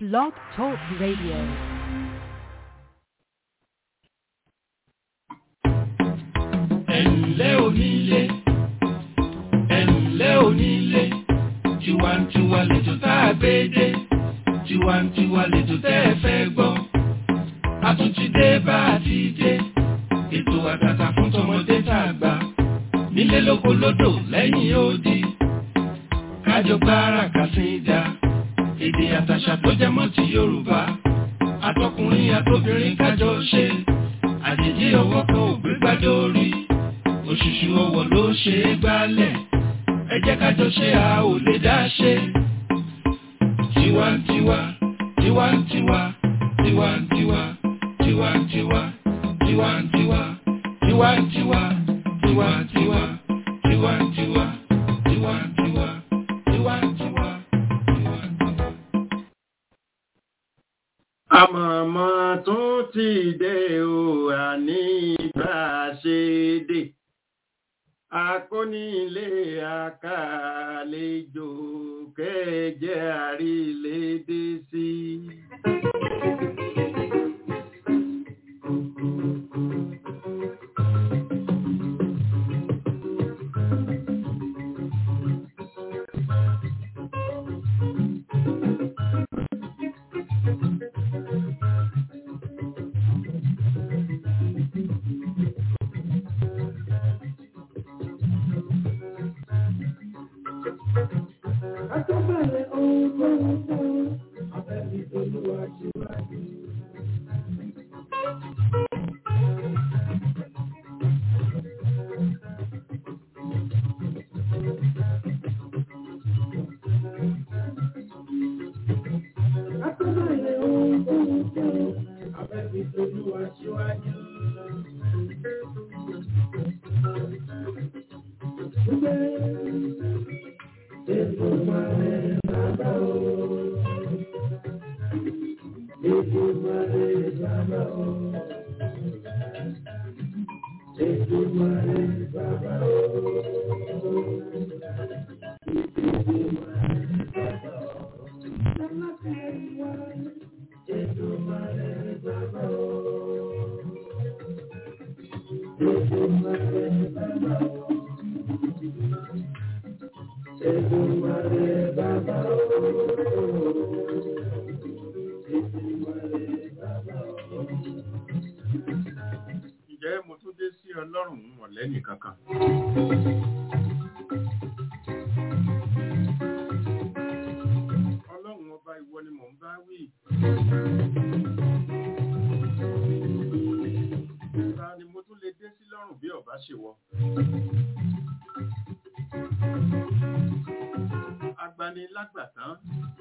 Blog Talk Radio. ẹ̀ǹlẹ́ onílé ẹ̀ǹlẹ́ onílé tiwantiwa lẹ́jọ́ tá a gbé dé tiwantiwa lẹ́jọ́ tẹ́ ẹ fẹ́ gbọ́ a tún ti dé bá a ti dé ètò àtàtà fún tọmọdé tá a gbà nílé lóko lódò lẹ́yìn odi kájọ gbára kàsíńdà èdè àtàṣà tó jẹ mọ́ ti Yorùbá àtọkùnrin àtobìnrin kájọ ṣe àjèjì ọwọ́ kan ò gbé gbádé orí òṣùṣù ọwọ́ ló ṣe é gbálẹ̀ ẹ jẹ́ kájọ ṣe a ò lè dá ṣe. tiwantiwa tiwantiwa tiwantiwa tiwantiwa tiwantiwa tiwantiwa tiwantiwa tiwantiwa tiwantiwa tiwantiwa tiwantiwa. àmọ̀mọ́ tún ti dé o àní bá a ṣe dé akónílé àkàlejò kẹjẹ àrílédé sí. Akọ́bẹ̀rẹ̀ ohun tó ń fún abẹ́bí olúwa ṣíwájú. Akọ́bẹ̀rẹ̀ ohun tó ń fún abẹ́bí olúwa ṣíwájú. Ètò ìmọ̀lẹ̀ bàbá o. Ètò ìmọ̀lẹ̀ bàbá o. Ètò ìmọ̀lẹ̀ bàbá o. Ètò ìmọ̀lẹ̀ bàbá o. Ètò ìmọ̀lẹ̀ bàbá o. Èdùmàrè bàbá o. Èdùmàrè bàbá o. ǹjẹ́ mo tún dé sí ọlọ́run ọ̀lẹ́nì kankan. ọlọ́run ọba ìwọ ni mò ń bá wí. ta ni mo tún lè dé sí lọ́rùn bí ọba ṣèwọ. agbanilágbàtán.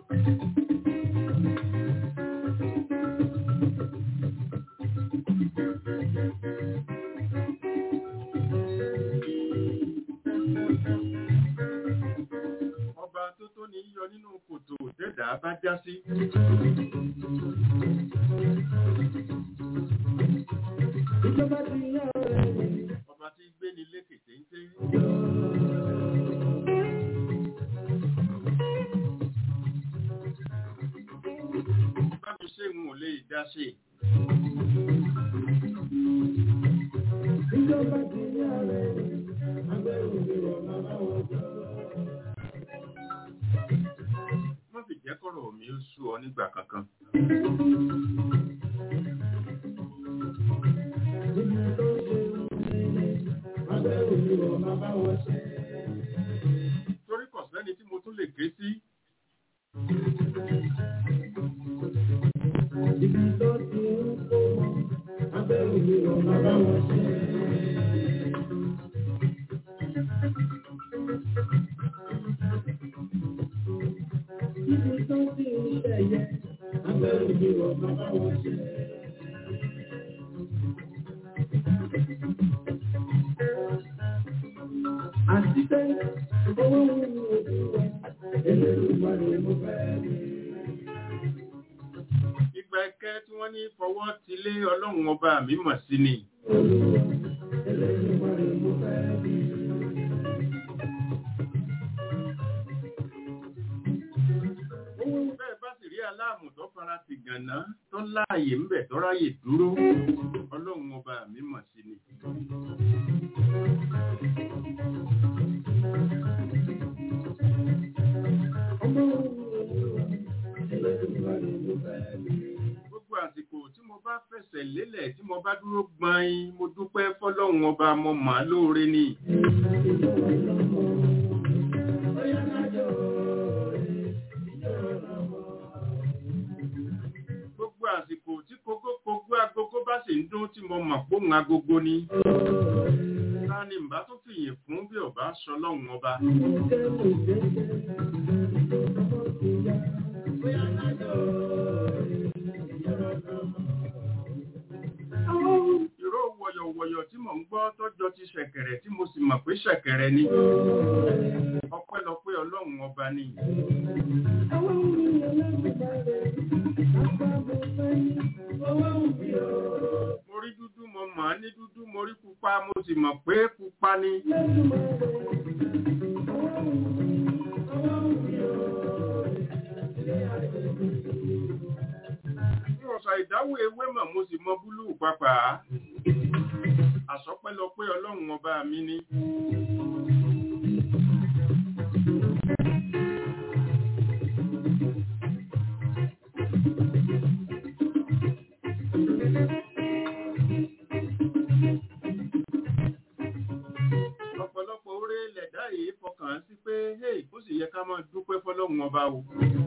ọba tó tó ní yọ nínú kòtò dẹ́dà bá já sí. Ìjọba ti yá ọ̀rẹ́ mi. ọba tí gbé ní lékè téńté. bá mi ṣe ń ò lè dá ṣe. Ìjọba ti yá ọ̀rẹ́ mi. Abẹ́rù mi wọ̀ màmá wọn jọ. wọ́n sì jẹ́ kọ́rọ̀ mi ó sú ọ nígbà kankan. Ibi tó ṣe ń lé. Abẹ́rù mi wọ̀ màmá wọn ṣe. torí kò sẹ́ni tí mo tún lè ké sí. Ibi tó ti ń kó wọn. Abẹ́rù mi wọ̀ màmá wọn ṣe. Ibi tó ti ń ṣẹ̀yẹ. Abẹ́rù mi wọ̀ màmá wọn ṣe. Àti pé owó ń mú ojú wa. Ẹlẹ́rìí mo fẹ́ rí. ìgbà ẹ̀kẹ́ tí wọ́n ní fọwọ́ ti lé ọlọ́run ọba mi mọ̀ sí ni. Ẹlẹ́rìí mo fẹ́ rí. láàmú tó fara ti gànná tó láàyè ń bẹ̀ tó ráyè dúró ọlọ́run ọba mi mọ̀ sí ni. gbogbo àsìkò tí mo bá fẹsẹ̀ lélẹ̀ tí mo bá dúró gbọ́n mo dúpẹ́ fọlọ́run ọba mo mà á lóore ni. gbogbo àsìkò tí kókó agogo bá sì ń dún tí mo mọ̀ póhùn agogo ni. ta ni mbà tó fìyìn fún bí ọba sọ lọ́hùn ọba. ìró wọ̀yọ̀wọ̀yọ̀ tí mò ń gbọ́ tọ́jọ́ ti ṣẹ̀kẹ̀rẹ̀ tí mo sì mọ̀ pé ṣẹ̀kẹ̀rẹ̀ ni. ọpẹ́lọpẹ́ ọlọ́run ọba ni. mo rí dúdú mo mọ̀ ní dúdú mo rí pupa mo sì mọ̀ pé pupa ni. ọ̀sà ìdáwó ewé mọ̀ mo sì mọ búlúù pápá. Àsọpẹ́lọpẹ́ ọlọ́run ọba mi ni. Ọ̀pọ̀lọpọ̀ oore lẹ̀dá yìí fọkàn sí pé, hey, ó sì yẹ ká máa dúpẹ́ fọlọ́run ọba o.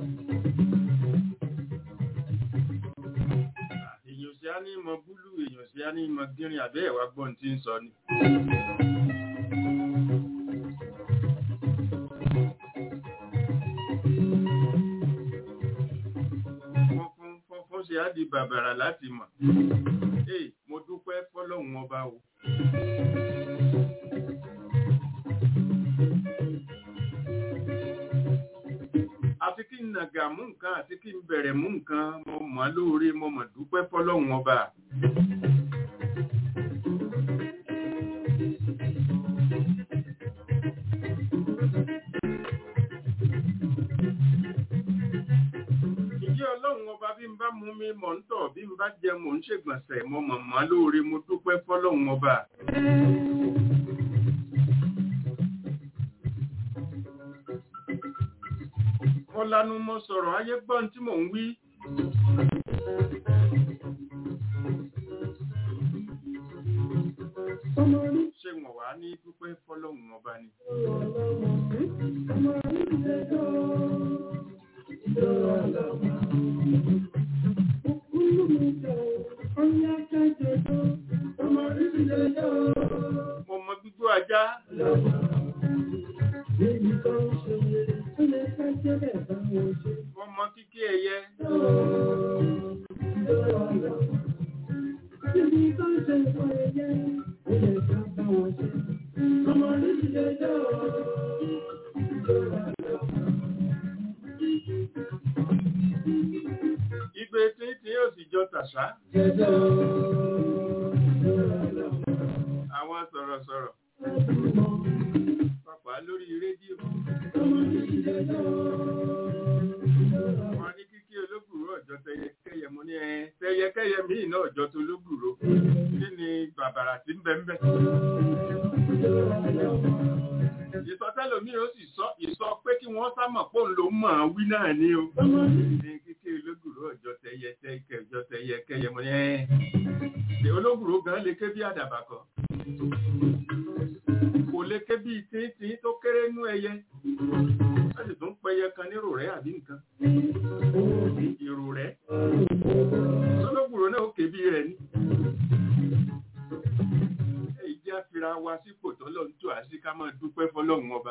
èèyàn sí á ní mọ búlù èèyàn sí á ní mọ gírin àbẹ́ ẹ̀wà gbọ́n tí ń sọ ni. fọ́nfún fọ́nfún ṣe á di bàbàrà láti mọ̀. ee mo dúpẹ́ fọ́lọ́hun ọba o. àti kí n nàgà mú nǹkan àti kí n bẹ̀rẹ̀ mú nǹkan mo mọ̀ lóore mo mọ̀ dúpẹ́ fọ́lọ́hun ọba. ìjẹ́ ọlọ́run ọba bí n bá mú mi mọ̀ ń tọ̀ bí n bá jẹ mò ń ṣègbọ̀nsẹ̀ mo mọ̀ mọ́ lóore mo dúpẹ́ fọ́lọ́hun ọba. mo lanu mo sọ̀rọ̀ ayé gbọ́n tí mò ń wí. ṣé wọn wá ní dúpẹ́ fọ́lọ́hun ọba ni. mo mọ gbígbó ajá. mo mọ kíkí ẹyẹ. Igbe tí tí yóò sì jọ tàṣá. Àwọn sọ̀rọ̀sọ̀rọ̀. Pàpà lórí rédíò. Wọ́n ní kíkí olóbùrú ọ̀jọ́ tẹyẹkẹyẹ mo ní ẹ tẹyẹkẹyẹ míì náà ọ̀jọ́ tó olóbùrú. Kí ni bàbàrà tí ń bẹ ń bẹ? Ìsọtẹ́lò mi ó sì sọ ìsọ pé kí wọ́n sámọ̀ pé òun ló mọ̀ ọ́n wí náà ní o. Ní kíkí olóbùrú ọ̀jọ́ tẹyẹ tẹyẹ ọjọ́ tẹyẹ kẹyẹ mo ní ẹ. Olóbùrú gan lè ké bí àdàbà kan kò lè ké bí tíntín tó kéré nú ẹyẹ láti tún pẹyẹ kan ní rò rẹ àbí nǹkan ìrò rẹ olóògbòrò náà ó ké bí rẹ ní. èyí jẹ́ àfira wa sípò tó lọ́n tó àṣì ká máa dúpẹ́ fọlọ́run ọba.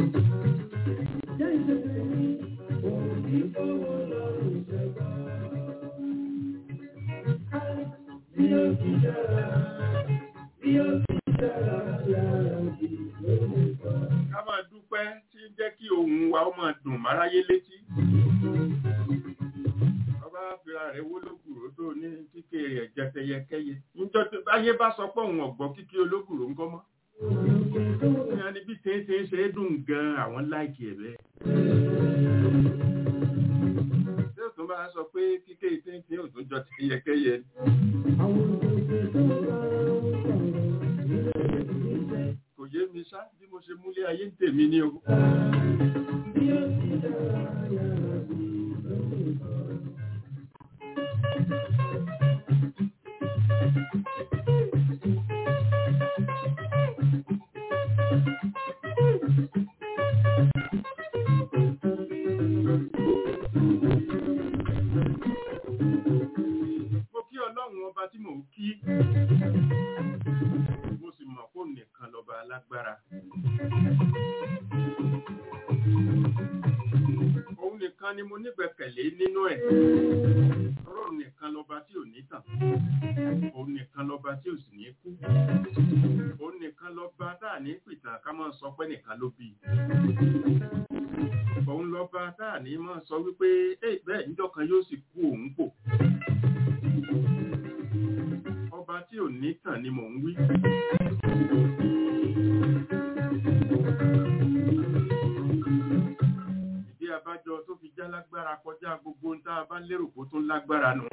Bí ó ti dára, bí ó ti ká máa dúpẹ́ tí ń jẹ́ kí ohùn wa ó máa dùn máráyé létí. ọba fira rẹ̀ wó lókùrò tó ní kíké rẹ̀ jẹtẹyẹkẹyẹ. níjọ́ tó báyé bá sọ pé òun ọ̀gbọ́ kíké olókùrò ńkọ́ mọ́. ní a ní bí tẹ́tẹ́ ṣe é dùn gan-an àwọn láìkì ẹ̀ bẹ́ẹ̀. tí ó tún máa sọ pé kíké ìpínpín ò tó jọ ti yẹkẹyẹ kò yé mi ṣá bí mo ṣe múlé ayé ń tèmi ní o mo kí ọlọ́run ọba tí mò ń kí mo sì mọ̀ kó nìkan lọ́ba alágbára òun nìkan ni mo nígbẹ̀kẹ̀lé nínú ẹ̀ ọlọ́run nìkan lọ́ba tí ò ní tàn òun nìkan lọ́ba tí ò sì ní kú òun nìkan lọ́ba tá à ní pìtàn ká máa sọ pé nìkan ló bí i òun lọ́ba tá à ní máa sọ wípé ẹ bẹ́ẹ̀ níjọ́ kan yóò sì kú òun pò ọba tí ò ní tàn ni mò ń wí. ìdí abájọ tó fi já lágbára kọjá gbogbo ń tá a bá lérò kó tún lágbára nù.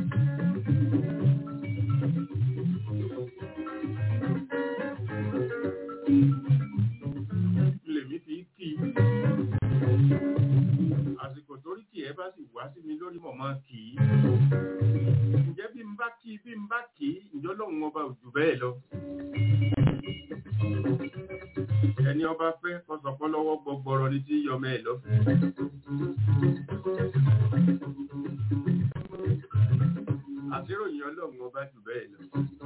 lèmi fi kí i àsìkò torí kì ẹ bá sì wá sí mi lórí mọ̀mọ́ kì í ǹjẹ́ bí n bá kí bí n bá kì í ǹjọ́ lóun ọba ò jù bẹ́ẹ̀ lọ. ẹni ọba fẹ́ kọsọ̀kọ́ lọ́wọ́ gbọgbọrọ ní tí yọmọ ẹ̀ lọ. àṣíròyìn ọlọ́run ọba jù bẹ́ẹ̀ lọ.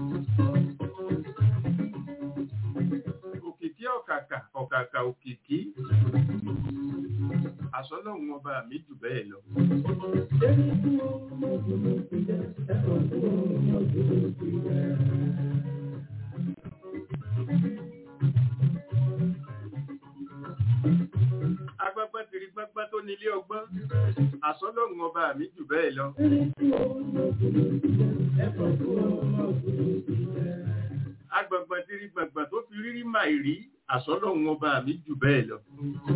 òkìkí ọ̀kàkà ọ̀kàkà òkìkí àṣọlọ́run ọba mi jù bẹ́ẹ̀ lọ. agbágbá tiri gbágbá tó nílé ọgbọ́n àṣọlọ́run ọba mi jù bẹ́ẹ̀ lọ. agbàgbà tiri gbàgbà tó fi rírí màì rí àṣọlọ́run ọba mi jù bẹ́ẹ̀ lọ.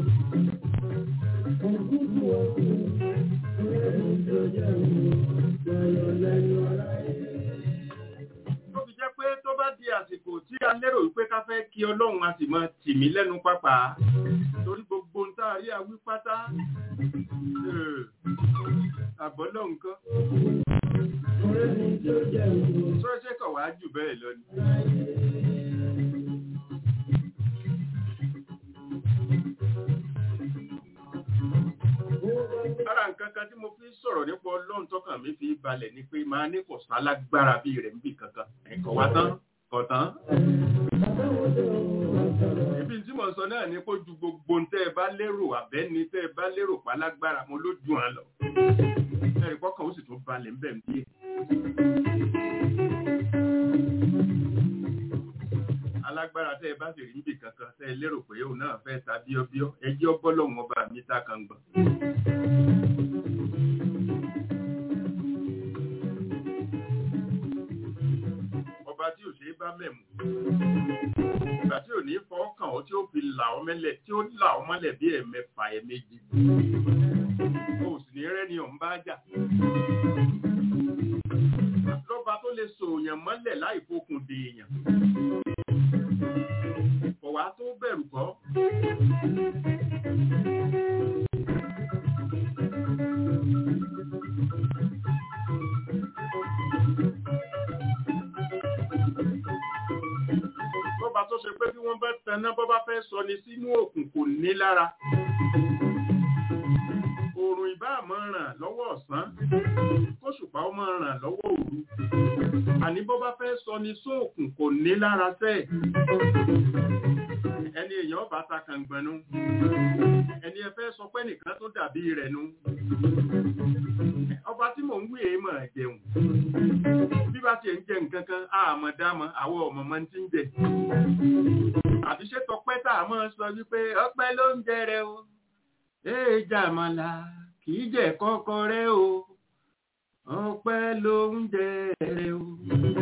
tó fi jẹ́ pé tó bá di àsìkò tí a lérò wípé ká fẹ́ kí ọlọ́run a sì máa tì mí lẹ́nu pápá torí gbogbo ń tá a rí awí pátá àbọ̀lọ́ nǹkan sọ́ṣẹ́ kọ̀ wá jù bẹ́ẹ̀ lọ ni. Ara nǹkan kan tí mo fi sọ̀rọ̀ nípa ọlọ́run tọ́kàn mi fi balẹ̀ ni pé máa ní kò sálágbára bí rẹ̀ níbì kankan. Ẹ̀kọ́ wa tán, kọ̀ tán. Ibi tí mo sọ náà ni kó ju gbogbo ń tẹ́ ẹ bá lérò àbẹ́ni tẹ́ ẹ bá lérò pálágbára mo ló ju hàn lọ. Ẹ̀rí pọ́kàn ó sì tún balẹ̀ ńbẹ̀ ń bí. Alágbára tẹ́ ẹ bá sì rí níbì kankan tẹ́ ẹ lérò pé òun náà fẹ́ ta bíọ́bíọ́ ẹjẹ́ ọbọ́lọ́hún ọba mi tá kan gbọ̀n. ọba tí ò ṣe é bá mẹ̀mú ìgbà tí ò ní fọ́ọ̀kàn ó tí ó fi là ọ́ mẹ́lẹ̀ tí ó là ọ́ mọ́lẹ̀ bí ẹ̀mẹ́fà ẹ̀mẹ́jì o sì ní rẹ́ni ọ̀hún bá jà lọ́ba tó lè sòòyàn mọ́lẹ̀ láì fokùn dèèyàn kò wá tó bẹ̀rù kọ́ lọ́ba tó ṣe pé bí wọ́n bá taná bọ́ bá fẹ́ sọ ni sínú òkun kò ní lára oòrùn ìbá máa ràn lọ́wọ́ ọ̀sán kóṣùpá ó máa ràn lọ́wọ́ òru àní bọ́ bá fẹ́ sọ ni sóòkùn kò ní lára sẹ́ẹ̀ ẹni èèyàn bá ta kàngbọ̀nú ẹni ẹ fẹ́ sọ pé nìkan tó dàbí rẹ̀ nu ọba tí mò ń wí èé mọ̀ jẹun bí bá tiẹ̀ ń jẹ nǹkan kan àmọ̀ dámọ̀ àwọn ọmọ máa ń ti ń jẹ àti ṣé tọpẹ́ tá a máa sọ wípé ọpẹ́ ló ń jẹ rẹ o ee jàmàlà kì í jẹ kọ́kọ́ rẹ o ọpẹ́ ló ń jẹ rẹ o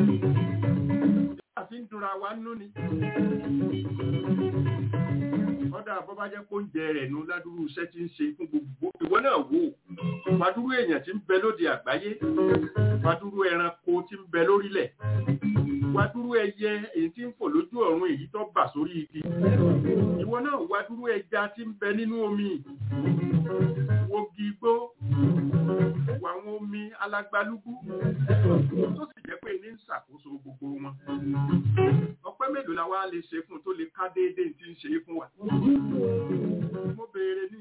àfi ń dura wa nú ni kọ́dà bọ́ bá jẹ́ kó ń jẹ rẹ̀ nu ládùúrú iṣẹ́ tí ń ṣe fún gbogbo ìwọ náà wò wàdúrú èèyàn tí ń bẹ lóde àgbáyé wàdúrú ẹranko tí ń bẹ lórílẹ̀ wàdúrú ẹyẹ èyí tí ń fò lójú ọ̀run èyí tó bà sórí igi ìwọ náà wàdúrú ẹja tí ń bẹ nínú omi wogi igbó wàwọn omi alágbálúgbú tó sì jẹ́ pé ní ń ṣàkóso gbogbo wọn ọpẹ́ mélòó la wá lè ṣe fún tó lè ká déédéé tí ń ṣe é fún wa mo béèrè ní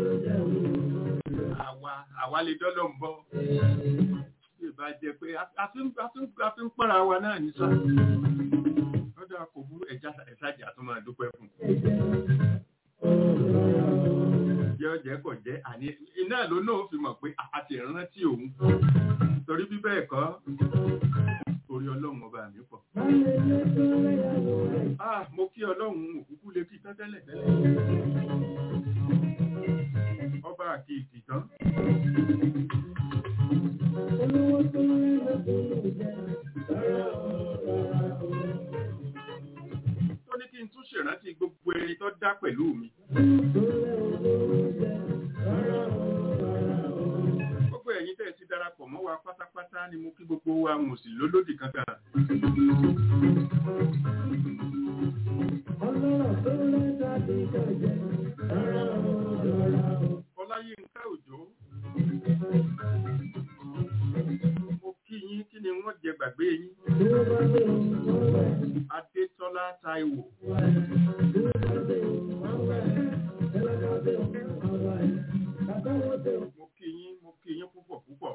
àwa àwa lè dọ́lọ́ ń bọ́ bí ìbá jẹ́ pé a fi ń pọ́nra wa náà ní sá lọ́dọ̀ kò burú ẹja ẹ̀sájà tó máa dúpẹ́ fún jẹ́ ọ̀jẹ́ kọ̀ jẹ́ àní iná ló náà fi mọ̀ pé a ti rántí òun torí bí bẹ́ẹ̀ kọ́ orí ọlọ́run ọba mi pọ̀. Ah, mo kí ọlọ́run òkúkú lè kí tán tẹ́lẹ̀ tẹ́lẹ̀. Ọba àti ìtìtàn. Tó ní kí n tún ṣèrántí gbogbo ẹni tó dá pẹ̀lú mi. Gbogbo ẹ̀yin tẹ́ ẹ ti darapọ̀ mọ́ wa pátápátá ni mo kí gbogbo wa mò sí lólódì kankan. Ọláyínká Òjó. Mo kí yín kí ni wọ́n jẹ gbàgbé yín. Adétọ́lá Táíwò. Mo kí yín, mo kí yín púpọ̀ púpọ̀.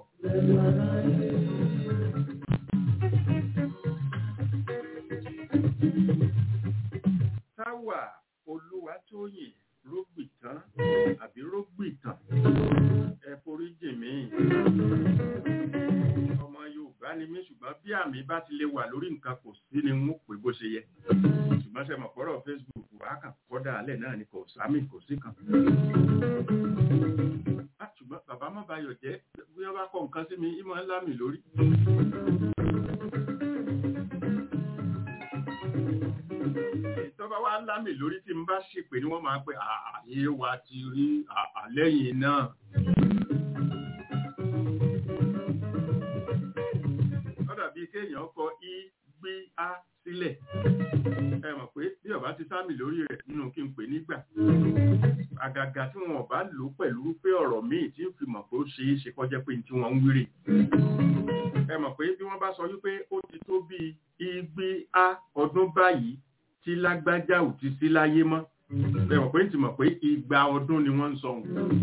Táwà Olúwatóyìn Rógbìtán àbí Rógbìtàn ẹ foríjì mí. Ọmọ Yorùbá ni mí ṣùgbọ́n bí àmì bá ti lè wà lórí nǹkan kò sí ni wọ́n pè bó ṣe yẹ. Ṣùgbọ́n ṣe mọ̀ pọ́rọ̀ Facebook wà kàn kọ́dà alẹ́ náà ni kò sámì kò sí kan. Ah, ṣùgbọ́n bàbá má bayọ̀ jẹ́ bí wọ́n bá kọ nǹkan sí mi ìmọ̀ ńlá mi lórí. Ìtọ́ba wa ńlá mi lórí tí n bá ṣèpè ni wọ́n máa pẹ́ ààyè wa ti rí àlẹ́yìn náà. Ó dàbí kéèyàn kọ í gbé á sílẹ̀. Ẹ mọ̀ pé bí ọba ti sámì lórí rẹ̀ nínú kí n pè nígbà. Àgàgà tí wọn bá lò pẹ̀lú pé ọ̀rọ̀ míì tí ń fi mọ̀ pé ó ṣe é ṣe kọjá pé tí wọ́n ń wírí. Ẹ mọ̀ pé bí wọ́n bá sọ wípé ó ti tó bí igbe á ọdún báyìí tí lágbájá ò ti sí láyé mọ́. Ẹ mọ̀ pé ń ti mọ̀ pé igba ọdún ni wọ́n ń sọ.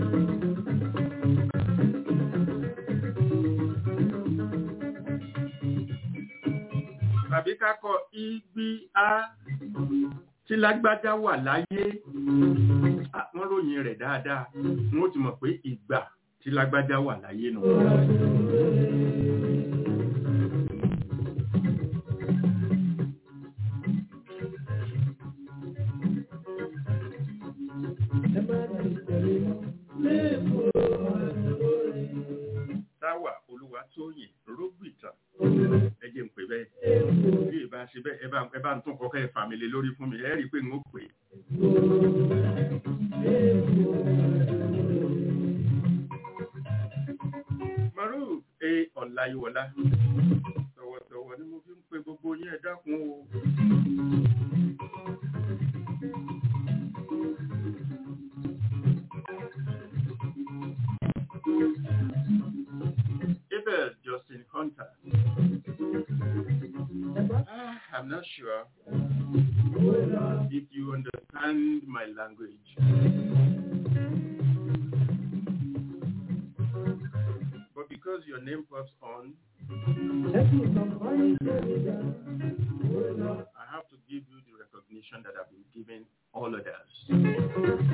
tàbí kákọ igbi a tí lágbájá wà láyé wọ́n ròyìn rẹ̀ dáadáa wọ́n ti mọ̀ pé ìgbà tí lágbájá wà láyé nù. Táwà Olúwatóyìn Rógbìtàn ẹ jẹ́ ń pè bẹ́ẹ̀ bí ìbá ṣe bẹ́ẹ̀ ẹ bá ẹ bá ń tún kọ́kẹ́ ẹ fàmìlì lórí fún mi ẹ rí i pé n ó pè é. Maruf e Ọláyíwọlá tọ̀wọ̀tọ̀wọ̀ ni mo fi ń pe gbogbo yín ẹ dákun o. Abel Justin Hunter. Ah, I'm not sure if you understand my language. But because your name pops on, I have to give you the recognition that I've been giving all others.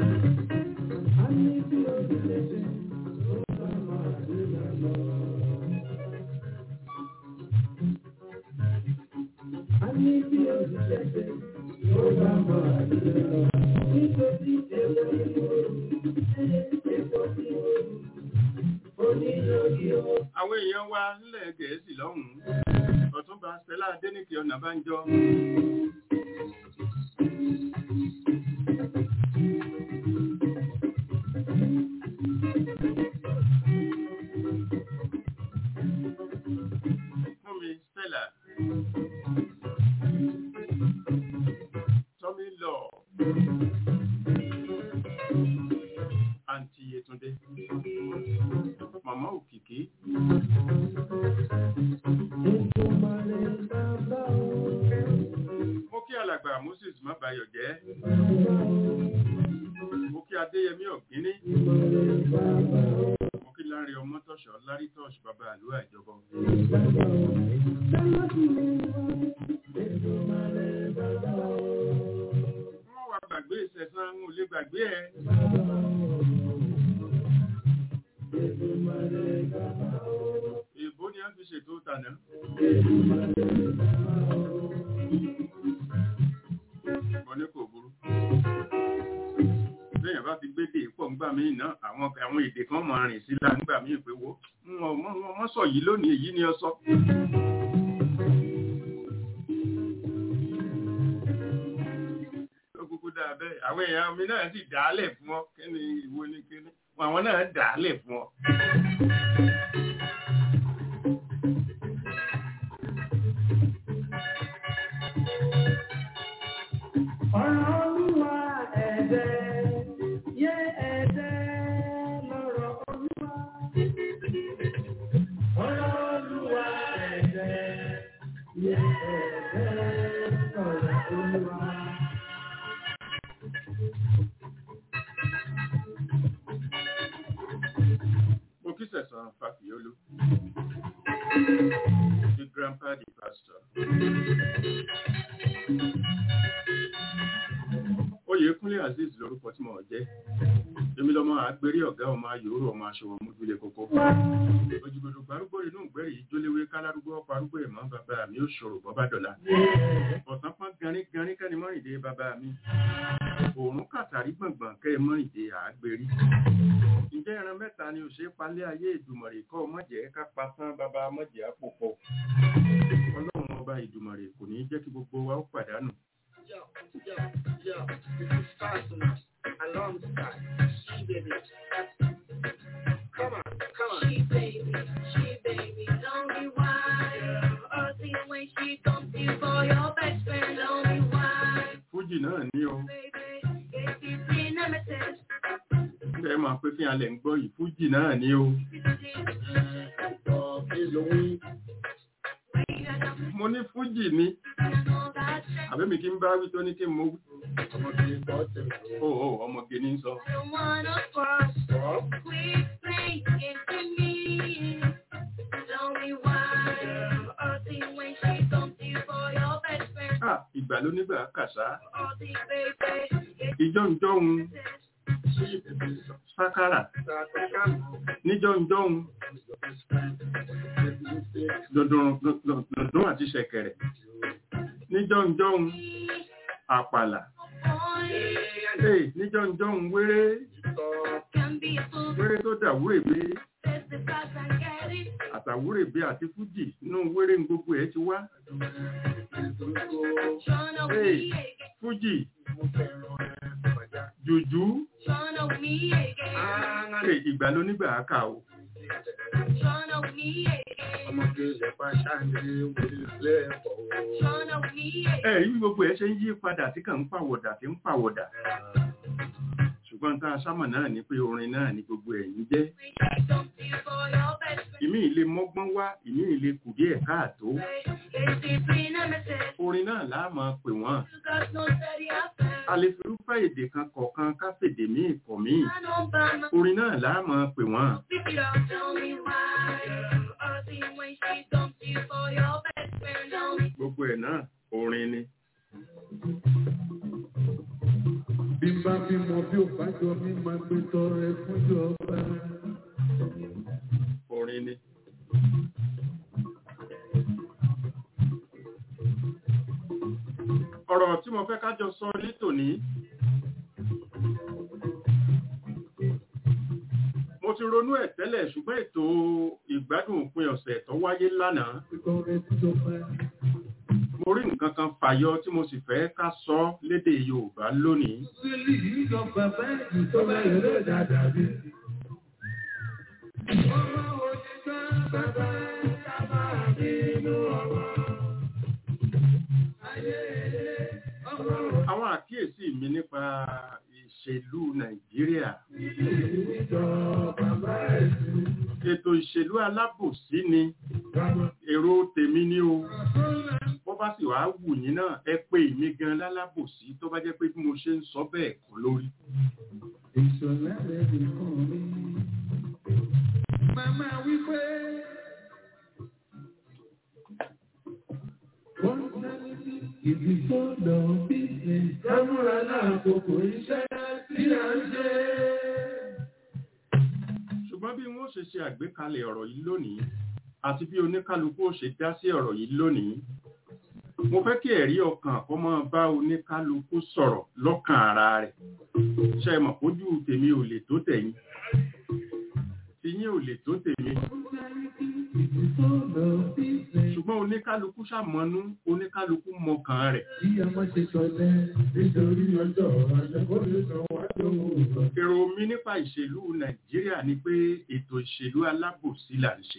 Àwọn èèyàn wa nílẹ̀ Gẹ̀ẹ́sì lọ́hùn-ún, Ọ̀túnba Stella Adéníkì Ọ̀nàbánjọ́. mo kí alàgbà moses mábayọ̀ jẹ́ mo kí adéyẹmí ọ̀gíní mo kí lárí ọmọ tọ̀ṣọ́ lárí tọ̀ṣ bàbá àlúwà ìjọba wọ́n wá gbàgbé ìṣẹ̀sán ń lè gbàgbé ẹ̀ èbó ni a fi ṣètò tànà mo ní kò burú lẹ́yìn bá ti gbé dé pọ̀ ńgbà míì náà àwọn àwọn èdè kan máa rìn sí láńgbà míì pé wo wọ́n sọ yìí lónìí èyí ni ọ sọ. ó kúkú dáa bẹ́ẹ̀ àwọn èèyàn mi náà sì dàálẹ̀ fún ọ kí ni ìwo ni kí ni àwọn náà dàálẹ̀ fún ọ. Ọ̀rọ̀ Olúwa ẹ̀dẹ̀, yé ẹ̀dẹ̀ lọ́rọ̀ Olúwa. Ọ̀rọ̀ Olúwa ẹ̀dẹ̀, yé ẹ̀dẹ̀ lọ́rọ̀ Olúwa. mo kí sẹ̀sán fàfíọ́lù the grandpa the pastor. Oyèkúnlé Azeez lorúkọ tí mo jẹ́. Èmi lọ́mọ àgbérí ọ̀gá ọmọ ayòrò ọmọ aṣọwọ́ mójúlé kókó. Òjìgbòdò gbárúgbó inú ìgbẹ́rì yìí jóléwé kálárúgbó ọkọ̀ arúgbó ìmọ̀ bàbá mi ó ṣòro bọ́bá dọ̀la. Ọ̀sán pọ́n garín garín kẹ́ni mọ́rìndé bàbá mi. Òòrùn kàtàrí gbọ̀ngbọ̀n kẹ́ mọ́rìndé àgbérí. Ǹjẹ́ ẹran mẹ́ta ni òṣè palẹ́ ayé ìdùmọ̀rè kọ́ mọ̀jẹ̀ ká pasán bàbá mọ̀jẹ̀ àpòpọ̀. Ọlọ́run ọba ìdùmọ̀rè kò ní jẹ́ kí gbogbo wa ó pàdánù. Yo, yo, yo, this is Fastener alongside She Baby. Come on, come on. She baby, she baby, don't be wild. Earthy when she comes you for your best friend, don't be wild. Fújì náà ní o. Baby, it's the nemesis. Ẹ máa pé kí alẹ̀ ń gbọ́ yìí, Fújì náà ní o. Ọ̀pọ̀ kí ló wí? Mo ní Fújì ni. Àbẹ́mi kí n bá wí tó ní kí n mo wí. Ọmọ kì í kọ́ tẹ̀lé. Ó ó ọmọge ní sọ. don't wanna cross. Ọ̀ Quick play into me. Don't be wild. Earthy when she comes you for your best friend. À ìgbà ló nígbà kàṣá. Earthy baby, it's Ìjọ́ ń jọ́hun nemesis. ṣí bèbè sọ. sákàrà. Sàkàkàmù. Níjọ́ ń jọ́hun Your best friend. Baby, you say dùndùn àti ṣẹ̀kẹ̀rẹ̀. Níjọ́ ń jọ́hun àpàlà. Ee níjọ́ ń jọ́hun wéré Can be a fool, wéré tó dàwúrèbé says the facts and get it. àtàwúrèbé àti Fújì inú wéré ń gbogbo ẹ̀ ti wá. Tryna Hey. me again, Fújì, mo fẹ́ràn ẹ̀ bàjá. jùjú, tryna me again, ee ìgbà ló nígbà àkà o. tryna me again, Ọmọge ilẹ̀ pàṣẹ wílé ẹ̀kọ́. tryna me again. Ẹ rí bí gbogbo ẹ̀ ṣe ń yí padà tí kàn ń pàwọ̀dà tí ń pàwọ̀dà. Ṣùgbọ́n tá a sámọ̀ náà ni pé orin náà ni gbogbo ẹ̀yìn jẹ́. When she comes to you for your best friend, Ìmí ìle mọ́gbọ́n wá, ìmí ìle kù díẹ̀ káàtó. it's the nemesis. Orin náà láà máa pè wọ́n. You got no steady affair. A lè fi irúfẹ́ èdè kan kọ̀ọ̀kan ká fèdè míì kọ̀ míì. I don't buy my Orin náà láà máa pè wọ́n. pick it up, tell me why. Earthy when she comes to you for your best friend, tell me Gbogbo ẹ̀ náà orin ni. Bí n bá bímọ bí ò bá jọ mí máa gbé tọrẹ fún ìjọba. Orin ni. Ọ̀rọ̀ tí mo fẹ́ kájọ sọ ní tòní. Mo ti ronú ẹ̀ tẹ́lẹ̀ ṣùgbọ́n ètò ìgbádùn òpin ọ̀sẹ̀ tó wáyé lánàá. Tọrẹ fún ìjọba. Mo rí nǹkan kan fàyọ tí mo sì fẹ́ ká sọ lédè Yorùbá lónìí. Sílì yìí lọ bàbá ìjọba ìrẹ́ dáadáa bí. Ọmọ òṣìṣẹ́ bàbá ìjọba nínú ọmọ. Ayé ilé ọmọ Àwọn àkíyèsí mi nípa ìṣèlú Nàìjíríà. òṣìṣẹ́ bàbá ìjọba. Ètò ìṣèlú òṣèlú alábòsí ni èrò tèmi ni o bó bá sì wàá wù yín náà ẹ pé èmi gan lálábòsí tó bá jẹ́ pé bí mo ṣe ń sọ bẹ́ẹ̀ kọ́ lórí. Ìṣọ̀lá rẹ̀ nìkan mi. Màmá wípé. Personality is the soul of business. Kámúra náà kòkò iṣẹ́ tí a ń ṣe. ṣùgbọ́n bí wọ́n ṣe ṣe àgbékalẹ̀ ọ̀rọ̀ yìí lónìí àti bí oníkálukú ó ṣe dá sí ọ̀rọ̀ yìí lónìí mo fẹ́ kí ẹ̀rí ọkàn kó máa bá oníkálukú sọ̀rọ̀ lọ́kàn ara rẹ̀ ṣe mọ̀ kójú tèmi ò lè tó tẹ̀yìn tiyín ò lè tó tèmi Personality is the soul of business. ṣùgbọ́n oníkálukú ṣàmọ́nú oníkálukú mọkàn rẹ̀ Bí a máa ṣe sọlẹ̀ nítorí ọjọ́ àjẹkọ́ lè sọ wá lóhùn. èrò mi nípa ìṣèlú nàìjíríà ni pé ètò ìṣèlú alábòsí là ń ṣe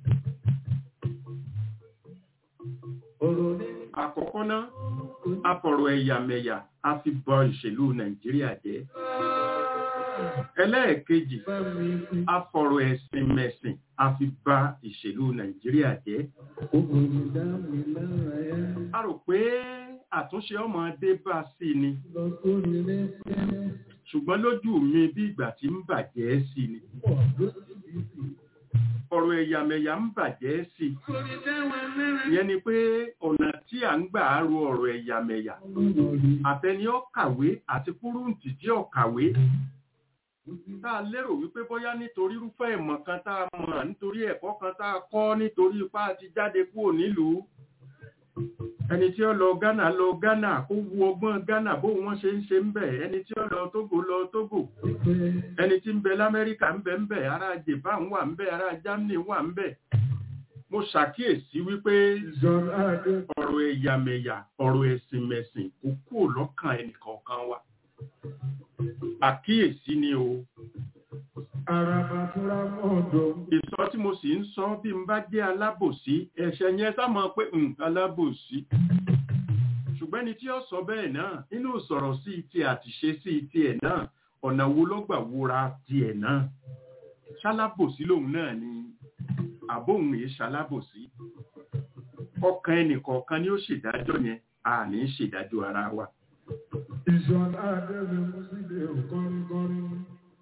Ọ̀rọ̀ ní àkọ́kọ́ náà afọ̀rọ̀ ẹ̀yàmẹ̀yà a fi bọ ìṣèlú nàìjíríà jẹ́ ẹlẹ́ẹ̀kejì bá mi fi afọ̀rọ̀ ẹ̀sìn mẹ̀sìn a fi bà ìṣèlú nàìjíríà jẹ́ ògùn dá mi lára yá. a rò pé àtúnṣe ọmọdé bá sí ni Lọ sórí lẹ́sẹ̀ ṣùgbọ́n lójú mi bí ìgbà tí ń bàjẹ́ sí ni pọ̀ lóṣìṣì. ọ̀rọ̀ ẹ̀yàmẹ̀yà ń bàjẹ́ sí Orí dáwà náírà ìyẹn ni pé ọ̀nà tí à ń gbà á ro ọ̀rọ̀ ẹ̀yàmẹ̀yà lórí. àtẹni ọ̀kàwé àti kúrúǹtì tí ọ̀kàwé tá a lérò wípé bóyá nítorí irúfẹ́ ìmọ̀ kan tá a mọ̀ nítorí ẹ̀kọ́ kan tá a kọ́ nítorí ipá ti jáde kúrò nílùú ẹni tí ó lọ Ghana lọ Ghana kó wu ọgbọ́n Ghana bó wọ́n ṣe ń ṣe ń bẹ̀ ẹni tí ó lọ Togo lọ Togo ẹni tí ń bẹ l'Amẹ́ríkà ń bẹ ń bẹ ará Japan wà ń bẹ ará Germany wà ń bẹ mo ṣàkíyèsí wípé Ìjọba Adé ọ̀rọ̀ ẹ̀yàmẹ̀yà ọ̀rọ̀ ẹ̀sìn mẹ̀sìn kò kúrò lọ́kàn ẹnìkọ̀ọ̀kan wa àkíyèsí ni o Araba Fúra Mọ́ọ̀dọ̀. ìsọ tí mo sì ń sọ bí n bá jẹ́ alábòsí ẹ̀ṣẹ̀ yẹn sá mọ̀ pé "Hmm, alábòsí ṣùgbọ́n ẹni tí ó sọ bẹ́ẹ̀ náà nínú sọ̀rọ̀ sí ti àtìṣe sí ti ẹ̀ náà ọ̀nà wo ló gbà wúra ti ẹ̀ náà ṣalábòsí lòun náà ni àbóhùn èé ṣalábòsí ọkàn ẹnìkọ̀ọ̀kan ni ó ṣèdájọ́ yẹn a ní ṣèdájọ́ ara wa Ìjọba Adé mi mú sílé òkọ́rin-kọ́rin.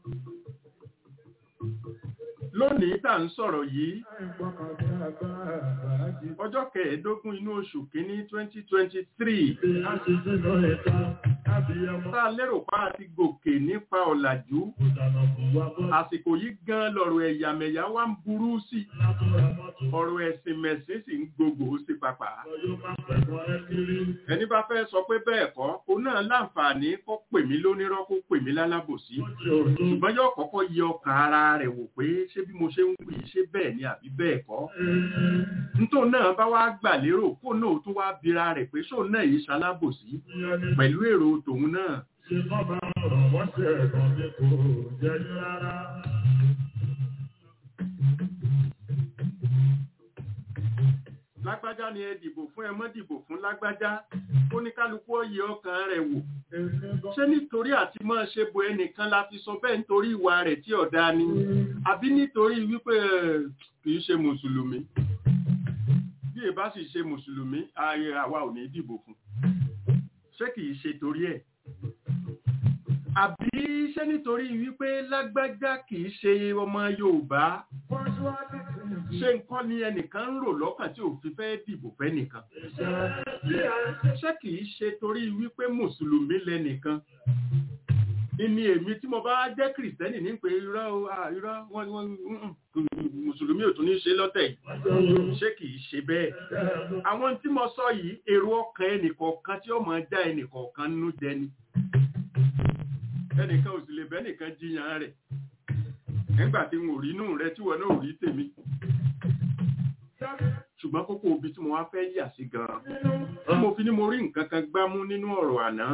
lónìí tá à ń sọ̀rọ̀ yìí Àìgbọ́kànlé agbára àbájí. ọjọ́ kẹẹ̀ẹ́dógún inú oṣù kínní twenty twenty three A ti sínú ẹ̀ta, àbíyamọ. tá a lérò pa àti gòkè nípa ọ̀làjú Ìdáná kò wá bọ́. àsìkò yìí gan lọ̀rọ̀ ẹ̀yàmẹ̀yà wá ń burú sí i. Látọ̀ra mọ́tò. ọ̀rọ̀ ẹ̀sìn mẹ̀sìn sì ń gbogbo sí papà. Ọjọ́ máa pẹ̀lú ẹ kiri. ẹni bá fẹ́ sọ pé bẹ́ẹ̀ kọ́ òun náà láǹfààní kó pè mí lónírọ́ kó pè mí lálábòsí. Ó ti òtún. ṣùgbọ́n yóò kọ́kọ́ yẹ ọkàn ara rẹ̀ wò pé ṣé bí mo ṣe ń wí ṣé bẹ́ẹ̀ ni àbí bẹ́ẹ̀ kọ́. nítò náà bá wá gbà lérò kó náà tún wá bira rẹ̀ pé ṣóun náà yìí ṣalábòsí pẹ̀lú èrò tòun náà. Ṣé kọ́ bá ọ̀rọ̀ wọ́n ṣe ẹ̀kan ní kò jẹ́ ní rárá? lágbájá ni ẹ dìbò fún ẹ mọ́ dìbò fún lágbájá ó ní kálukú ọyẹ ọkàn rẹ̀ wò Èmi gan. ṣé nítorí àti máa ṣe bo ẹnìkan la fi sọ bẹ́ẹ̀ nítorí ìwà rẹ̀ tí ọ̀dá ni àbí nítorí wípé ẹ̀, kì í ṣe mùsùlùmí bí ẹ bá sì ṣe mùsùlùmí ààyè àwa ò ní dìbò fún ṣé kì í ṣe torí ẹ̀ àbí ṣé nítorí wípé lágbájá kì í ṣe ọmọ Yorùbá Wọ́n ṣíwájú sí ìlú. ṣé nǹkan ni ẹnìkan ń rò lọ́kàn tí ò fi fẹ́ dìbò fẹ́ nìkan Iṣẹ́ bí a ṣe ṣé kì í ṣe torí wípé mùsùlùmí lẹ́nìkan ìní èmi tí mo bá jẹ́ kìrìsìtẹ́nì ní pé irọ́ o, ah, irọ́ wọ́n wọ́n mm, mm, mùsùlùmí ò tún ní ṣe lọ́tẹ̀ yìí ṣé kì í ṣe bẹ́ẹ̀ àwọn tí mo sọ yìí èrò ọkàn ẹnìkọ̀ọ̀kan tí ó máa já ẹnìkọ̀ọ̀kan nínú jẹ ni ẹnìkan ò sì lè bẹ́ nìkan jiyàn rẹ̀ nígbà tí n ò rí inú rẹ tí wọn náà ò rí tèmi ṣùgbọ́n kókó ibi tí mo wá fẹ́ yà sí gan-an tí mo fi ní mo rí nǹkan kan gbámú nínú ọ̀rọ̀ àná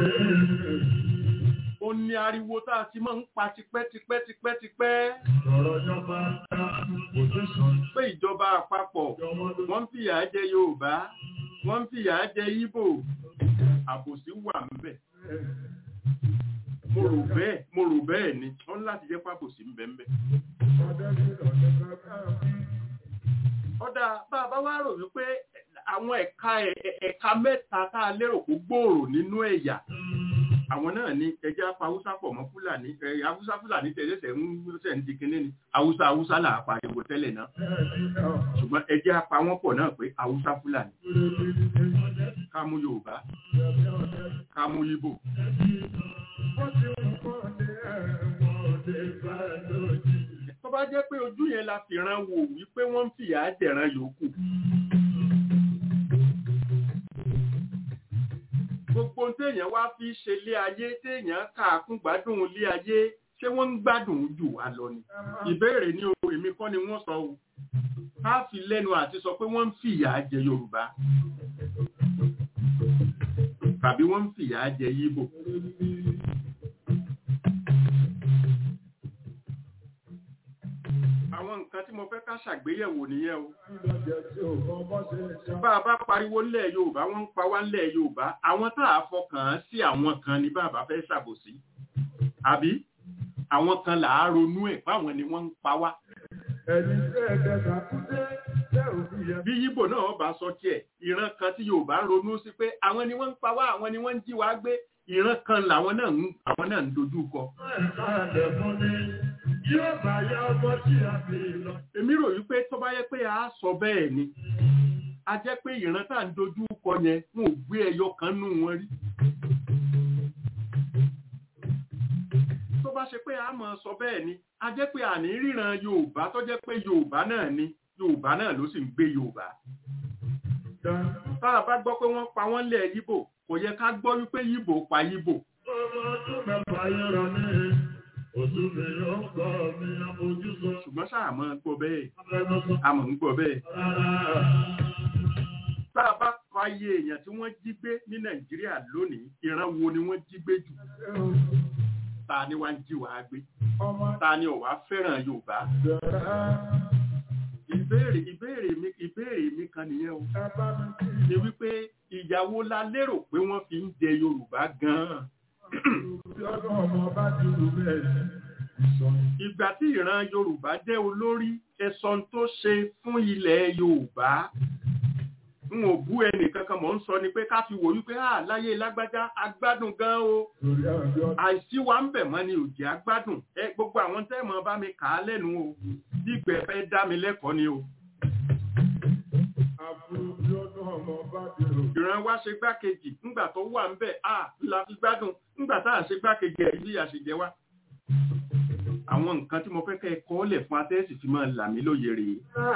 ó ní ariwo tá a ti máa ń pa tipẹ́tipẹ́tipẹ́tipẹ́ Ọ̀rọ̀ jọba dá pòsíṣàn pé ìjọba àpapọ̀ ìjọmọdé. wọ́n ń fìyà jẹ Yorùbá wọ́n ń fìyà jẹ Ìgbò àbòsí wà ńbẹ̀ mo rò bẹ́ẹ̀ mo rò bẹ́ẹ̀ ni wọ́n láti jẹ́ pàbòsí ń bẹ́ẹ̀ bẹ́ẹ̀. ọ̀dà bá a bá wá rò wípé àwọn ẹ̀ka ẹ̀- ẹ̀ka mẹ́ta tá a lérò kó gbòòrò nínú ẹ̀yà àwọn náà ní ẹjẹ́ apá haúsá pọ̀ mọ́ fúlàní ẹ̀ haúsá fúlàní tẹ̀lẹ́sẹ̀ ń ṣẹ̀ ń di kinní ni haúsá haúsá là á pariwo tẹ́lẹ̀ náà ṣùgbọ́n ẹjẹ́ apá wọn pọ̀ náà pé haúsá fúlàní ká mú yorùbá ká mú yíbò tó bá jẹ́ pé ojú yẹn la fi ran wò wípé wọ́n ń fìyà jẹ̀ran yòókù gbogbo ohun téèyàn wá fi ṣe ilé ayé téèyàn kàákún gbádùn ilé ayé ṣé wọ́n ń gbádùn jù wá lọ ni ìbéèrè ní o èmi kọ́ ni wọ́n sọ o ká fi lẹ́nu àti sọ pé wọ́n ń fìyà jẹ yorùbá tàbí wọ́n ń fìyà jẹ yíbò àwọn nǹkan tí mo fẹ́ ká ṣàgbéyẹ̀wò nìyẹn o bá a bá pariwo ńlẹ̀ yorùbá wọ́n ń pa wá ńlẹ̀ yorùbá àwọn tá a fọkàn án sí àwọn kan ní bàbá fẹ́ ṣàbòsí àbí àwọn kan là á ronú ẹ̀ fáwọn ni wọ́n ń pa wá bí yíbò náà bá sọ tiẹ̀ ìran kan tí yorùbá ronú sí pé àwọn ni wọ́n ń pa wá àwọn ni wọ́n ń jí wá gbé ìran kan làwọn náà ń àwọn náà ń dojú kọ èmi rò wípé tó bá yẹ pé a sọ bẹ́ẹ̀ ni a jẹ́ pé ìran tá à ń dojú kọ yẹn wọn ò gbé ẹyọ kan nù wọn rí tó bá ṣe pé a máa sọ bẹ́ẹ̀ ni a jẹ́ pé àní ríran yorùbá tó jẹ́ pé yorùbá náà ni yorùbá náà ló sì ń gbé yorùbá tá a bá gbọ́ pé wọ́n pa wọ́n lẹ̀ yíbò kò yẹ ká gbọ́ wípé yíbò pa yíbò ṣùgbọ́n sáà máa gbọ́ bẹ́ẹ̀ a mọ̀ ń gbọ́ bẹ́ẹ̀ tá a bá kọ ayé èèyàn tí wọ́n jí gbé ní nàìjíríà lónìí ìran wo ni wọ́n jí gbé jù ta ni wá ń jí wàá gbé ta ni ọ̀wá fẹ́ràn yorùbá ìbéèrè ìbéèrè mi ìbéèrè mi kan nìyẹn o ni wípé ìyàwó la lérò pé wọ́n fi ń jẹ yorùbá gan-an ìgbà tí ìran yorùbá jẹ́ olórí ẹ̀sọ́n tó ṣe fún ilẹ̀ yorùbá n ò bú ẹnì kankan mọ̀ ń sọ ni pé ká fi wò wípé à láyé lágbájá agbádùn gan o àìsí wa ń bẹ̀ mọ́ ni òjì agbádùn ẹ gbogbo àwọn tẹ́ mọ́ bá mi kà á lẹ́nu o bí ìgbẹ́ fẹ́ dá mi lẹ́kọ̀ọ́ ni o. ìran wa ṣe gbákejì ńgbà tó wà ń bẹ̀ à la fi gbádùn ńgbà tá à ṣe gbákejì ẹ̀ bí àṣejẹ wa àwọn nǹkan tí mo fẹ́ kẹ́ ẹ kọ́ lẹ̀ fún atẹ́sì fi máa là mí lóye rèé.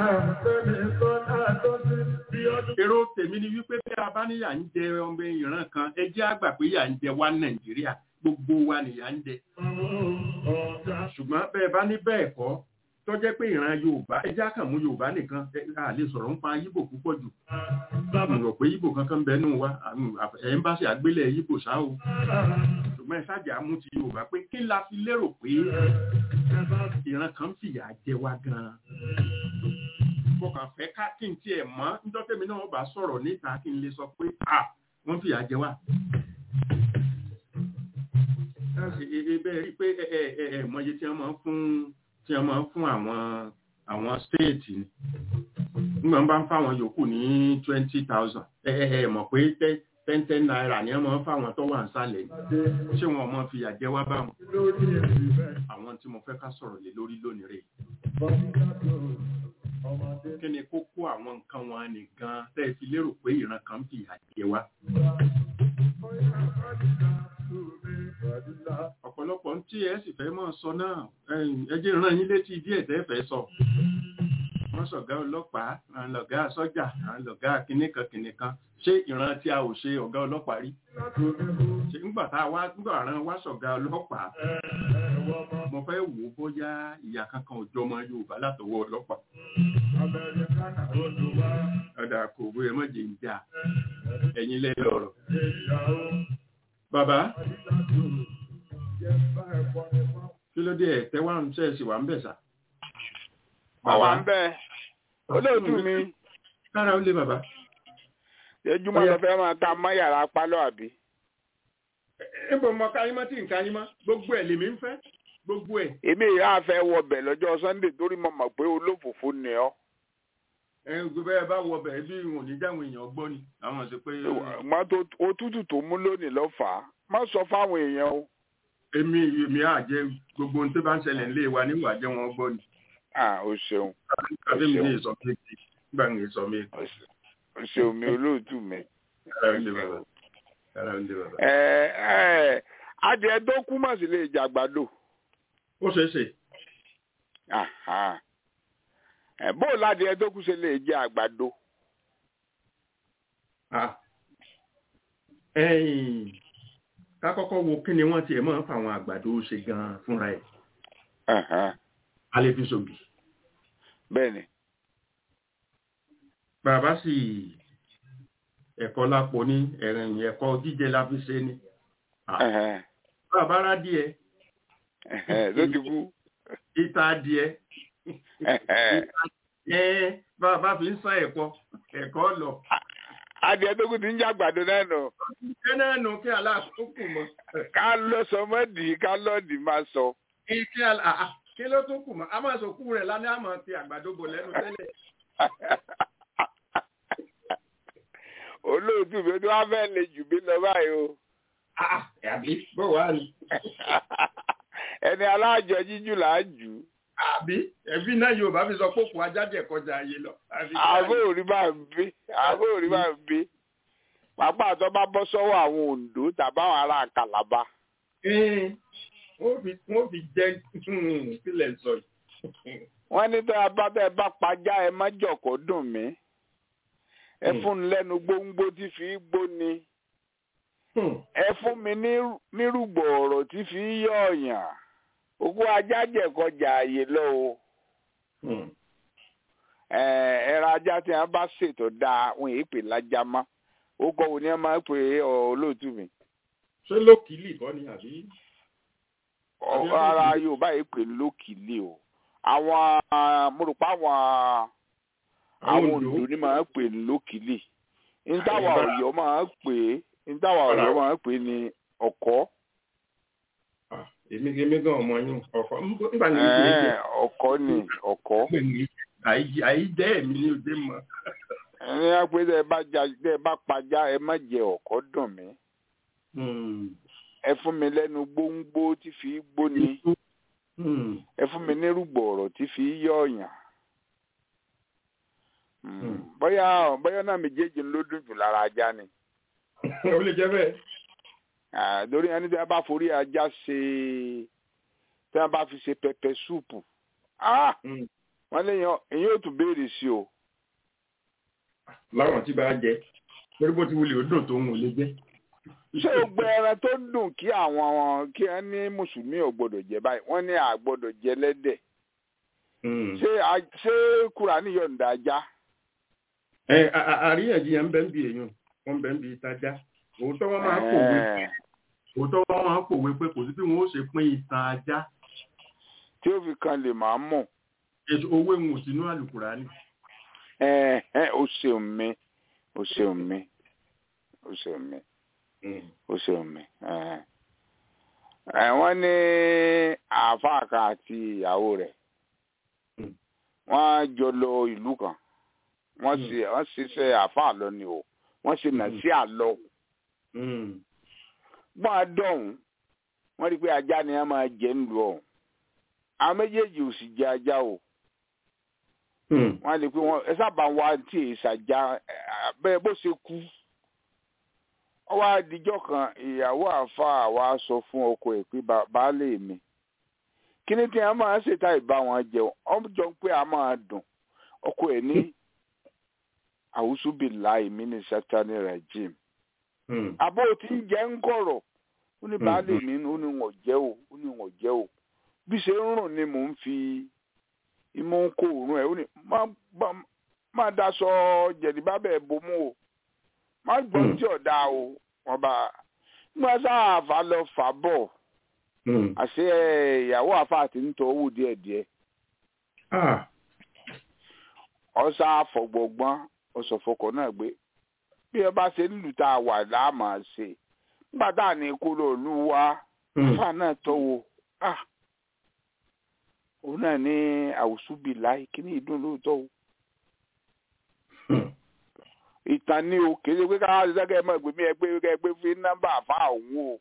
èrò tèmi ni wípé bí a bá níyà ń jẹ ọmọ ìran kan ẹ jẹ́ àgbà pé yà ń jẹ wá nàìjíríà gbogbo wa nìyà ń jẹ. ṣùgbọ́n bẹ́ẹ̀ bá ní bẹ́ẹ̀ kọ́ tó jẹ́ pé ìran yorùbá ẹ jẹ́ àkànmú yorùbá nìkan a lè sọ̀rọ̀ ń pa yíbò púpọ̀ jù. mo rò pé yíbò kankan bẹ́ẹ̀ nù wá ẹ̀ ń bá ṣe àgbélẹ̀ yíbò ṣá o ṣùgbọ́n ẹ ṣáàjà mú ti yorùbá pé kí la fi lérò pé ìran kan fìyà jẹ wá gan-an. mo kàn fẹ́ ká kí n tiẹ̀ mọ́ nítorí tèmi náà bá sọ̀rọ̀ níta kí n lè sọ pé à wọ́n fìyà jẹ wá. bẹ́ẹ̀ rí i pé ẹ ẹ ẹ mọye tí wọ́n máa ń fún tí wọ́n máa ń fún àwọn àwọn stéètì ni nígbà wọn bá ń fáwọn yòókù ní twenty thousand ẹ ẹ ẹ mọ̀ pé tẹ́ ten ten naira ni wọ́n fáwọn tó wà ń sálẹ̀ ṣé wọn mọ̀ fi àjẹ́ wá bá wọn. àwọn tí mo fẹ́ ká sọ̀rọ̀ lé lórí lónìí rẹ̀. kí ni kókó àwọn nǹkan wọn nìkan tẹ́ ẹ fi lérò pé ìran kan ń fi àjẹ́ wá. ọ̀pọ̀lọpọ̀ tí ẹ sì fẹ́ mọ̀ sọ náà ẹ jẹ́ ràn yín létí díẹ̀ tẹ́ fẹ́ sọ wọ́n sọ̀gá ọlọ́pàá àwọn lọ̀gá sọ́jà àwọn lọ̀gá kìnìkan kìnìkan ṣé ìran tí a ò ṣe ọ̀gá ọlọ́pàá rí ṣe ńgbà tá a wá ńgbà ran wá sọ̀gá ọlọ́pàá mo fẹ́ wò ó bóyá ìyá kankan ò jọmọ Yorùbá látọwọ́ ọlọ́pàá ọ̀dà kò bó ẹ mọ̀jẹ̀ ń jà ẹ̀yin lẹ́yìn ọ̀rọ̀ bàbá kí ló dé ẹ̀ tẹ́wà ń ṣẹ̀ṣì wà ń bẹ̀ sà àwa ń bẹ olóòtú mi kára ó lé bàbá ejúmọ́ lọ fẹ́ máa ta mọ́ yàrá pálọ̀ àbí. níbo mọ káyímọ́ tí nǹkan yín mọ́ gbogbo ẹ̀ lèmi ń fẹ́ gbogbo ẹ̀ èmi ìyá fẹ́ wọbẹ̀ lọ́jọ́ sunday torí mo mọ̀ pé olófòfó ni ọ́ ẹ gbogbo ẹ bá wọ bẹ̀ bí wọn ò ní jáwọn èèyàn gbọ́ ni àwọn ṣe pé mọ́ tó òtútù tó mú lónìí ló fà á má sọ fáwọn èèyàn o èmi èmi á jẹ gbogbo ohun tó bá ń ṣẹlẹ̀ nílé wa níwà jẹ́ wọn gbọ́ ni ah o ṣeun àbí mi ní ìsọ méjì nígbà mi ìsọ méjì. o ṣe- o ṣeun mi olóòtú mi. Ara ń dé bàbá. Ara ń dé bàbá. ẹ ẹ adìẹ tó kú mọ̀ sí lè jàgbàdo ó ṣeé ṣe Aha. ẹ bó o ládìẹ tó kú ṣe lè jẹ àgbàdo Ah. ẹ̀yìn ká kọ́kọ́ wo kí ni wọ́n tiẹ̀ máa ń fa àwọn àgbàdo ṣe gan-an fúnra ẹ̀ Aha. a lè fi ṣògì bẹ́ẹ̀ ni bàbá sì ẹ̀kọ́ lápò ní ẹ̀rìn ẹ̀kọ́ jíjẹ la fi ṣe ni Ah. Ẹhẹ́. bàbá rá díẹ̀ Ẹhẹ́. ló ti kú ìta díẹ̀ Ẹhẹ́. ẹ̀ bàbá fi ń sán ẹ̀kọ́ ẹ̀kọ́ lọ adìẹ tó kú ti ń jẹ àgbàdo náà nù ṣé náà nù kí aláàkókò mọ́ ká lọ sọ mọ́dì ká lọ́ọ̀dì máa sọ. kí alá ah, ah, kí ló tún kù mọ́ a máa sọ kú rẹ̀ lánàá àmọ́ ti àgbàdo bò lẹ́nu tẹ́lẹ̀ olóòtú mi tó wá fẹ́ lè jù mí lọ báyìí o Ah, ah, àbí bó wàá ni ẹni alájọ jíjù là á jù ú. àbí ẹbí náà yorùbá fi sọ pé òkú ajáde kọjá ayé lọ. Àbí kí àbó á- òrí máa ń bí àbó òrí máa ń bí pàápàá tó bá bọ́ sọ́wọ́ àwọn Oǹdó tàbáwọn ará Kàlàbá Ẹ́ẹ̀, wọ́n fi wọ́n fi jẹ́ sílẹ̀ sọ yìí. wọ́n ní tó bá bẹ́ẹ̀ bá pajá ẹ má jọ̀kọ́ dùn mí ẹ Hmm. fún un lẹ́nu gbóngbó tí fi í gbóni ẹ fún mi ní- nírúgbọ̀ ọ̀rọ̀ tí fi í yọ ọ̀yàn òkú ajá jẹ̀kọjà àyè lọ o ẹ ẹran ajá tí wọ́n bá ṣètò dáa wọn èyí pè lájá mọ́ ó kọ́ wo ni wọ́n máa ń pè é ọ, olóòtú mi ṣé lókìlì kọ́ ni àbí? Ọ- Àbí ara lókìlì? Yorùbá yìí pè lókìlì o àwọn mo rò pé àwọn àwọn Oǹdó? Oǹdó ni máa ń pè lókìlì ntàwà Àyíbá. Ọ̀yọ́ máa ń pè é ntàwà Ọ̀rá. Ọ̀yọ́ máa ń pè é ní ọ̀kọ́ Ah, èmi èmi gan ọmọ yín ọkọ nígbà ní ìgbà Ẹ̀ẹ́, yìí ọ̀kọ́ ni ọ̀kọ́ àìjẹ́ ẹ̀mí ní òde mọ́. ẹni wá pé tẹ́ ẹ bá ja tẹ́ ẹ bá pajá ẹ má jẹ ọ̀kọ́ dùn mí ẹ fún mi lẹ́nu gbóngbó tí fi í gbóni ẹ fún mi nírúgbọ̀ ọ̀rọ̀ tí fi í yọ ọ̀yàn Mm, Hmm. bóyá bóyá náà méjèèjì ló dùn jù lára ajá ni ó lè jẹ́ bẹ́ẹ̀. Ah, lórí ẹni tí a bá forí ajá ṣe tí a bá fi ṣe pẹpẹ súùpù Ah! Mm. wọ́n lè yan èyí ò tún béèrè sí o láwọn tí bá jẹ torí bó ti wulẹ̀ ó dùn tó ń wọlé jẹ́. ṣé o gbẹ ẹran tó dùn kí àwọn kí wọn ní mùsùlùmí ò gbọ́dọ̀ jẹ báyìí wọ́n ní a gbọ́dọ̀ jẹ lẹ́dẹ̀ ṣé a- ṣé Kùránì yọ̀ǹda ajá ẹ a- a- àríyànjiyàn ń bẹ ń bi èèyàn wọn bẹ ń bi ìtajà òótọ́ wọn máa pòwe Ẹ̀ẹ́, òótọ́ wọn máa pòwe pé kò sí bí wọn ó ṣe pín ìtàn ajá tí ó fi kan lè máa mọ̀ èso owó ìwọ̀n sínú àlùkùránì. ẹ̀ẹ́ o ṣeun mi o ṣeun mi o ṣeun mi o ṣeun mi ẹ̀ẹ́. Ẹ̀, wọ́n ní àáfàá kan àti ìyàwó rẹ̀ Mm. wọ́n jọ lọ ìlú kan wọ́n Mm. ṣe wọ́n ṣiṣẹ́ àáfàá lọ ni o wọ́n ṣe nà Mm. sí àlọ́ gbọ́n adọ́hùn wọ́n rí i pé ajá ni wọ́n máa jẹ ńlú ọ̀hún àwọn méjèèjì ò sì jẹ ajá o wọ́n á lè pé wọ́n ẹ sábà wá tí èyí ṣàjá bẹ́ẹ̀ bó ṣe kú wọ́n wá dijọ́ kan ìyàwó àáfàá wa sọ fún ọkọ ẹ̀ pé "Ba- baálé mi kí ni tí wọ́n máa ń ṣètà ìbá wọn jẹun wọ́n jọ pé a máa dùn ọkọ ẹ̀ ní àwùsùbìlà ìmí ní sátani rajim àbó tí ń jẹ́ ń kọ̀rọ̀ ó ní baálé mi ó ní wọ́n jẹ́ o ó ní wọ́n jẹ́ o bí ṣe ń rùn ni mò ń fi imú ń kó òórùn ẹ̀ ó ní má- má- má daṣọ jẹ̀díbá bẹ́ẹ̀ bomú o má gbọ́n Hmm. tí ọ̀dà o wọ́n bá nígbà sáà fà lọ fà bọ̀ àṣé ìyàwó àfa àti ń tọ́ owó díẹ̀díẹ̀ ọ̀sà àfọ̀gbọ̀gbọ́n ọ̀sọ̀fọkọ̀ náà gbé bí ẹ bá ṣe ń lù tá a wà láàmà ṣe nígbà tá à ní kó lọ lù wá àfa náà tọ́wọ́ ah òun náà ní àwùsùbí láì kíní ìdún lóòótọ́ o ìtàn ni o kì í ṣe pé káwá ṣiṣẹ́ kẹ́ ẹ mọ̀ ìgbé mi ẹ pé kẹ́ ẹ pé fi nọ́mbà àfa òun o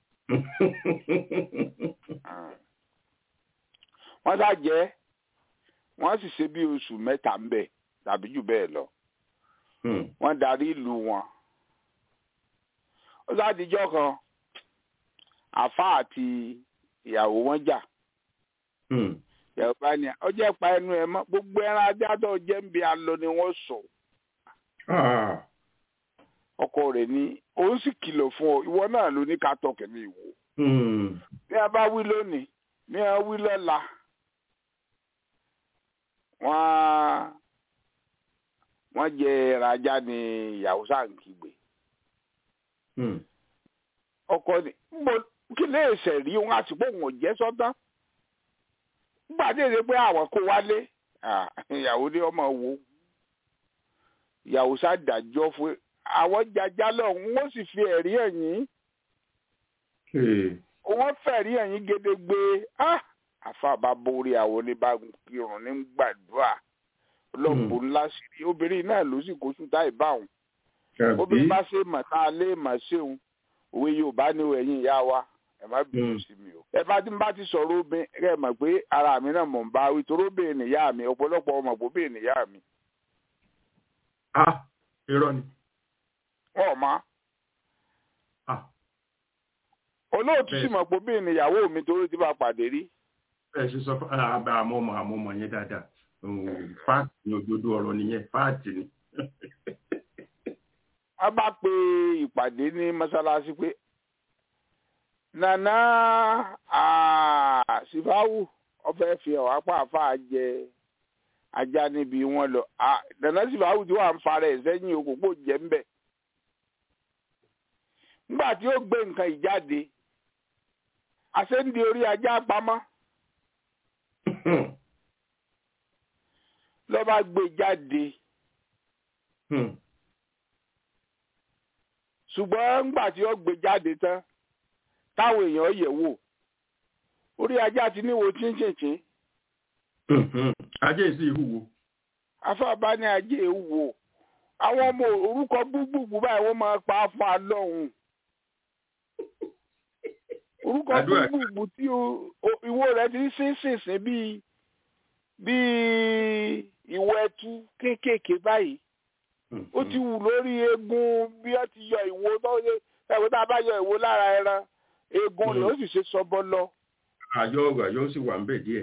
wọ́n sá jẹ́ wọ́n sì ṣe bí oṣù mẹ́ta ń bẹ̀ tàbí jù bẹ́ẹ̀ lọ wọ́n darí ìlú wọn ó sádìjọ́ kan àfa àti ìyàwó wọn jà ìyàwó bá ní ọjọ́ ìpa ẹnu ẹ mọ́ gbogbo ẹran ajá tó jẹ́ ń bi alọ ni wọ́n sọ ọkọ rẹ̀ ní òun sì kìlọ̀ fún ọ ìwọ náà ló ní ká tọkẹ̀ ní ìwò ní a bá wí lónìí ní a wí lọ́la wọ́n wọ́n jẹ ẹran ajá ní ìyàwó sáǹkìgbè ọkọ ni mo kí lè ṣe rí wọn àti pé òun ò jẹ́ sọ́tán nígbà tí èdè pé àwọn kó wálé ìyàwó ní ọmọ wo ìyàwó ṣàdájọ́ fún àwọn jàjà lọ́hùn wọ́n sì fi ẹ̀rí ẹ̀yìn wọ́n fẹ̀rí ẹ̀yìn gédégbé àfàbà borí àwọn oníbàkírun ní gbàdúrà lọ́pọ̀ ńlá sí i obìnrin náà ló sì kó sùn táì báwọn obìnrin bá ṣe mọ̀ tá a lè mọ̀ ṣéun òwe yorùbá ní ẹ̀yìn ìyá wa ẹ má bínú sí mi o. ẹ bá ti ń bá ti sọ̀rọ̀ obìnrin ẹ mọ̀ pé ara mi náà mọ̀ ń bá wí torí obìnrin nìyá mi ọ̀pọ̀lọpọ̀ ọmọ pé obìnrin nìyá mi. a irọ́ ni. wọ́n mọ̀ olóòtú sì mọ̀ pé obìnrin nìyàwó mi torí ti bá pàdé rí. ẹ ṣe sọ fún àmọ́ ọmọ àmọ́ ọmọ yẹn dáadáa fáàtì ni òdodo ọ̀rọ̀ nìyẹn fáàtì ni. wọ́n bá pe ìpàdé ní mọ́ṣáláṣí pé nana sifawu ọfẹ fi ọ apá àfa jẹ ajá níbi wọn lọ nana sifawu tí wàá ń fara ẹ sẹ́yìn òkòkò jẹ ń bẹ nígbà tí ó gbé nǹkan ìjáde àṣẹ́ndì orí ajá pamọ́ lọ́ba gbé jáde ṣùgbọ́n nígbà tí ó gbé jáde tán táwọn èèyàn yẹ̀ wò orí ajá ti níwo chíńchìnchín. ajé sí ìhùwò. afábá ní ajé ìhùwò àwọn ọmọ orúkọ gbúgbùgbù báyìí wọ́n máa pa fún alọ́hùn. orúkọ gbúgbùgbù tí ìwo rẹ̀ ti sín sínsìn bíi bíi ìwọ ẹtu kéékèèké báyìí ó ti wù lórí eegun bí wọ́n ti yọ ìwo tó ṣe ẹ̀wọ́n tá a bá yọ ìwo lára ẹran eegun rẹ̀ ó sì ṣe sọbọ lọ. àyọ ọgbà yóò sì wà ń bẹ díẹ̀.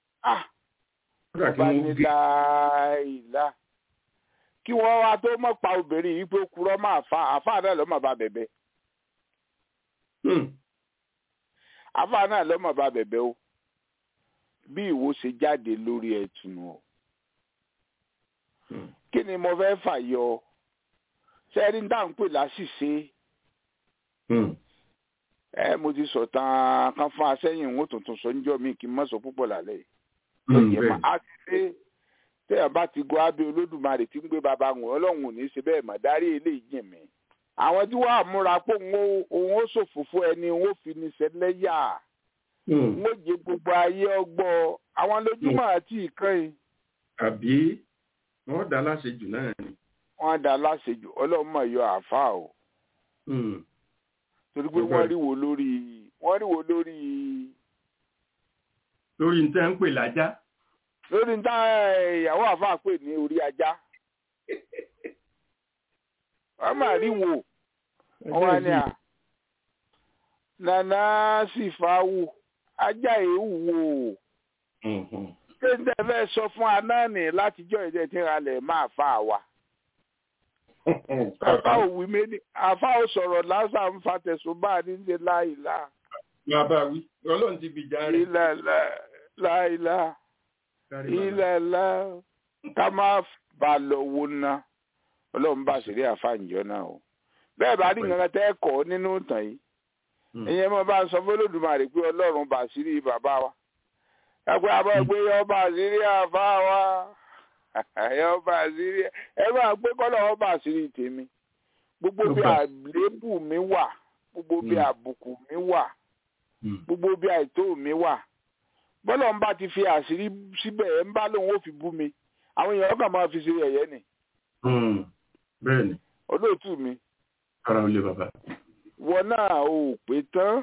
ọba ní láìlá kí wọ́n wá tó mọ̀ pa obìnrin yìí pé ó kúrọ́ máa fa àfa náà lọ́mọ bá bẹ̀bẹ̀. àfa náà lọ́mọ bá bẹ̀bẹ̀ o bí ìwo ṣe jáde lórí ẹ̀tùnú o. kí ni mo fẹ́ fàyọ sẹ́rí dáhùn pè láṣìṣe ẹ mo ti sọ tán kan fún asẹ́yìn ìwọ̀n tuntun sọ níjọ́ mi kí n má sọ púpọ̀ lálẹ́ yìí. a ti ṣe tẹ́yàn bá ti gọ́ abẹ́ olódùmarè tí ń gbé baba wọn ọlọ́run ò ní ṣe bẹ́ẹ̀ mọ̀ dárí eléyìí jìn mí. àwọn tí wàá múra pé òun ó ṣòfófó ẹni òun ó fi ní sẹ́lẹ́yà òun ó jẹ gbogbo ayé ọgbọ́ àwọn lójúmọ́ àti ìkànnì. àbí wọ́n dá láṣejù náà ni. wọ́n dá láṣejù ọlọ́run mọ̀ yọ àáfàá o torí pé wọ́n rí wo lórí wọ́n rí wo lórí. lórí níta ń pè lájá. lórí níta ìyàwó àfáà pè ní orí ajá. wọ́n máa rí wo wọ́n wá ní à. nana sì fa wò ajá èéwù wò. ṣé n tẹ́ fẹ́ sọ fún anáàní látijọ́ ìdẹ́ tí ń ralẹ̀ máa fa wa àfa òwì méjì àfa ò sọ̀rọ̀ lásán ń fa tẹ̀sùn bá a ní ṣe láìlá. bàbá wí ọlọ́run ti bìjà rẹ̀. ìlàlá láìlá ìlàlá ká má bà lọ wo ná ọlọ́run bá ṣeré àfa ìjọ náà o. bẹ́ẹ̀ bá rí nǹkan tẹ́ kọ́ nínú ìtàn yìí ìyẹn mo bá ń sọ fún Olódùmarè pé ọlọ́run bá ṣírí bàbá wa. ẹgbẹ́ àbọ̀ ẹgbẹ́ yọ bá ṣírí àfa wa ẹ ọba àṣírí ẹ máa gbé kọ́lọ̀ ọba àṣírí tèmi gbogbo bí àlébù mi wà gbogbo bí àbùkù mi wà gbogbo bí àìtó mi wà bọ́lá ń bá ti fi àṣírí síbẹ̀ ẹ̀ ń bá lóun ó fi bú mi àwọn èèyàn kàn máa fi ṣe ẹ̀yẹ́ ni bẹ́ẹ̀ ni olóòtú mi ara ò lè bàbá wọn náà ò pé tán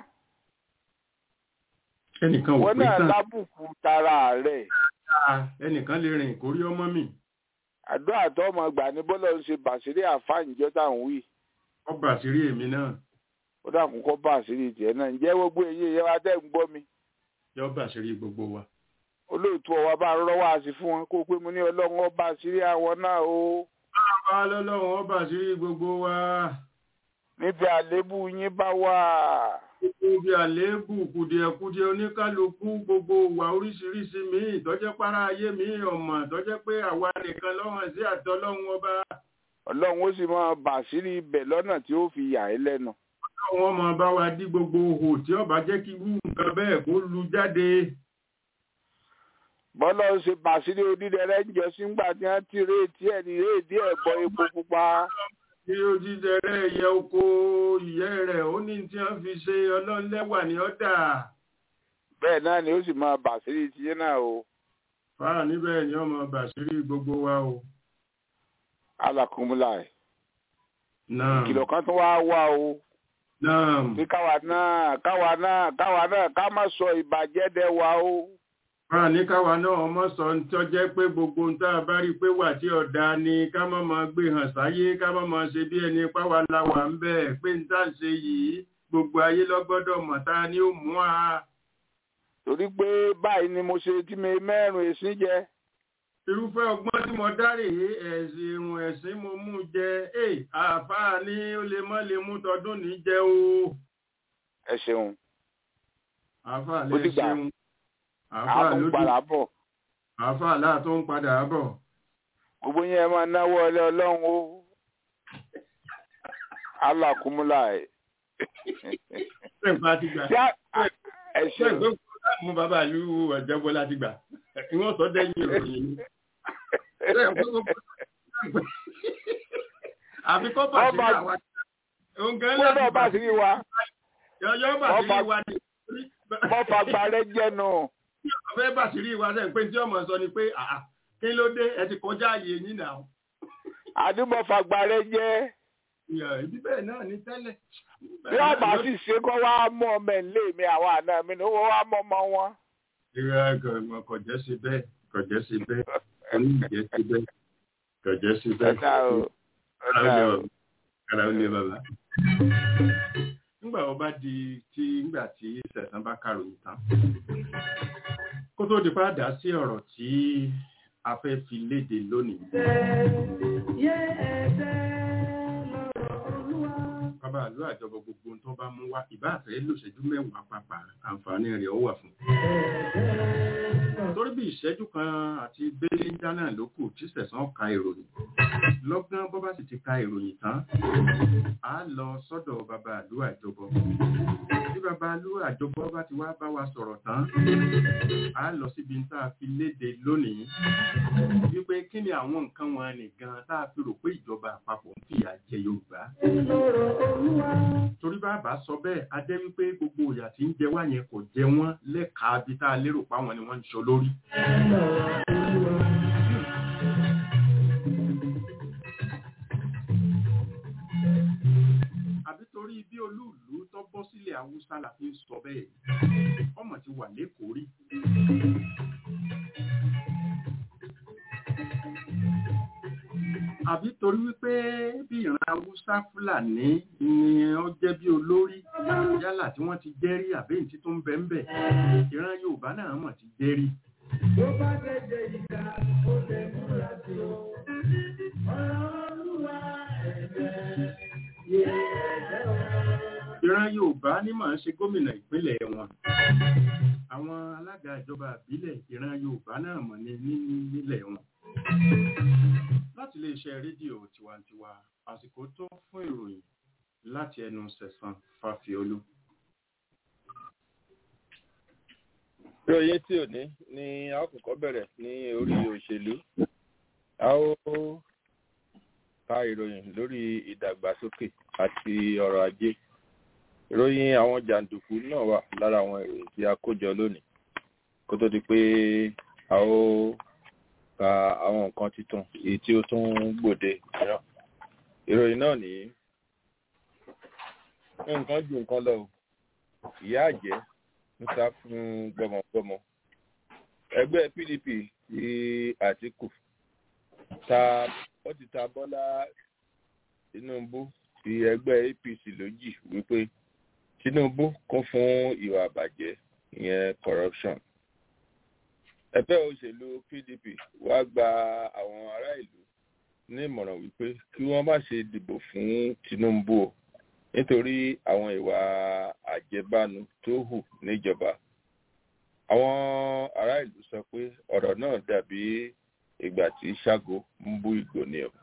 ẹnìkan ò wọn pé náà tán lábùkù tara rẹ̀ Ah, ẹnìkan lè rìn kórí ọmọ mi àdúrà tó ọmọ gbà ní bọ́lá ń ṣe bàṣírí àfáàǹjọ́ táwọn wí ọba àṣírí èmi náà ó dàkún kọ́ bá àṣírí tiẹ̀ náà ǹjẹ́ gbogbo èyí ìyẹn wa tẹ́ ń gbọ́ mi yọ ọba àṣírí gbogbo wa olóòtú ọwọ́ bá ń rọ́wọ́ àṣì fún wọn kó pé mo ní ọlọ́run ọba àṣírí àwọn náà o bá lọ́lọ́run ọba àṣírí gbogbo wa níbi àléébù yín bá wà gbogbo bí àléébù kùdìẹ̀kudiẹ oníkálukú gbogbo wà oríṣiríṣi míì tọ́jẹ́ para ayé míì ọmọ tọ́jẹ́ pé àwa nìkan lọ́wọ́n sí àtọ́lọ́run ọba ọlọ́run ó sì máa bàṣírí ibẹ̀ lọ́nà tí ó fi yà ẹ́ lẹ́nu wọn máa bá wa dí gbogbo ohò tí ọba jẹ́ kí irú nǹkan bẹ́ẹ̀ kó lu jáde bọ́lá ń ṣe bàṣírí onídẹ̀rẹ́ ń jọ sígbà tí wọ́n ti réètí ẹ̀ ní réètí ẹ̀ bọ epo pupa tí ó jíjẹ rẹ̀ yẹ oko ìyẹ́ rẹ̀ ó ní tí wọ́n fi ṣe ọlọ́lẹ́wà ní ọ́dà bẹ́ẹ̀ náà ni ó sì máa bàṣírí tiyín náà o fáà níbẹ̀ ni ọmọ bàṣírí gbogbo wa o alákùnmùlà ẹ̀ náà kìlọ̀ kan tó wá wá o náà pé káwa náà káwa náà káwa náà ká má sọ ìbàjẹ́ dẹ wa o fáà ní káwa náà ọmọ sọ ń tọ́jẹ́ pé gbogbo ń tá a bá rí i pé wà tí ọ̀dà ni ká má máa gbé hàn sáyé ká má máa ṣe bí ẹni páwa la wà ń bẹ̀ pé ń tá à ń ṣe yìí gbogbo ayé lọ́gbọ́dọ̀ mọ̀ tá ni ó mú a. torí pé báyìí ni mo ṣe tí mi mẹ́rin èsì jẹ irúfẹ́ ọgbọ́n tí mo dárè é ẹ̀sìn irun ẹ̀sìn mo mú jẹ ẹ̀ àáfàá ní ó lè mọ́ lè mú tọdún ní jẹ o ẹ ṣeun àáfàá Ó lè dìgbà. ṣeun àáfàá àwọn ló padà dùn bọ̀ àáfàá láà tó ń padà bọ̀ gbogbo yẹn ẹ máa náwó ọlẹ́ ọlọ́run o alákùnmùlà ẹ̀ ṣèǹpá ti gbà tí a- ẹ ṣeun ṣèǹpá mú bàbá ìlú ọ̀jẹ̀bọ láti gbà kí wọ́n sọ dẹ́yìn ìròyìn ni àfi kọ́ bàṣírí Ọba- àwa òǹkẹ́ wọ́n náà bá láti sí wa yọ̀yọ́ bàṣírí Ọba- wa ni wọ́n fagbá rẹ jẹ́nu tí ọmọ fẹ́ bàṣírí wa sẹ́yìn pé tí ọmọ sọ ni pé àà kí ló dé ẹ ti kọjá àyè yín náà àdúgbò fagbá rẹ jẹ́ ìyá ibi bẹ́ẹ̀ náà ní tẹ́lẹ̀ bí wọ́n bá sì ṣe kọ́ wá mú ọmọ ẹ̀ lé mi àwọn àna mi ni wọ́n wá mọ́ ọmọ wọn. ìrẹ́ kò jẹ́ sí bẹ́ẹ̀ kò jẹ́ sí bẹ́ẹ̀ oníjẹ́ sí bẹ́ẹ̀ kò jẹ́ sí bẹ́ẹ̀ ọ̀dà o Ara ọ̀dà ó o. lé bàbá. Ara ó lé bàbá. nígbà wo bá di tí nígbà tí sẹ̀sán bá kàròyìn tán kó tó di padà sí ọ̀rọ̀ tí a fẹ́ fi léde lónìí. bàbá àlọ́ àjọbọ gbogbo ohun tó bá mú wá ìbá àfẹ́ lòṣẹ́jú mẹ́wàá pàpà àǹfààní rẹ̀ ó wà fún un torí bí ìṣẹ́jú kan àti bẹ́lẹ́ńdá náà ló kù tí sẹ̀sán ka ìròyìn lọ́gán bó bá sì ti ka ìròyìn tán á lọ sọ́dọ̀ bàbá àlú àjọbọ bí bàbá àlú àjọbọ bá ti wá bá wa sọ̀rọ̀ tán á lọ síbi tá a fi léde lónìí wípé kí ni àwọn nǹkan wọn nìkan tá a fi rò pé ìjọba àpapọ̀ ń fìyà jẹ Yorùbá torí bàbá sọ bẹ́ẹ̀ a jẹ́ wípé gbogbo ìyà tí ń jẹ wá yẹn kò jẹ wọ́n lẹ́ka bí tá a lérò páwọn ni wọ́n ń sọ lórí. àbí torí bí olúùlú tó bọ́ sílẹ̀ haúsá la fi ń sọ bẹ́ẹ̀ ọmọ ti wà lẹ́kọ̀ọ́ rí. àbí torí wípé bí ìran haúsá fúlàní ni ó jẹ́ bí olórí yálà tí wọ́n ti jẹ́ rí àbẹ́yìn tí tó ń bẹ ń bẹ̀ ìran yorùbá náà mọ̀ ti jẹ́ rí. ìran yorùbá ní màá ṣe gómìnà ìpínlẹ̀ wọn àwọn alága ìjọba àbílẹ̀ ìran yorùbá náà mọ̀ ní ní- nílẹ̀ wọn láti iléeṣẹ́ rédíò tiwantiwa àsìkò tó fún ìròyìn láti ẹnu sẹ̀sán fàfiolú. ìròyìn tí ò ní ni a ó kọ́kọ́ bẹ̀rẹ̀ ní orí òṣèlú a ó ka ìròyìn lórí ìdàgbàsókè àti ọrọ̀ ajé ìròyìn àwọn jàǹdùkú náà wà lára àwọn ìròyìn tí a kó jọ lónìí kó tó di pé a ó ka àwọn nǹkan tuntun èyí tí ó tún gbòde mìíràn ìròyìn náà nìyí nǹkan ju nǹkan lọ o ìyá àjẹ́ ń sá fún gbọmọgbọmọ ẹgbẹ́ pdp ti àtìkù ta ó ti ta bọ́lá tinubu ti ẹgbẹ́ apc lójì wípé tinubu kún fún ìwà àbàjẹ́ ìyẹn corruption ẹgbẹ́ òṣèlú pdp wá gba àwọn ará ìlú ní ìmọ̀ràn wípé kí wọ́n má ṣe dìbò fún tinubu o nítorí àwọn ìwà àjẹbánu tó hù níjọba àwọn ará ìlú sọ pé ọ̀rọ̀ náà dàbí ìgbà tí ṣágo ń bú ìgò ni o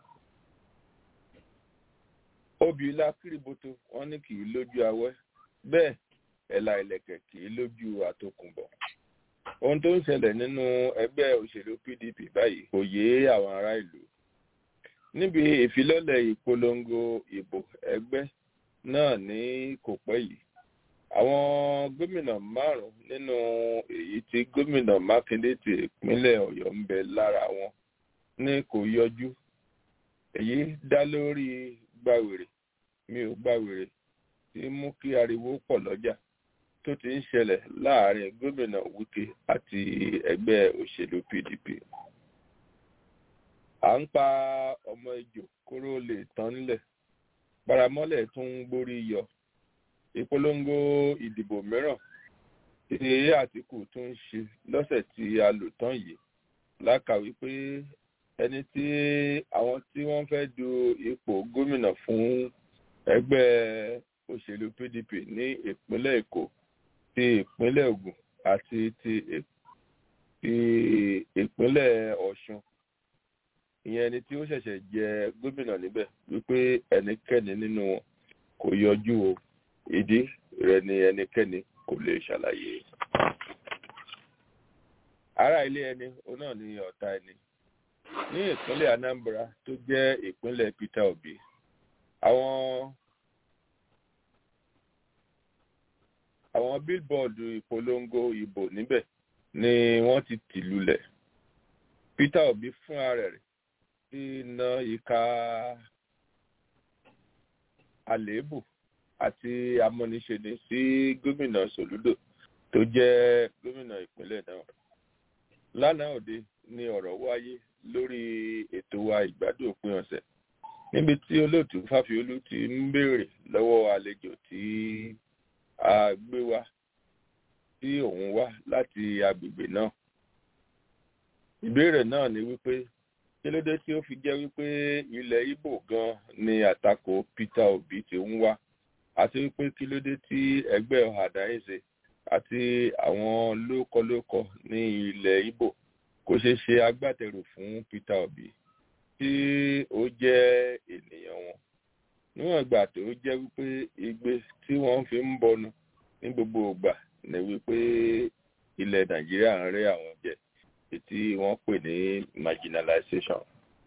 obì ilá kírìbótó wọn ní kì í lójú awẹ́ bẹ́ẹ̀ ẹ̀là ìlẹ̀kẹ̀ kì í lójú àtòkùnbọ̀ ohun tó ń ṣẹlẹ̀ nínú ẹgbẹ́ òṣèlú pdp báyìí kò yé àwọn ará ìlú níbi ìfilọ́lẹ̀ ìpolongo ìbò ẹgbẹ́ náà ní kò pẹ́ yìí àwọn gómìnà márùn nínú èyí tí gómìnà mákindé ti ìpínlẹ̀ ọ̀yọ́ ń bẹ lára wọn ní kò yọjú èyí dá lórí gbàwèrè mi ò gbàwèrè tí mú kí ariwo pọ̀ lọ́jà tó ti ń ṣẹlẹ̀ láàrin gómìnà wike àti ẹgbẹ́ òṣèlú pdp à ń pa ọmọ ejò kóró lè tán nílẹ̀ paramọ́lẹ̀ tún ń gbórí yọ ìpolongo ìdìbò mìíràn tí àtìkù tún ń ṣe lọ́sẹ̀ tí a lò tán yìí lákàwí pé ẹni tí àwọn tí wọ́n fẹ́ du ipò gómìnà fún ẹgbẹ́ òṣèlú pdp ní ìpínlẹ̀ èkó ti ìpínlẹ̀ ogun àti ti ìpínlẹ̀ ọ̀ṣun ìyẹn ẹni tí ó ṣẹ̀ṣẹ̀ jẹ gómìnà níbẹ̀ wípé ẹnikẹ́ni nínú wọn kò yọjú o ìdí rẹ̀ ni ẹnikẹ́ni kò lè ṣàlàyé. ará ilé ẹni òun náà ni ọ̀tá ẹni ní ìpínlẹ̀ anambra tó jẹ́ ìpínlẹ̀ peter obi àwọn àwọn bílbọọdù ìpolongo ìbò níbẹ̀ ni wọ́n ti tì lulẹ̀ peter obi fúnra rẹ̀ ti na ìka àléébù àti amúniṣeni sí gómìnà sòlúdò tó jẹ́ gómìnà ìpínlẹ̀ náà lánàá òde ni ọ̀rọ̀ wáyé lórí ètò wa ìgbádùn òpin ọ̀sẹ̀ níbi tí olóòtú fáfiolú ti ń béèrè lọ́wọ́ àlejò tí a gbé wá tí òun wá láti agbègbè náà ìbéèrè náà ni wípé kí ló dé tí ó fi jẹ́ wípé ilẹ̀ ibo gan ni àtakò peter obi ti ń wá àti wípé kí ló dé tí ẹgbẹ́ ọ̀hàdáyèsè àti àwọn lókọlókọ ní ilẹ̀ ibo kò ṣeé ṣe agbátẹrù fún peter obi tí ó jẹ́ ènìyàn wọn níwọ̀n ìgbà tó jẹ́ wípé igbe tí wọ́n fi ń bọnu ní gbogbo ìgbà ni wípé ilẹ̀ nàìjíríà ń rẹ́ àwọn jẹ tí wọ́n pè ní marginalization.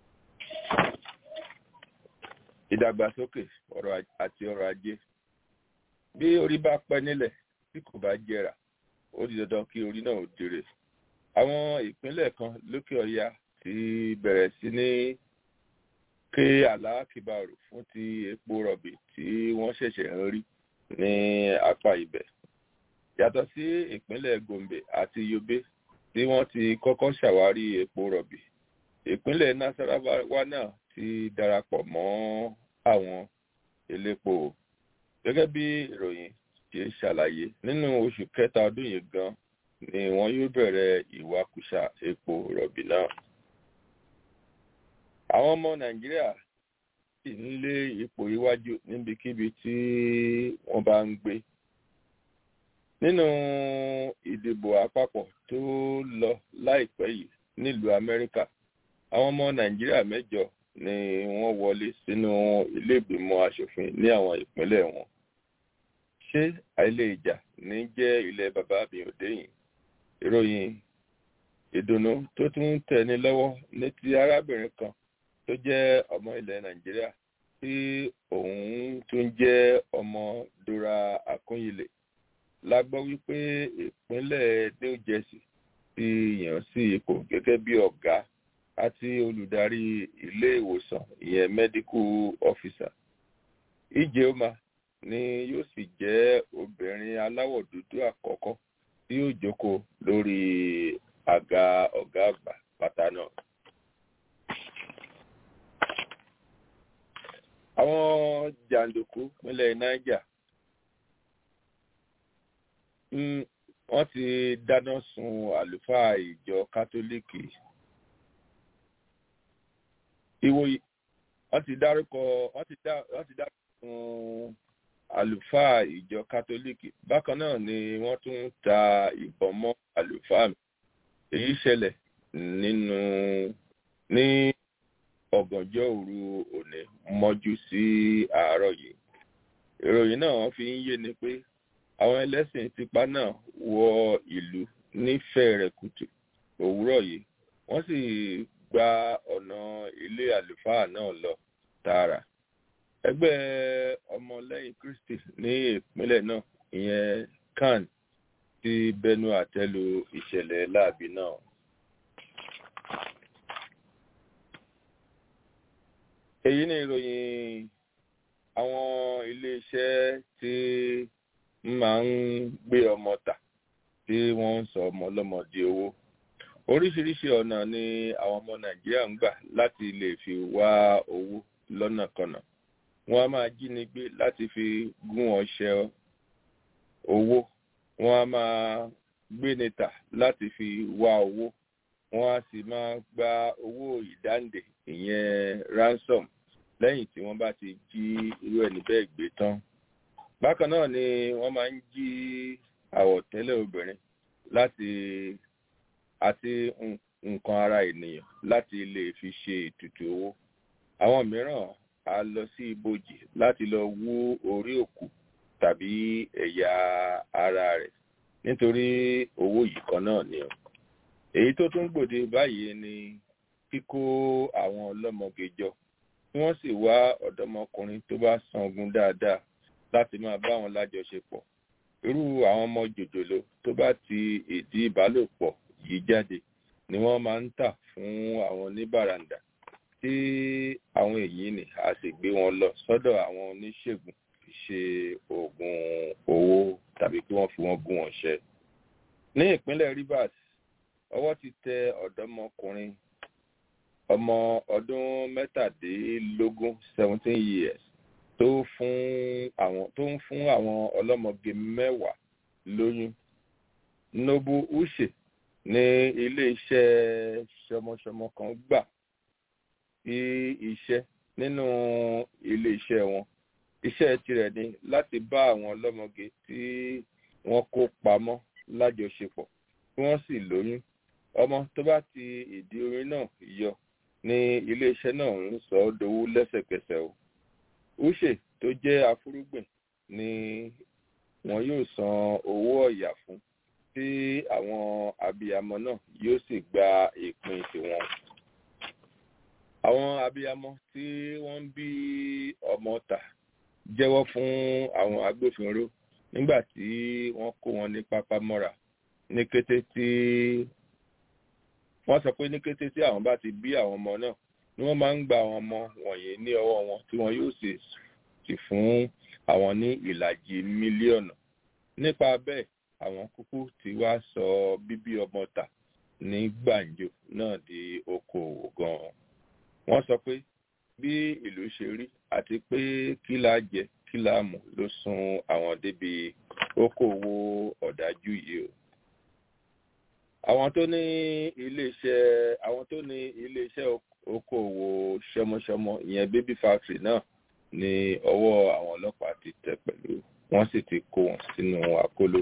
ìdàgbàsókè ọrọ̀ àti ọrọ̀ ajé bí orí bá pẹ́ nílẹ̀ tí kò bá jẹrà ó di dandan kí orí náà ó jèrè àwọn ìpínlẹ̀ kan lókè ọya ti bẹ̀rẹ̀ sí ní ké àlákìbàrò fún ti epo rọ̀bì tí wọ́n ṣẹ̀ṣẹ̀ ń rí ní apá ibẹ̀ yàtọ̀ sí ìpínlẹ̀ gombe àti yobe tí wọ́n ti kọ́kọ́ ṣàwárí epo rọ̀bì ìpínlẹ̀ nasarawa náà ti darapọ̀ mọ́ àwọn elépo gẹ́gẹ́ bí ìròyìn ṣe ṣàlàyé nínú oṣù kẹta ọdún yìí gan ni wọ́n yóò bẹ̀rẹ̀ ìwakùsà epo rọ̀bì náà. àwọn ọmọ nàìjíríà sì ń lé ipò iwájú níbikíbi tí wọ́n bá ń gbé. nínú ìdìbò àpapọ̀ tó lọ láìpẹ́ yìí nílùú amẹ́ríkà àwọn ọmọ nàìjíríà mẹ́jọ ni wọ́n wọlé sínú ilé ìgbìmọ̀ asòfin ní àwọn ìpínlẹ̀ wọn ṣé àìlè ìjà ní jẹ́ ilẹ̀ bàbá mi ò déyìn ìròyìn ìdùnnú tó tún tẹni lọ́wọ́ ní ti arábìnrin kan tó jẹ́ ọmọ ilẹ̀ nàìjíríà tí òun tún jẹ́ ọmọ dora Akúnyìlẹ̀ la gbọ́ wípé ìpínlẹ̀ New Jersey ti yàn sí ipò gẹ́gẹ́ bí ọ̀gá àti olùdarí ilé ìwòsàn ìyẹn medical officer Ijeoma ni yóò sì jẹ́ obìnrin aláwọ̀ dúdú àkọ́kọ́ tí yóò jókòó lórí àga ọ̀gá àgbà pátá náà. àwọn jàǹdùkú nílẹ̀ Niger wọ́n ti dáná sun àlùfáà ìjọ kátólíìkì ìwòyí wọ́n ti dárúkọ wọ́n ti dárúkọ sun àlùfáà ìjọ kátólíìkì bákan náà ni wọ́n tún ta ìbọn mọ́ àlùfáà mi èyí ṣẹlẹ̀ nínú ní ọ̀gànjọ́ òru òní mọ́jú sí àárọ̀ yìí ìròyìn náà fi ń yé ni pé àwọn ẹlẹ́sìn tipa náà wọ ìlú nífẹ̀ẹ́ rẹ̀ kùtù òwúrọ̀ yìí wọ́n sì gba ọ̀nà ilé àlùfáà náà lọ tààrà ẹgbẹ́ ọmọlẹ́yìn Kristi ní ìpínlẹ̀ náà ìyẹn CAN ti bẹnu àtẹ́lu ìṣẹ̀lẹ̀ láabi náà. èyí ni ìròyìn àwọn iléeṣẹ́ tí máa ń gbé ọmọ tà tí wọ́n ń sọ ọmọ ọlọ́mọ di owó oríṣiríṣi ọ̀nà ni àwọn ọmọ nàìjíríà ń gbà láti lè fi wá owó lọ́nàkọnà wọ́n á máa jíni gbé láti fi gún ọṣẹ owó wọ́n á máa gbéni tà láti fi wá owó wọ́n á sì máa gba owó ìdáǹdè ìyẹn ransom lẹ́yìn tí wọ́n bá ti jí irú ẹni bẹ́ẹ̀ gbé tán bákan náà ni wọ́n máa ń jí àwọ̀tẹ́lẹ̀ obìnrin láti àti nǹkan ara ènìyàn láti lè fi ṣe ètùtù owó àwọn mìíràn á lọ sí ibojì láti lọ wú orí òkú tàbí ẹ̀yà ara rẹ̀ nítorí owó yìí kan náà ni o èyí tó tún gbòde báyìí ni kíkó àwọn ọlọ́mọge jọ tí wọ́n sì wá ọ̀dọ́mọkùnrin tó bá sangun dáadáa láti máa bá wọn lájọṣepọ̀ irú àwọn ọmọ jòjòló tó bá ti ìdí ìbálòpọ̀ yìí jáde ni wọ́n máa ń tà fún àwọn oníbàràǹdà tí àwọn èyí ni a sì gbé wọn lọ sọ́dọ̀ àwọn oníṣègùn fi ṣe oògùn owó tàbí kí wọ́n fi wọ́n gún wọn ṣẹ. ní ìpínlẹ̀ Rivers ọwọ́ ti tẹ ọ̀dọ́mọkùnrin ọmọ ọdún mẹ́tàdínlógún seventeen years tó fún àwọn tó ń fún àwọn ọlọ́mọge mẹ́wàá lóyún nobu uche ní ilé-iṣẹ́ ṣọmọṣọmọ kan gbà sí iṣẹ́ nínú ilé-iṣẹ́ wọn iṣẹ́ tirẹ̀ ni láti bá àwọn ọlọ́mọge tí wọ́n kó pamọ́ lájọṣepọ̀ tí wọ́n sì lóyún ọmọ tó bá ti ìdí oyún náà yọ ní iléeṣẹ́ náà ń sọ ọ́ dowó lẹ́sẹ̀kẹsẹ̀ o uche tó jẹ́ afúrúgbìn ni wọn yóò san owó ọ̀yà fún tí àwọn abiyamọ náà yóò sì gba ìpín tiwọn àwọn abiyamọ tí wọ́n ń bí ọmọ tà jẹ́wọ́ fún àwọn agbófinró nígbà tí wọ́n kó wọn ní pápá mọ́ra ní kété tí wọ́n sọ pé ní kété tí àwọn bá ti bí àwọn ọmọ náà ni wọ́n máa ń gba àwọn ọmọ wọ̀nyí ní ọwọ́ wọn tí wọ́n yóò sì sì fún àwọn ní ìlàjì mílíọ̀nù nípa bẹ́ẹ̀ àwọn kúkú ti wá sọ bíbí ọmọ tà ní gbàǹjo náà di okòwò gan-an wọ́n sọ pé bí ìlú ṣe rí àti pé kí la jẹ kí la mú ló sún àwọn débi okòwò ọ̀dájú yìí o àwọn tó ní iléeṣẹ́ àwọn tó ní iléeṣẹ́ okòwò ṣọmọṣọmọ ìyẹn baby factory náà ní ọwọ́ àwọn ọlọ́pàá ti tẹ̀ pẹ̀lú wọ́n sì ti kó wọn sínú àkóló.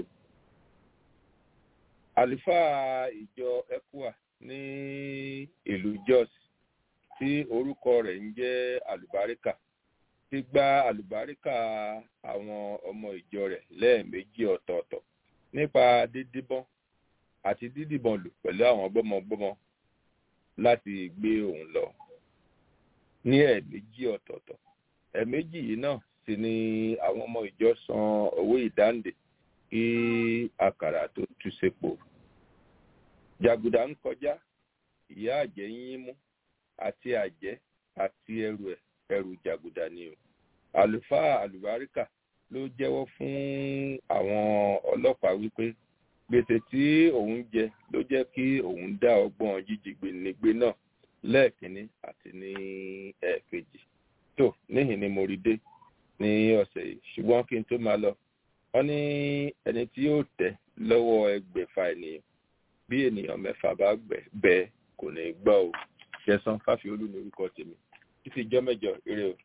àlùfáà ìjọ ecua ní ìlú jos tí orúkọ rẹ̀ ń jẹ́ àlùbáríkà ti gba àlùbáríkà àwọn ọmọ ìjọ rẹ̀ lẹ́ẹ̀mejì ọ̀tọ̀ọ̀tọ̀ nípa dídíbọ́n àti dídìbọn lù pẹ̀lú àwọn gbọ́mọgbọ́mọ láti gbé òun lọ ní ẹ̀ẹ̀mejì ọ̀tọ̀ọ̀tọ̀ ẹ̀ẹ̀mejì yìí náà sì ni àwọn ọmọ ìjọ san owó ìdáǹdè kí àkàrà tó tú sépo jàgùdà ń kọjá ìyá àjẹ́ yín mú àti àjẹ́ àti ẹrù ẹ̀ ẹrù jàgùdà ni o àlùfáà àlùbáríkà ló jẹ́wọ́ fún àwọn ọlọ́pàá wípé gbèsè tí òun jẹ ló jẹ́ kí òun dá ọgbọ́n jíjìgbè nígbé náà lẹ́ẹ̀kínní àti ní ẹ̀ẹ̀kejì tó níhìn ni mo rí dé ní ọ̀sẹ̀ yìí ṣùgbọ́n kí n tó máa lọ wọ́n ní ẹni tí yóò tẹ̀ lọ́wọ́ ẹgbẹ̀fà ènìyàn bí ènìyàn mẹ́fà bá bẹ́ẹ̀ kò ní gbọ́ o ṣẹ̀san fáfiolú ní orúkọ tèmi títí ijọ́ mẹ́jọ eré o.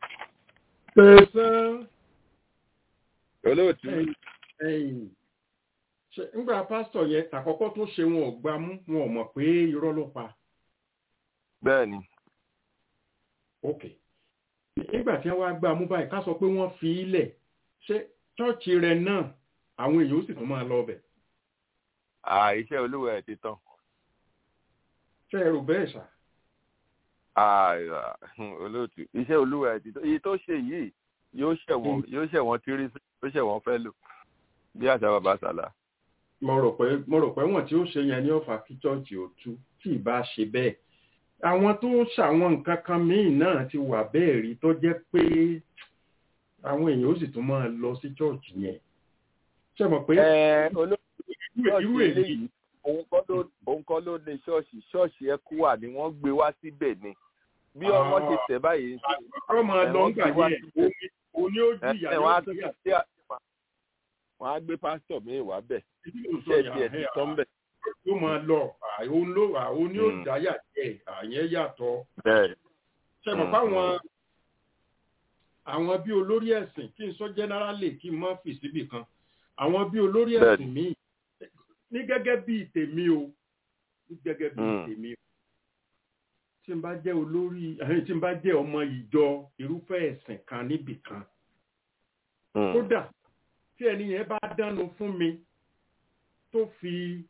pẹ̀sán olóòtú ẹ̀yìn ṣe ńgbà pásítọ̀ yẹn tàkọ́kọ́ tó ṣe wọn ò gbá mú wọn ò mọ̀ pé irọ́ ló pa bẹ́ẹ̀ ni ok nígbà tí wọ́n wá gbá mú báyìí ká sọ pé wọ́n fi í lẹ̀ ṣé chọ́ọ̀chì rẹ̀ náà àwọn èèyàn ó sì tún máa lọ ọbẹ̀ iṣẹ́ olúwa ẹ̀ ti tán ṣé ẹ rò bẹ́ẹ̀ ṣá olóòtú iṣẹ́ olúwa ẹ̀ ti tán iye tó ṣe yìí yóò ṣẹ̀wọ̀n yóò ṣẹ̀wọ̀n tírí yóò ṣẹ̀wọ̀n fẹ́ lò bí àṣà bàbá sàlá. mo rò pé mo rò pé wọ́n tí ó ṣe yẹn ní ọ̀fà kí chọ́ọ̀chì ò tú tí ì bá ṣe bẹ́ẹ̀ àwọn tó ń ṣàwọn nǹkan kan míì náà ti wà bẹ́ẹ̀ rí tó jẹ́ pé àwọn èèyàn ó sì tún máa lọ sí chọ́ọ̀chì yẹn ṣe mọ̀ pé irú èyí òun kọ́ ló ní ṣọ́ọ̀ṣì ṣọ́ọ̀ṣì ẹkúwà ni wọ́n gbé wá síbẹ̀ ni bí ọmọ ṣe tẹ̀ báyìí ń sìn ọ̀rọ̀ máa lọ ń gbà yẹn oní ó jìyà yóò jìyà wọ́n á gbé pásítọ̀ míì wá bẹ̀ iṣẹ́ díẹ̀ ti tán bẹ̀. yóò máa lọ àwọn ló àwọn ní ó dáyà jẹ àyẹn yàtọ̀ ṣe mọ̀ fáwọn àwọn bí olórí ẹ̀sìn kí n sọ jẹ́nẹ́rálì kí n má fi síbì kan àwọn bí olórí ẹ̀sìn míì ní gẹ́gẹ́ bí tèmi o ní gẹ́gẹ́ bí tèmi o tí n bá jẹ́ olórí tí n bá jẹ́ ọmọ ìjọ irúfẹ́ ẹ̀sìn kan níbì kan kódà tí ẹni yẹn bá dánu fún mi tó fi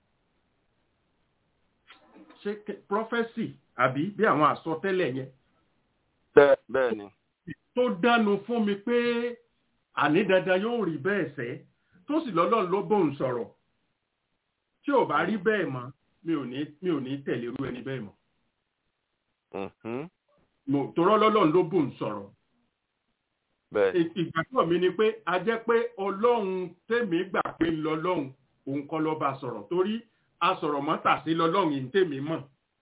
ṣe prọfẹ́sì àbí bí àwọn àsọtẹ́lẹ̀ yẹn. bẹ́ẹ̀ ni. tó dánu fún mi pé àní dandan yóò rí bẹ́ẹ̀ sẹ́ tó sì lọ́lọ́run ló bóun sọ̀rọ̀ tí ò bá rí bẹ́ẹ̀ mọ́ mi ò ní mi ò ní tẹ̀lé irú ẹni bẹ́ẹ̀ mọ́. mo torọ́ lọ́lọ́run ló bóun sọ̀rọ̀. ìgbàgbọ́ mi ni pé a jẹ́ pé ọlọ́run tèmi gbà pé ń lọ lọ́hùn òun kọ́ ló bá sọ̀rọ̀ torí asọ̀rọ̀ mọ́tà sí lọ́lọ́run yìí tèmi mọ̀.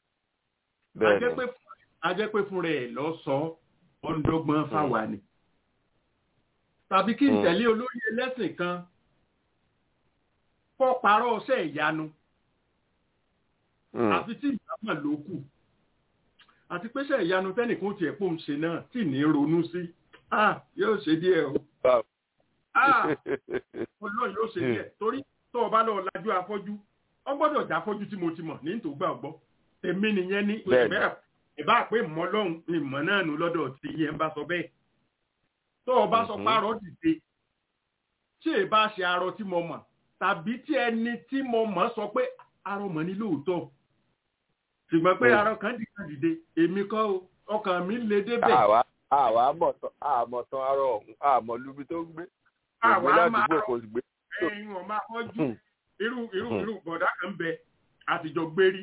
a jẹ́ pé fúnra ẹ̀ lọ sọ ọ̀ndọ́gbọ́n fáwa ni. tàbí kí n tẹ̀lé olórí ẹlẹ́sìn kan kọ́ parọ́ ọṣẹ́ ìyanu. àfi tí ìyámọ̀ ló kù. àti pé ṣe ìyanu tẹ́nìkan tiẹ̀ pò ń ṣe náà tí ní ronú sí. yóò ṣe díẹ̀ o. ọlọ́run yóò ṣe díẹ̀ torí tó o bá lọ lajú afọ́jú ọ gbọ́dọ̀ já fọ́jú tí mo ti mọ̀ ní tó gbà gbọ́ èmi nìyẹn ní ìbá pé mọ́ lọ́hùn ìmọ̀ náà nù lọ́dọ̀ tí yẹn bá sọ bẹ́ẹ̀ tó o bá sọ párọ̀ dìde tí ì bá ṣe arọ tí mo mọ̀ tàbí tí ẹni tí mo mọ̀ sọ pé arọ mọ̀ ní lóòótọ́ ṣùgbọ́n pé arọ kan dìkan dìde èmi kọ́ o ọkàn mi lè débẹ̀. àwa àwa àmọ̀tán arọ ọ̀hún àmọ̀lúbi tó ń gbé àwa máa rọ ẹyin wọn máa fọ́jú irú irú irú bọ̀dá kan bẹ àtijọ́ gbérí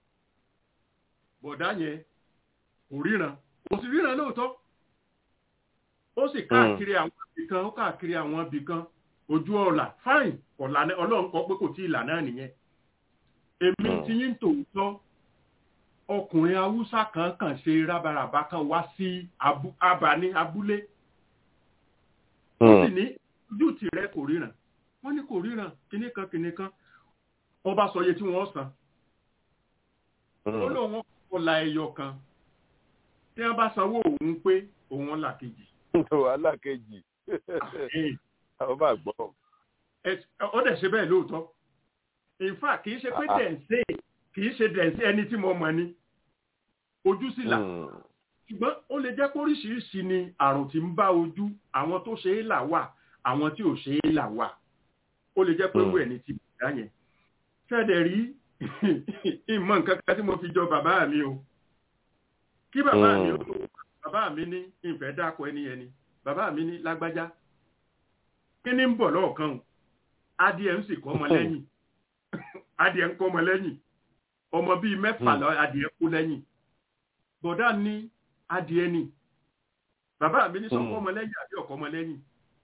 bọ̀dá yẹn kò ríran kò sì ríran lóòótọ́ ó sì káàkiri àwọn ibì kan ó káàkiri àwọn ibì kan ojú ọ̀la fáìn ọ̀lànà ọlọ́run kọ pé kò tí ì là náà nìyẹn èmi ti yín tòótọ́ ọkùnrin haúsá kan kàn ṣe rábaràbá kan wá sí abàní abúlé ó sì ní ojú tìrẹ kò ríran wọ́n ní kò ríran kinní kan kinní kan wọ́n bá sọ iye tí wọ́n san ó lóun ọ̀la ẹyọ kan tí wọ́n bá sanwó òun pé òun là kejì. wàhálà kejì àwọn máa gbọ́. ó dẹ̀ ṣe bẹ́ẹ̀ lóòótọ́ in fact kì í ṣe pé dẹ̀nsẹ̀ kì í ṣe dẹ̀nsẹ̀ ẹni tí mo mọ̀ ni ojú sì là ṣùgbọ́n ó lè jẹ́ pé oríṣiríṣi ni àrùn tí ń bá ojú àwọn tó ṣe é là wà àwọn tí ò ṣe é là wà ó lè jẹ́ pé wù ẹni tí bùdá yẹn ṣẹ́ẹ̀dẹ̀ rí ìmọ̀ nǹkan kan tí mo fi jọ bàbá mi o kí bàbá mi ó tó bàbá mi ní ìfẹ́ dákọ̀ ẹni ẹni bàbá mi ní lágbájá kí ni ń bọ̀ lọ́ọ̀kan o adìẹ ń sì kọ́ ọmọ lẹ́yìn adìẹ ń kọ́ ọmọ lẹ́yìn ọmọ bíi mẹ́fà lọ adìẹ kú lẹ́yìn bọ̀dá ní adìẹ ni bàbá mi ní sọ́kọ́ ọmọ lẹ́yìn àbí ọ̀kọ́ ọmọ lẹ́yìn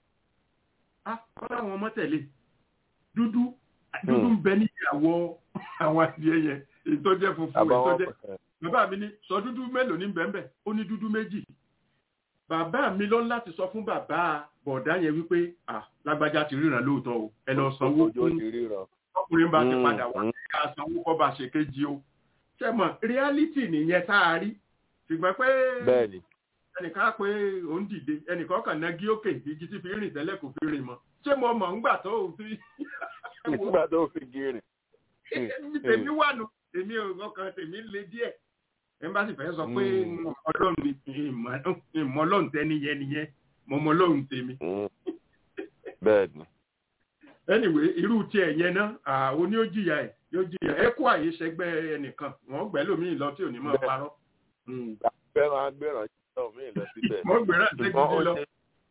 ah kọ́lá àwọn ọmọ tẹ̀lé dúdú dúdú ń bẹ ní ìyàwó àwọn adìẹ yẹn ìtọ́jẹ́ funfun ìtọ́jẹ́ bàbá mi ní sọ dúdú mélòó ní bẹ́ẹ̀ ó ní dúdú méjì bàbá mi lọ láti sọ fún bàbá bọ̀dá yẹn wípé ah lágbájá ti ríran lóòótọ́ o ẹ lọ sanwó fún ọkùnrin bá ti padà wá ká sanwó kọ́ bá ṣe kéjì o ṣe mọ̀ reality nìyẹn tá a rí ṣùgbọ́n pé ẹnìkan pé òun dìde ẹnìkan kàn ná gí òkè igi tí fi rìn tẹ́lẹ̀ kò fi rìn mọ́ ṣé mo mọ̀ ńgbà tó o fi. nígbà tó o fi gírìn. tèmi wà nù tèmi ọkàn tèmi le díẹ̀ ẹnbàṣì fẹ́ sọ pé ọlọ́run ni ìmọ̀ ọlọ́run tẹ́ nìyẹn nìyẹn mo mọ ọlọ́run tèmi. bẹ́ẹ̀ni. anyway irú tiẹ̀ yẹn náà àwọn ni ó jìyà ẹ̀ yóò jìyà ẹ kó àyè ṣẹgbẹ́ ẹnìkan wọ́n gbẹ́ lómi lọ tí ò ní máa parọ́. fẹ́ràn agbẹ́ràn náà mí lọ síbẹ̀. wọ́n gbẹ́ràn ṣẹ́gbẹ́ lọ.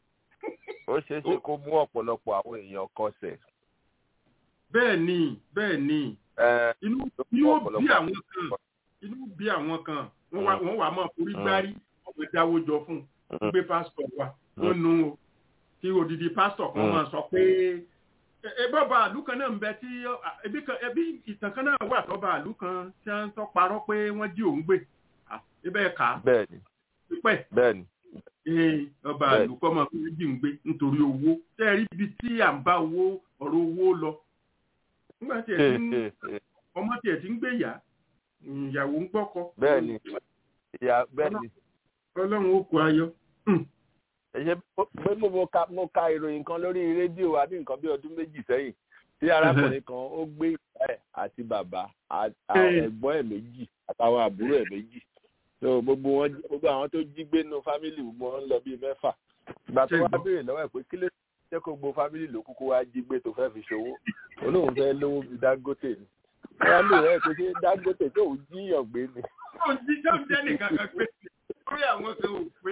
ó ṣeé ṣe kó mú ọ̀pọ̀lọpọ̀ àwọn èèyàn kọsẹ̀. bẹ́ẹ̀ ni bẹ́ẹ̀ ni inú ó bí àwọn kan inú bí àwọn kan wọ́n wà máa forí gbárí wọ́n máa dáwó jọ fún un gbé pásítọ̀ wa wọ́n nu o kí odidi pásítọ̀ kan máa sọ pé ẹbí bàálù kan náà ń bẹ tí ẹbí ìtàn kan náà wà tó bàálù kan tí wọ́n tọ́ parọ́ pé wọ́n jí òun gbé ibẹ̀ kà á bẹ́ẹ̀ni pípẹ́ bẹ́ẹ̀ni ee ọba àlùkọ́ máa fi jí òun gbé nítorí owó tẹ́ ẹ rí ibi tí à ń bá owó ọ̀rọ̀ owó lọ nígbà tí ẹ ti ń ọmọ tí ẹ ti ń gbé yá ìyàwó ń gbọ́kọ. bẹ́ẹ̀ni ìyá bẹ́ẹ̀ni. ọlọ́run ó kó ayọ̀. ẹ̀yẹ pé mo ka mo ka ìròyìn kan lórí rédíò wa ní nǹkan bí ọdún méjì sẹ́yìn tí arákùnrin kan ó gbé ìyá ẹ̀ àti bàbá ẹ̀gbọ́n ẹ̀ méjì àtàwọn àbúrò ẹ̀ méjì so gbogbo wọn gbogbo àwọn tó jí gbé nínú fámìlì gbogbo wọn ń lọ bíi mẹ́fà ìgbà tó wá béèrè lọ́wọ́ ẹ̀ pé kí ló jẹ́ kó gbogbo fámìlì ló kúkú wá jí gbé tó fẹ́ fi ṣòwò olóhùn fẹ́ lówó bíi Dangote ni wọ́n lè rẹ́ pé ṣé Dangote tó ń jíyàn gbé ni. ó ń jí tó ń jẹ́ nìkan kan pé lórí àwọn kan ò pé.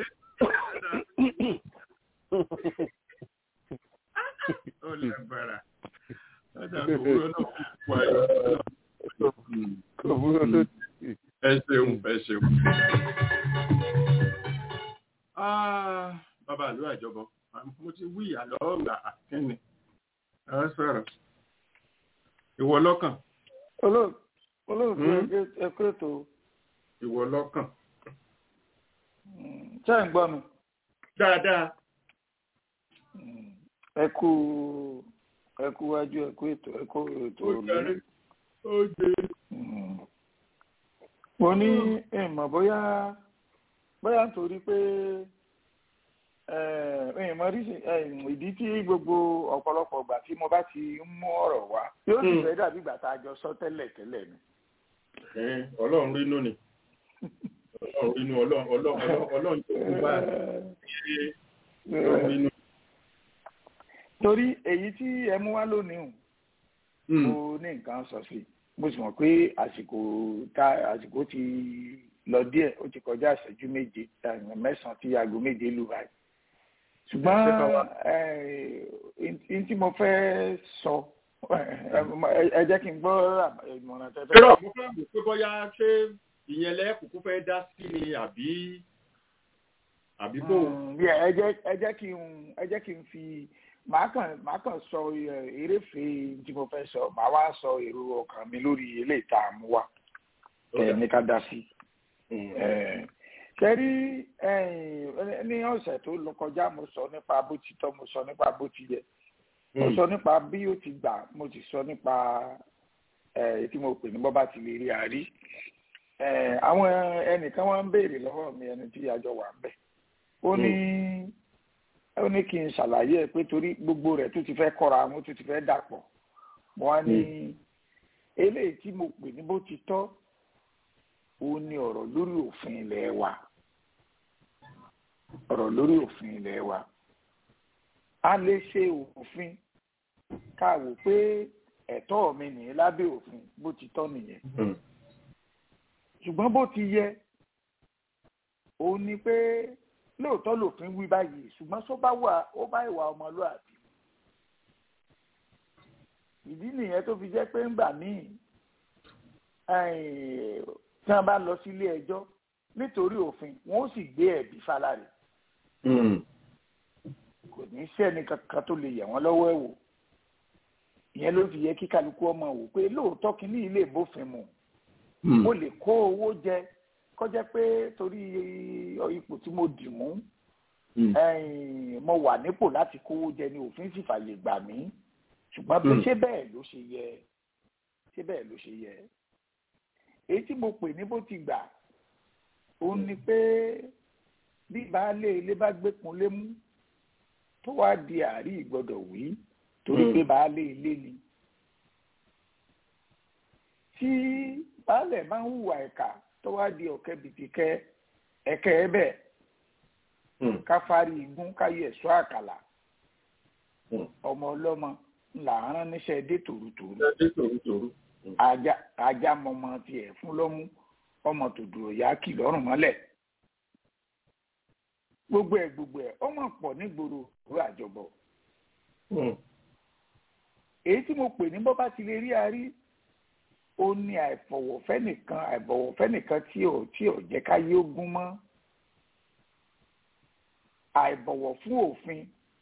ó lè bàrà ọjà òwúrọ̀ náà kú ayọ̀. ẹ ṣeun ẹ ṣeun. bàbá àlọ́ àjọbọ mo ti wí àlọ́ ọ̀gbà kínní ẹ sọ̀rọ̀ ìwọ lọ́kàn olóògbé ẹkú ètò ìwọ lọ́kàn. ṣé ń gbọ́ mi. dáadáa. ẹkú ẹkú wájú ẹkú ètò ẹkú ètò òní. ó jẹ. mo ní ìmọ̀ bóyá bóyá nítorí pé ìmọ̀ rí ìdí tí gbogbo ọ̀pọ̀lọpọ̀ ìgbà tí mo bá ti ń mú ọ̀rọ̀ wá yóò sì fẹ́ dàbí ìgbà tá a jọ sọ tẹ́lẹ̀ tẹ́lẹ̀ ni. ọlọ́run rínú ni ọlọ́run rínú ọlọ́run tó kú bá ọlọ́run rínú. torí èyí tí ẹ mú wá lónìí hùn mo ní nǹkan sọ sí mo sì mọ̀ pé àsìkò tá àsìkò ti lọ díẹ̀ ó ti kọjá ìṣẹ́jú méje mẹ́sàn-án tí aago méje lù báyìí ṣùgbọ́n tí mo fẹ́ sọ ẹ jẹ́ kí n gbọ́ ìmọ̀ràn tẹ́tẹ́. kí ló mo fẹ́ mọ̀ pé bóyá ṣé ìyẹn lẹ́kùnkún fẹ́ dá sí ni àbí àbí kò. ẹ jẹ́ kí n ẹ jẹ́ kí n fi màá kàn màá kàn sọ eréfèé tí mo fẹ́ sọ màá wá sọ èrò ọkàn mi lórí eléyìí tá a mú wá ní ká dá sí kẹrí ní ọ̀sẹ̀ tó lọ kọjá mo sọ nípa bó ti tọ́ mo sọ nípa bó ti yẹ mo sọ nípa bí ó ti gbà mo ti sọ nípa tí mo pè ní bọ́ bá ti lè rí àrí àwọn ẹnìkan wọ́n ń béèrè lọ́wọ́ mi ẹni tí àjọ wà ń bẹ̀ ó ní ó ní kí n ṣàlàyé ẹ pé torí gbogbo rẹ̀ tó ti fẹ́ kọ́ra àwọn tó ti fẹ́ dàpọ̀ mo wá ní eléyìí tí mo pè ní bó ti tọ́ ó ní ọ̀rọ̀ lórí òfin ilẹ̀ wa ọ̀rọ̀ lórí òfin ilẹ̀ wa a lè ṣe òfin ká wò pé ẹ̀tọ́ mi nìyí lábẹ́ òfin bó ti tọ́ nìyẹn ṣùgbọ́n bó ti yẹ òun ni pé lóòótọ́ lòfin wí báyìí ṣùgbọ́n tó bá wà ó bá ìwà ọmọlúwàbí ìdí nìyẹn tó fi jẹ́ pé ńgbà míì tí wọ́n bá lọ sílé ẹjọ́ nítorí òfin wọ́n ó sì gbé ẹ̀bí fálárì kò ní sẹ́ni kankan tó lè yẹ̀ wọ́n lọ́wọ́ ẹ̀ wò ìyẹn ló fi yẹ kí kálukú ọmọ wò pé lóòótọ́ kínní ilé ìbófin mu mo lè kó owó jẹ kọjá pé torí ipò tí mo dì mú mo wà nípò láti kówó jẹ ní òfin sì fàyè gbà mí ṣùgbọ́n pé ṣé bẹ́ẹ̀ ló ṣe yẹ ṣé bẹ́ẹ̀ ló ṣe yẹ èyí tí mo pè ní bó ti gbà òun ni pé bí baálé ilé bá gbékun lé mú tó wá di àárí ìgbọ́dọ̀ wí torí pé baálé ilé ni tí baálẹ̀ bá ń hùwà ẹ̀ka tó wá di ọ̀kẹ́ bìtìkẹ́ ẹ̀kẹ́ ẹ bẹ́ẹ̀ ká fárí igún káyé ẹ̀ṣọ́ àkàlà ọmọ ọlọ́mọ ńlá rán níṣẹ́ dé tòrútòrú ajá mọmọ tiẹ̀ fún lọ́mú ọmọ tòdùrọ̀ yá kì lọ́rùn mọ́lẹ̀ gbogbo ẹ̀ gbogbo ẹ̀ ọmọ pọ̀ nígboro ìlú àjọbọ èyí tí mo pè ní bọ́ bá ti lè rí arí ó ní àìfọ̀wọ̀fẹ́ nìkan àìbọ̀wọ̀fẹ́ nìkan tí ò tí ò jẹ́ ká yé ogún mọ́ àìbọ̀wọ̀ fún òfin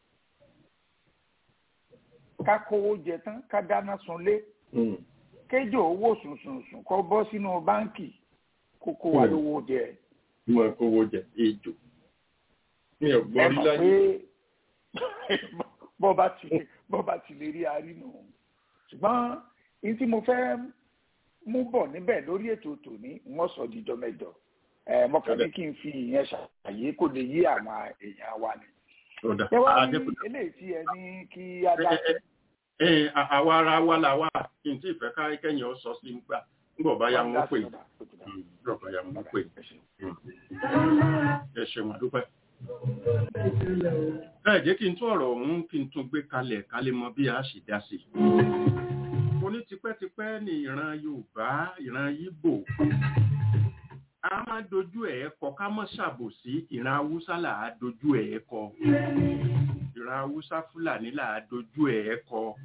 ká kówó jẹ tán ká dáná sunlé kéjò owó sùnsùnsùn kó bọ́ sínú báńkì kó kó wa lówó jẹ. mo kówó jẹ ejò mi ò gbọ́ rí láyé. ẹ mọ̀ pé bọ́ba ti bọ́ba ti lè rí arínú ṣùgbọ́n ní tí mo fẹ́ mú bọ̀ níbẹ̀ lórí ètò tòní wọ́n sọ díjọ́ mẹ́jọ ẹ mọ̀kàn ní kí n fi ìyẹn ṣàlàyé kó lè yí àwọn èèyàn wa ni. ẹ wá ní eléyìí tí ẹ ní kí á dá sí. àwa ara wa là wà kí n tí ì fẹ́ ká kẹ́yìn ọ sọ sí nígbà nígbà bá ya wọn pè nígbà bá ya wọn pè ẹ ṣeun àdúpẹ́ ẹ jẹ́ kí n tún ọ̀rọ̀ ọ̀hún kí n tún gbé kalẹ̀ ká lè mọ bí a ṣe dá sí. mo ní tipẹ́tipẹ́ ní ìran yorùbá ìran yíbò a máa dojú ẹ̀ kọ ká mọ́ ṣàbòsí ìran haúsá là á dojú ẹ̀ kọ ìran haúsá fúlàní là á dojú ẹ̀ kọ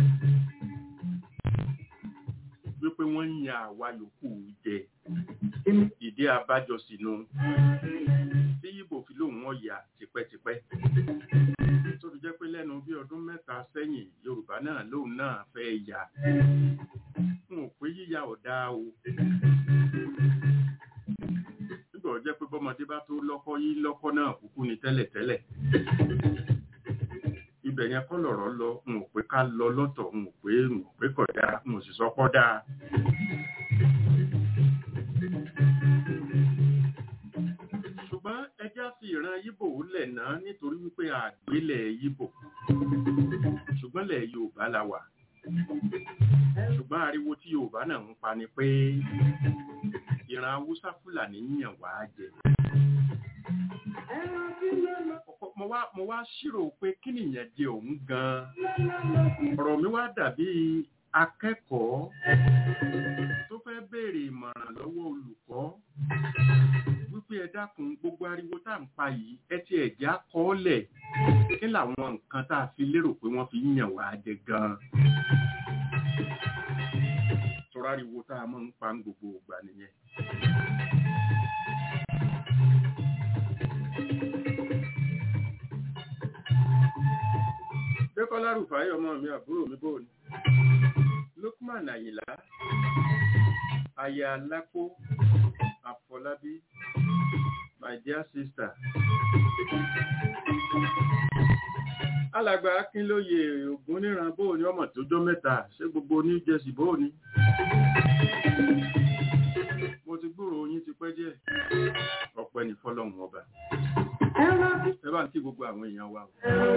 wípé wọ́n ń yan àwa yòókù jẹ ìdí abájọ sínú tí yíbò fi lóun ọ̀yà tipẹ́tipẹ́ tó fi jẹ́ pé lẹ́nu bí ọdún mẹ́ta sẹ́yìn yorùbá náà lóun náà fẹ́ yà n ò pé yíya ọ̀dà o nígbà ó jẹ́ pé bọ́mọdé bá tó lọ́kọ́ yí lọ́kọ́ náà kúkú ni tẹ́lẹ̀tẹ́lẹ̀ ibẹ̀ yẹn kọ́ lọ̀rọ̀ lọ n ò pé ká lọ lọ́tọ̀ n ò pé n ò pé kọ̀ dáa n ò sì sọ pọ́ dáa. ṣùgbọ́n ẹjá fi ìran yíbò lẹ̀ náà nítorí wípé àgbélẹ̀ yíbò ṣùgbọ́n lẹ̀ yorùbá la wà ṣùgbọ́n ariwo tí yorùbá náà ń pa ni pé ìran haúsá fúlàní yàn wá jẹ mo wá mo wá ṣírò pé kí nìyẹn jẹ òun gan-an ọ̀rọ̀ mi wá dàbí akẹ́kọ̀ọ́ tó fẹ́ béèrè ìmọ̀ràn lọ́wọ́ olùkọ́ wípé ẹ dákun gbogbo ariwo tá à ń pa yìí ẹ ti ẹ̀já kọ́ọ́lẹ̀ kí làwọn nǹkan tá a fi lérò pé wọ́n fi yàn wá jẹ gan-an. tọ́ra ariwo tá a máa ń pa gbogbo ìgbà nìyẹn. Dékọ́lá Rùfáì ọmọ mi àbúrò mi bò ní. Lukman Àyìnlá, Aya Lápó, Àfọlábí, my dear sister. Alàgbà Akínlóye Ògún níran bóò ní ọmọ tó jọ mẹ́ta, ṣé gbogbo ní Jẹ́sì bóò ní? Mo ti gbúrò yín ti pẹ́ díẹ̀. Ọ̀pẹ ní fọ́lọ́hun ọba. Ẹ bá ń kí gbogbo àwọn èèyàn wa.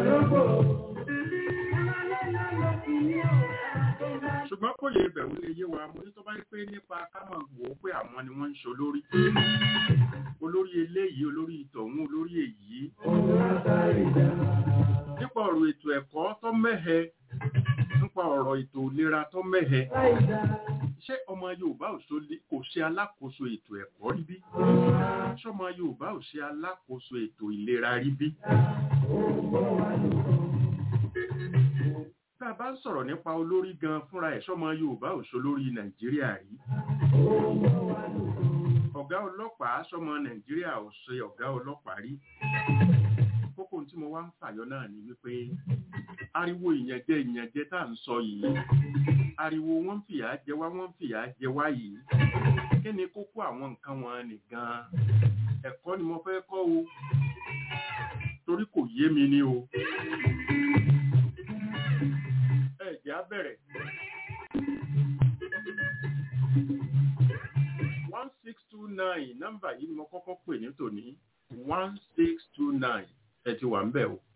ṣùgbọ́n kò lè bẹ̀rù lè yé wa mo ní tó bá ń pé nípa ká mọ̀ wò ó pé àwọn ni wọ́n ń ṣe olórí olórí eléyìí olórí ìtọ̀hún olórí èyí nípa ọ̀rọ̀ ètò ẹ̀kọ́ tó mẹ́hẹ nípa ọ̀rọ̀ ètò ìlera tó mẹ́hẹ ṣé ọmọ Yorùbá kò ṣe alákòóso ètò ẹ̀kọ́ rí bí sọmọ yorùbá ò ṣe alákòóso ètò ìlera rí bí. tá a bá ń sọ̀rọ̀ nípa olórí gan fúnra ẹ̀ sọmọ yorùbá ò ṣolórí nàìjíríà rí. ọ̀gá ọlọ́pàá sọmọ nàìjíríà ò ṣe ọ̀gá ọlọ́pàá rí. kókó tí mo wá ń fàyọ náà ni wípé ariwo ìyànjẹ ìyànjẹ tá à ń sọ yìí ariwo wọn ń fìyà jẹ wá wọn ń fìyà jẹ wá yìí kí ni kókó àwọn nǹkan wọn nìgan ẹ̀kọ́ ni mo fẹ́ kọ́ o torí kò yé mi ni o ẹ jẹ́ á bẹ̀rẹ̀ one six two nine nọ́mbà yìí ni mo kọ́kọ́ pè ní tòní one six two nine ẹ ti wà ń bẹ̀ o.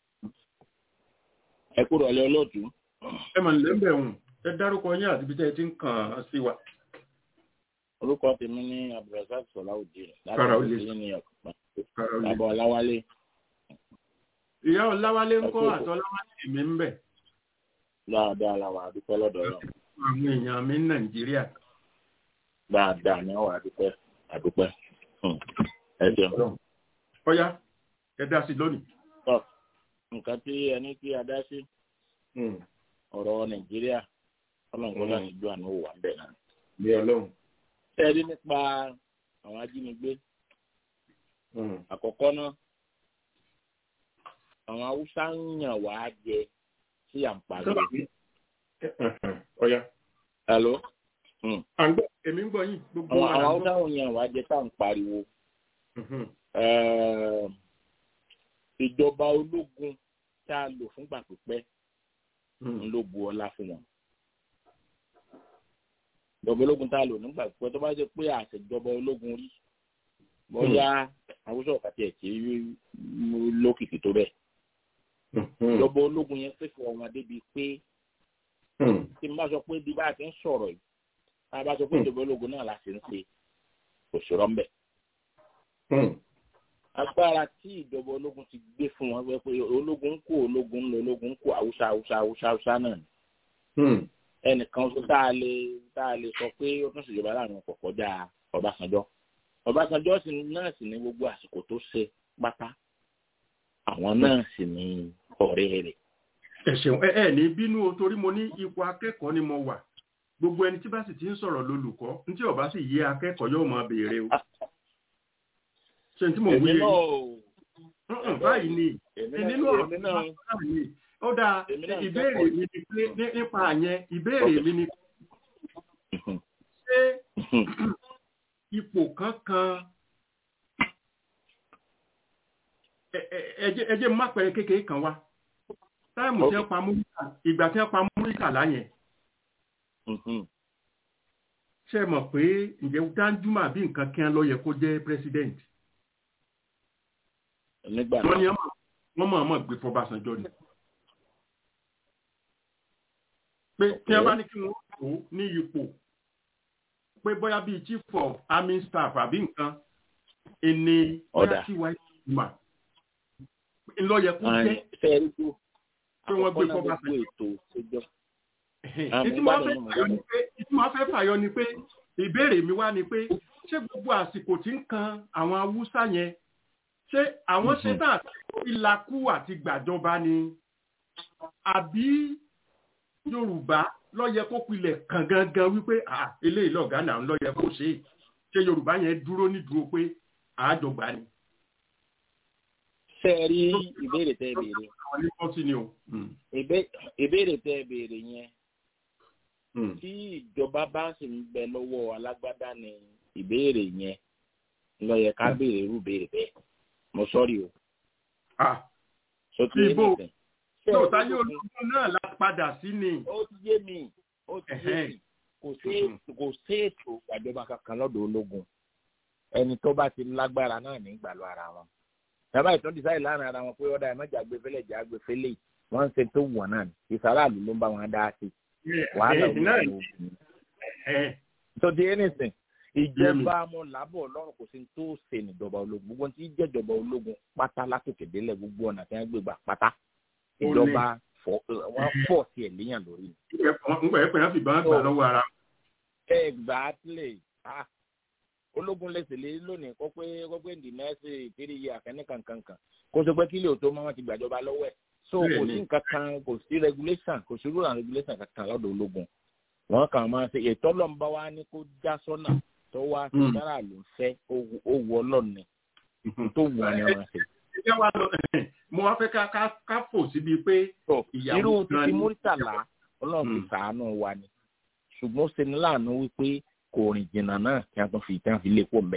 ẹ kúrò ọlẹ́ olóòtú. ẹ mà nílẹ̀ ń bẹ̀ hùn ẹ dárúkọ yín àti ibi tẹ́ ẹ ti ń kàn án sí wa. orúkọ tèmi ní abdulrasaq sọláwùdí Kára ó lè láti ní ọkùnrin Kára ó lè. bàbá ọláwálé ìyá ọláwálé ń kọ́ Ẹ kú. àti ọláwálé mi ń bẹ̀ dáadáa làwọn àdúpẹ́ lọ́dọ̀ lọ àwọn èèyàn mi ní nàìjíríà. dáadáa ní àwọn àdúpẹ́ àdúpẹ́ Hmm. ẹ jẹun. ọ̀yá ẹ dá sí lónìí. tọ́ nǹkan tí ẹni tí a dá sí ọ̀rọ̀ nàìjíríà ọlọ́run kó láti ju àánú wà bẹ́ẹ̀ náà. bí ọlọ́run. ẹ rí nípa àwọn ajínigbé àkọ́kọ́ náà àwọn haúsá ń yàn wá jẹ sí àǹpariwo. ọ̀yá. Hello? à ń gbọ́ èmi ń gbọ́ yín gbogbo àwọn wa là àwọn ń gbọ́. haúsá ń yàn wá jẹ tá à ń pariwo. Mhm. Eh, ìjọba ológun tá a lò fúngbà pípẹ́ ń ló bu ọlá fún wọn. ìjọba ológun tá a lò nígbà pípẹ́ tó bá jẹ́ pé àṣejọba ológun rí bóyá haúsá ọ̀kàtì ẹ̀ tí lókìkí tó bẹ́ẹ̀. ìjọba ológun yẹn pèsè ọmọ débi pé tí n bá sọ pé bí bá a ti ń sọ̀rọ̀ yìí tá a bá sọ pé ìjọba ológun náà la ṣe ń ṣe kò ṣòro ń bẹ̀. agbára tí ìjọba ológun ti gbé fún wọn wẹ́ pé ológun ń kó ológun ń lọ ológun ń kó haúsá haúsá haúsá haúsá náà ni ẹnìkan tó tá a lè tá a lè sọ pé ó tún ṣèjọba láàrin ọkọ̀ kọjá ọbásanjọ́ ọbásanjọ́ sì náà sì ní gbogbo àsìkò tó ṣe pátá àwọn náà sì ní ọ̀rẹ́ rẹ̀. ẹ ṣeun ẹ ẹ ní bínú o torí mo ní ipò akẹ́kọ̀ọ́ ni mo wà gbogbo ẹni tí bá sì ti ń sọ̀rọ̀ lólùkọ́ ní tí ó bá sì yé akẹ́kọ̀ọ́ yóò máa béèrè o ṣe tí mo wí èmi yé náà ò Mm-mm, báyìí ni èmi nínú náà ọ̀rọ̀ èmi tí náà wọ́n sọ náà ni ó dáa Èmi náà ń ìbéèrè kẹ́kọ̀ọ́. mi ni pé ní- nípa àyẹn ìbéèrè mi ni ṣé ipò kankan ẹ- ẹ- ẹ jẹ́- ẹ jẹ́ má pẹ̀rẹ̀ kékeré kan wá táìmù tí wọ́n pa múríkà ìgbà tí wọ́n pa múríkà láyẹn ṣe mọ̀ pé ǹjẹ́ Danjuma bí nǹkan kí wọ́n lọ yẹ kó jẹ́ president nígbà wọ́n ní náà wọ́n mọ̀ mọ̀ gbé fọbàṣánjọ́ ni pé tí wọ́n bá ní kí wọ́n tó ní ipò pé bóyá bíi chief of army staff àbí nǹkan ẹni bóyá Ọ̀dà. tí wáyé ìgbìmọ̀ ńlọ yẹ kó jẹ́ fẹ́ẹ́rí tó pé wọ́n gbé àkọ́kọ́ náà gbogbo fọbàṣánjọ́ ètò ìṣèjọ ìtí wọ́n fẹ́ fàyọ ni pé ìtí wọ́n fẹ́ fàyọ ni pé ìbéèrè mi wá ni pé ṣé gbogbo àsìkò tí ń kan àwọn haúsá yẹn ṣé àwọn ṣe tán àti ìlàkú àti gbàjọba ni àbí yorùbá ló yẹ kó pilẹ̀ kàn gangan wípé à eléyìí lọ̀gá náà ló yẹ kó ṣe é ṣé yorùbá yẹn dúró nídúró pé àájọgbà ni. fẹ́ẹ́rí ìbéèrè tẹ́ ẹ béèrè àwọn ní kọ́sí ni o. Mm, Ìbé- ìbéèrè tẹ́ ẹ béèrè yẹn mm. tí ìjọba bá sì ń bẹ lọ́wọ́ alágbádá ni ìbéèrè yẹn ló yẹ ká béèrè irú béèrè bẹ́ẹ̀ mo sọ́rí o ah sọ ti yé Ibo. nìsín. Ṣé yóò ẹ táyé rí ológun náà la padà sí ni. ó ti yé mi ó ti yé Ẹ̀hẹ́n. mi kò sí kò sí ètò ìgbàjọba kankan lọ́dọ̀ ológun ẹni tó bá ti lágbára náà ní ìgbàlú ara wọn bàbá ìtàn dísáì láàrin ara wọn pé ọ̀dà ẹ̀mọ́jà gbé fẹ́lẹ̀ jà gbé fẹ́lẹ̀ wọ́n ń ṣe tó wọ̀n náà ní ìsàràlù ló ń bá wọn dá sí wàhálà Ẹ̀hẹ́n, náà òun ni. ló ń Ẹ̀hẹ́n. tó di anything ìjọba mo làbọ̀ ọlọ́run kò sí ní tó ṣe níjọba ológun gbogbo tí jẹ́jọba ológun pátá látòkè délẹ̀ gbogbo ọ̀nà tí wọ́n gbé gbà pátá Ó ní. ìjọba fọ- wọ́n fọ̀ sí ẹ̀ léyàn lórí ni. ńgbà ẹ pè é fìbọn gbà lọ́wọ́ ara exactly ah ológun lẹsẹ lé lónìí kó pé kó pé ndì nẹẹsì ìpínlẹ̀ yìí àkẹní kankankan kó sọ pé kílè tó máa wọn ti gbàjọba lọ́wọ́ ẹ̀ so kò sí nǹkan kan kò sí regulation kò sí rule and regulation kankan lọ́dọ̀ ológun wọn kàn máa ṣe ètò ọlọ́mọba wa ní kó já sọ́nà tó wá sí sára ló ń fẹ́ ó wù ọlọ́ọ̀ni tó wù ọ́ ni wọ́n ṣe. mo wá fẹ́ ká fò síbi pé ìyàwó irú títí múrítàlá ọlọ́run fi sàánú wa ni ṣùgbọ́n ṣe ní láàánú wípé kò rìn jìnnà náà kí a tún fi ìtàn fi lépo mbẹ.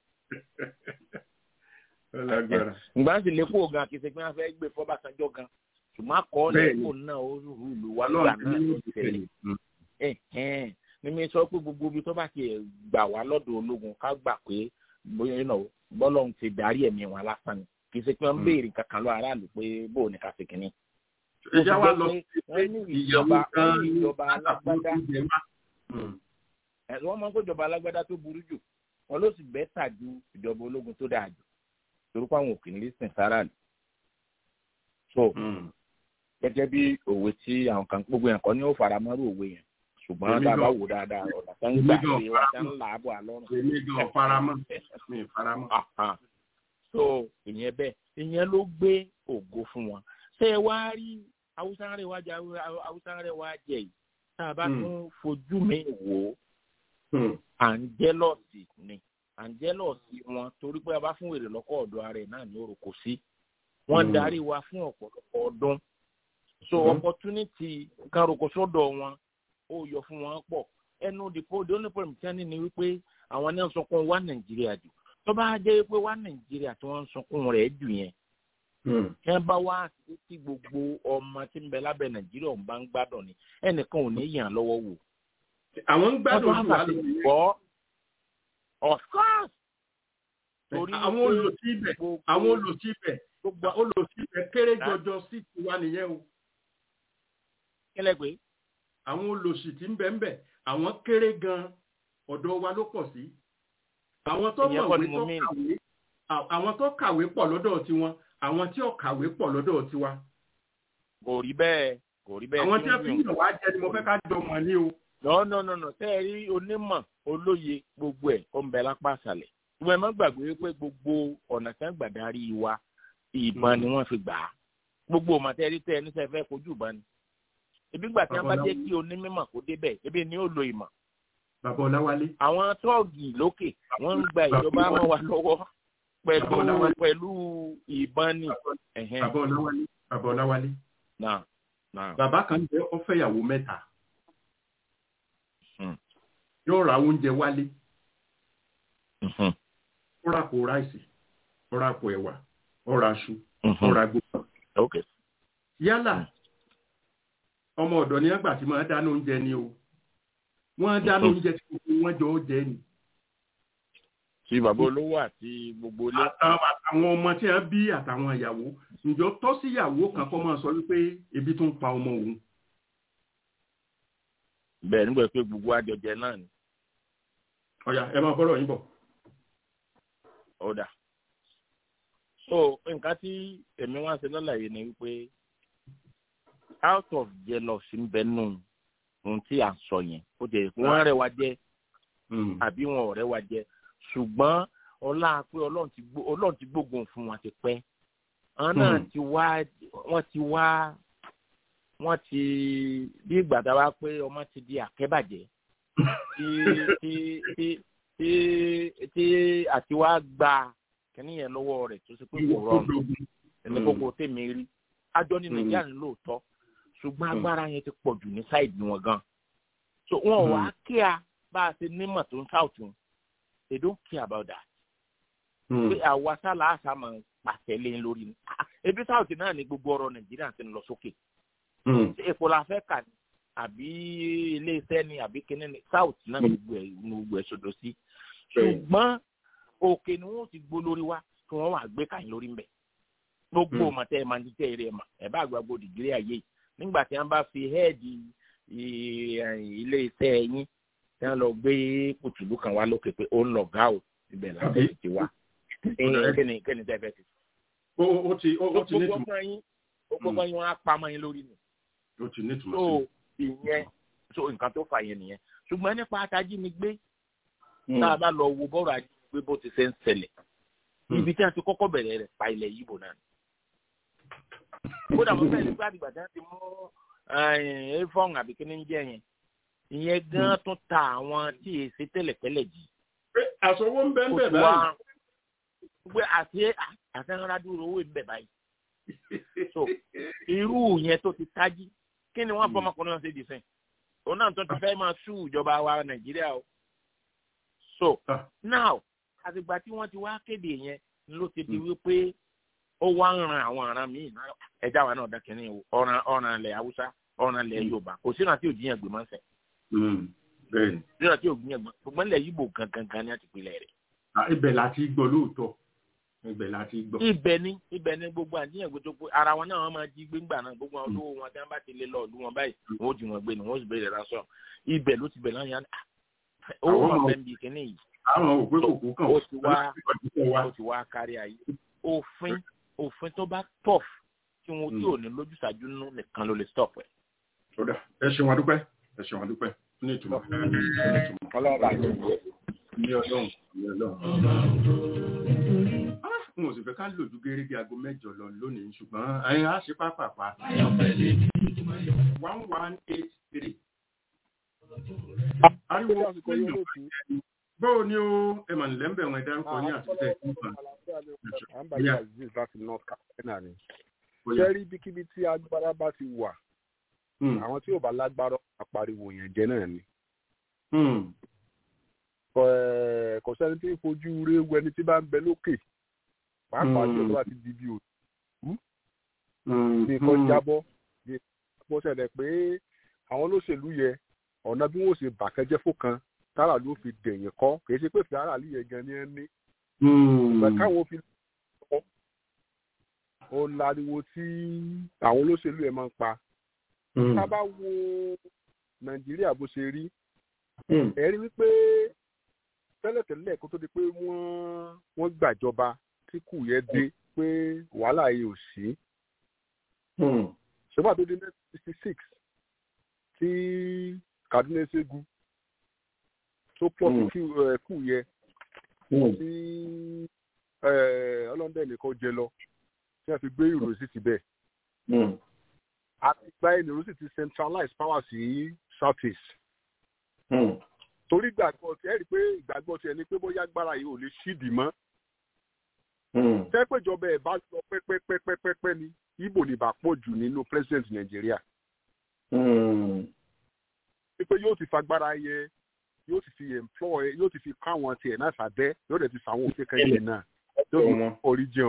ìgbà tí lépo gan kì í ṣe pé wọn fẹ́ gbé fọ́bàṣánjọ́ gan ṣùgbọ́n akọ́ lépo náà ó rú ìlú wa lọ́wọ́ náà ló ti tẹ̀lé. ní mi sọ pé gbogbo ibi tó bá ti gbà wá lọ́dọ̀ ológun ká gbà pé bọ́lọ́hún ti darí ẹ̀mí wọn lásán ni kì í ṣe pé wọ́n ń béèrè kankan lọ aráàlú pé bóò ní ká ṣe kínní. ìjà wa lọ wọ́n ní ìjọba wọ́n ní ìjọba alágbádá wọ́n máa ń kó ìjọba alágbádá tó burú jù wọn ló sì bẹ́tà ju ìjọba ológun tó dáa jù torí pé àwọn òkè ní lísìn sára lù. so gẹ́gẹ́ bí òwe tí àwọn kan gbogbo yẹn kọ́ ni ó fara mọ́rú òwe yẹn ṣùgbọ́n tá a bá wò dáadáa ọ̀nà tó ń gbà pé wọ́n ti ń là á bọ̀ àlọ́run. èmi gan faramọ́ mi faramọ́. so ìyẹn bẹ́ẹ̀ ìyẹn ló gbé ògo fún wọn ṣé ẹ wá rí haúsá rẹ̀ wá jẹ haúsá rẹ̀ wá jẹ yìí tá a bá tún fojú mi wò ó àǹjẹ́lọ́ọ̀sì ni àǹjẹ́lọ́ọ̀sì wọn torí pé a bá fún èrè lọ́kọ̀ ọ̀dọ̀ ara ẹ̀ náà ní orúkọ sí wọ́n darí wa fún ọ̀pọ̀lọpọ̀ ọdún so opportunity kan roko sọ́dọ̀ wọn ó yọ fún wọn pọ̀ ẹnu dìpọ̀ the only problem tí wọ́n ní ni wípé àwọn ní sọkún wá nàìjíríà jù tó bá jẹ́ pé wá nàìjíríà tí wọ́n ń sọkún rẹ̀ jù yẹn tí wọ́n bá wá tí gbogbo ọmọ tí ń bẹ lábẹ́ nàìjíríà ọ̀hún bá ń gbádùn ni ẹnìkan ò ní yàn lọ́wọ́ wò àwọn ń gbádùn ojú wa lórí gbọ́ of course. torí àwọn olùsí ibẹ̀ àwọn olùsí ibẹ̀ olùsí ibẹ̀ kéré jọjọ sí tiwa nìyẹn o. kílẹ̀ pé. àwọn olùsí tí ń bẹ ń bẹ àwọn kéré gan ọ̀dọ̀ wa ló pọ̀ sí. àwọn tó mọ̀wé tó kàwé àwọn tó kàwé pọ̀ lọ́dọ̀ tiwọn àwọn tí ò kàwé pọ̀ lọ́dọ̀ tiwa. kò rí bẹ́ẹ̀ kò rí bẹ́ẹ̀. àwọn tí wọ́n fi ń yàn wá jẹ ni mo fẹ́ ká jọ mọ̀ ní o no no no no tẹ́ ẹ rí onímọ̀ olóye gbogbo ẹ̀ ó ń bẹ lápá àṣàlẹ̀ ìwọ ẹ má gbàgbé pé gbogbo ọ̀nà tí wọ́n gbà darí wa ìbọn ni wọ́n fi gbà á gbogbo ọmọ tẹ́ ẹ rí tẹ́ ẹ níṣẹ́ fẹ́ kojú ìbọn ni ebi gbà tí wọ́n bá jẹ́ kí onímọ̀ kó débẹ̀ ebi ni ó lo ìmọ̀. bàbá ọláwálé. àwọn tọ́ọ̀gì lókè wọ́n ń gba ìjọba mọ́ wa lọ́wọ́ pẹ̀lú pẹ̀lú ìbọn ni. bàbá ọláwálé bàbá ọláwálé. náà náà. bàbá kan jẹ́ ó fẹ́yàwó mẹ́ta yóò ra oúnjẹ wálé ó rà kó ráìsì ó rà kó ẹ̀wà ó ra aṣu ó ra gbogbo. yálà ọmọ ọ̀dọ̀ ní àgbà tí máa dáná oúnjẹ ni o wọ́n dáná oúnjẹ tí gbogbo wọn jọ ó jẹ ni. ti bàbá olówó àti gbogbo ilé. àtàwọn ọmọ tí wọ́n bí àtàwọn ìyàwó ǹjọ́ tọ́ sí ìyàwó kan kọ́ máa sọ wípé ebi tó ń pa ọmọ òun bẹ́ẹ̀ nígbà pé gbogbo àjọjẹ náà ni. ọ̀yà ẹ máa bọ́rọ̀ yín bọ̀. ọ̀dà so nǹkan tí èmi wá ṣe lọ́làyé ni wípé out of jealousy ń bẹ nù ohun tí à ń sọ yẹn ó jẹ wọ́n rẹwà jẹ àbí wọn ò rẹwà jẹ ṣùgbọ́n ọlá pé ọlọ́run ti gbógun fún wọn ti pẹ́ àwọn náà ti wá wọ́n ti wá wọ́n ti bí ìgbà tá a wá pé ọmọ ti di àkẹ́bàjẹ́ tí tí tí tí tí àti wá gba kìnní yẹn lọ́wọ́ rẹ̀ tó ṣe pé kò rọrùn ẹni gbogbo tèmi rí àjọ ní nàìjíríà ní lóòótọ́ ṣùgbọ́n agbára yẹn ti pọ̀ jù ní sáìdì wọn gan so wọn wá kíá bá a ṣe nímọ̀ tó ń sáùtì wọn they don't care about that pé àwa sálà àṣà máa pàṣẹ lé lórí ni ebi sáùtì náà ní gbogbo ọ̀rọ̀ nàìjíríà ti ń lọ sókè epo la fẹ́ kà ní àbí iléeṣẹ́ ni àbí kíní ni south náà gbogbo ẹ̀ gbogbo ẹ̀ ṣodo sí ṣùgbọ́n òkè ni wọ́n ti gbó lórí wa kí wọ́n wà gbé kàyín lórí mbẹ̀ gbogbo mọ̀tẹ́ ẹ̀ máa ń tẹ́ eré ẹ̀ mà ẹ̀ bá gbàgbọ́ dìgírí ayé yìí nígbà tí wọ́n bá fi hẹ́ẹ̀dì iléeṣẹ́ yín tí wọ́n lọ gbé kùtùlù kan wá lókè pé ó ń lọ gá o ibẹ̀ làbẹ́ ti wá kíni kíni tẹ́ fẹ́ ti. ó ti ó ti ní ìtumọ̀ gbogbo yín wọn á pamọ́ yín lórí ni ó ti ní ìtumọ̀ so ìyẹn so nǹkan tó fà yẹn nìyẹn ṣùgbọ́n nípa atajínigbé tá a bá lọ wo bọ́ọ̀rọ̀ ajé pé bó ti ṣe ń ṣẹlẹ̀ ibi tí a ti kọ́kọ́ bẹ̀rẹ̀ rẹ̀ pa ilẹ̀ yìí bò náà kódà mo fẹ́ lè gbá àdìgbà tí wọ́n ti mú ẹ̀ẹ́fọ́n àbí kí ni ń jẹ́ yẹn ìyẹn gan tún ta àwọn tí èsì tẹ́lẹ̀tẹ́lẹ̀ jì. àsọwọ́ ń bẹ́ ń bẹ̀ báyìí. pé àti àtẹnudá dúró owó ń bẹ̀ báyìí. so irú yẹn tó ti tají kí ni wọ́n fọmọkùnrin náà ṣe dì sẹ́yìn òun náà tó ti fẹ́ máa sú ìjọba wa nàìjíríà o. so now àtìgbà tí wọ́n ti wá kéde yẹn ló ti di wípé ó wá ń ran àwọn ará míì náà ẹja wa náà dákẹ́ ní ọ̀ràn ọ̀ràn ilẹ̀ haúsá ọ̀ràn ilẹ̀ yorùbá kò sínú àti òjìyàn gbé mọ́sẹ̀. bẹ́ẹ̀ni. sínú àti òjìyàn gbé ṣùgbọ́n ilẹ̀ yìí bò gangan ní àti ìpìlẹ̀ rẹ̀. ibẹ̀ la ti gbọ́ lóòótọ́ ibẹ̀ la ti gbọ́. ibẹ̀ ni ibẹ̀ ni gbogbo àdíyàn gbé tó pé ara wọn náà wọ́n máa jí gbéńgbà náà gbogbo àwọn olówó wọn tí wọ́n bá ti lé lọ́ọ̀dún wọn báyìí wọ́n ó jí wọn gbé ni wọ́n ó sì bẹ̀rẹ̀ ránṣọ́ ibẹ̀ ló ti bẹ̀ lọ́yàn owó máa bẹ́ẹ̀ bí kíní yìí. àwọn òpé kòkó kan ó ti wá ó ti wá kárí ayé òfin òfin tó bá tough tí wọn tí ò ní lójúṣàjú nínú nìkan ló lè stop ẹ. ẹ ṣeun adúpẹ́ ẹ ṣeun adúpẹ́ ní ìtumọ̀ ọlọ́run àti ní ọlọ́run ní ọlọ́run. n ò sì fẹ́ ká lòdù gẹ́gẹ́ aago mẹ́jọ lọ lónìí ṣùgbọ́n ẹ̀yin á ṣe pápápá. one one eight three. ariwo pẹ̀lú bóò ni ó ẹ mà nílẹ̀ ń bẹ̀ wọn ẹ dárúkọ ní àtúntẹ̀ ìfúnfà. àǹbàlẹ̀ aziz láti north carolina ni. jẹ́rí ibikíbi tí agbára bá ti wà àwọn tí ò bá lágbára àpariwo yẹn jẹ́ náà ni. kò sẹ́ni tí ń fojú ré wo ẹni tí bá ń bẹ lókè pàápàá tí ó bá ti di bí òtún. bí nǹkan jábọ́ bí nǹkan ṣẹlẹ̀ pé àwọn olóṣèlú yẹ ọ̀nà bí wọ́n ṣe bàkẹ́jẹ́ fún kan tára ló fi dẹ̀yìn kọ́ kìí ṣe pé fi ara lè yẹ gan ni ẹ ní. ìgbà káwọn fi lọ ó láriwo tí àwọn olóṣèlú ẹ máa ń pa. tá a bá wo nàìjíríà bó ṣe rí ẹ rí wípé tẹ́lẹ̀tẹ́lẹ̀ kó tó di pé wọ́n wọ́n gbàjọba tí kù yẹn dé pé wàhálà yìí ò sí. ṣùgbọ́n àti ó di nineteen sixty six tí kaduna ṣẹ́gun tó pọ̀ sí kú yẹ tí ọlọ́dẹ nìkan jẹ lọ tí wọ́n fi gbé ìròyìn sí ti bẹ̀. àti gba ìròyìn sì ti centralize power sí south east. torí ìgbàgbọ́ tí ẹ rí i pé ìgbàgbọ́ tí ẹ ní pé bóyá agbára yìí ò lè ṣídìí mọ́. tẹ́pẹ̀jọba ẹ̀ bá lọ pẹ́pẹ́pẹ́pẹ́pẹ́ ni ibo ní bá pọ̀ jù nínú president nàìjíríà. wípé yóò ti fagbára yẹ yóò ti fi employ yóò ti fi kọ́ àwọn tiẹ̀ náà sàbẹ́ yóò dẹ̀ ti fa àwọn òfin kan yẹn náà yóò fi orí jẹun.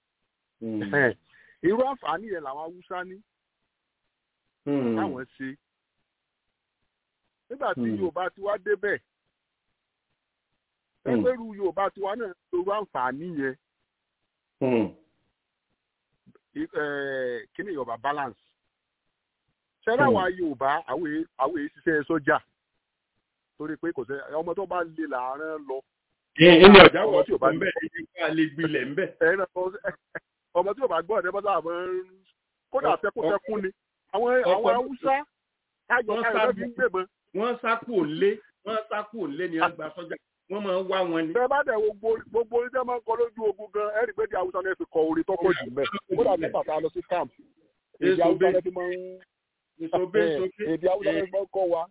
irú àǹfààní yẹn làwọn haúsá ní táwọn ṣe nígbà tí yorùbá ti wá débẹ̀ ẹgbẹ́rú yorùbá ti wá náà lóru àǹfààní yẹn kí ni yorùbá balance ṣẹlẹ̀ àwa yorùbá àwọn èyí ṣiṣẹ́ sọ́jà torí pé kò sẹ ọmọ tó bá lè làárẹ̀ lọ. ilé ọjà wọ tí o bá ń bẹ ẹni ká lè gbilẹ̀ ń bẹ. ọmọ tí o bá gbọ́ ọ̀dẹ́ bọ́sà àmọ́ kódà tẹkùntẹkùn ni àwọn àwọn haúsá káyọ̀ káyọ̀ fi ń gbèbọn. wọ́n sápò lé wọ́n sápò lé ní àgbà sọ́jà wọ́n máa ń wá wọn ni. bẹ́ẹ̀ bá dẹ̀ wo gbogbo orí tẹ́ máa ń kọ lójú ogun gan ẹ̀rí pé di haúsá náà fi kọ orí tọ́pọ̀ jù mẹ́ kódà ní bàtà lọ sí camp èdè haúsá náà fi máa ń èdè haúsá náà fi máa ń kọ́ wa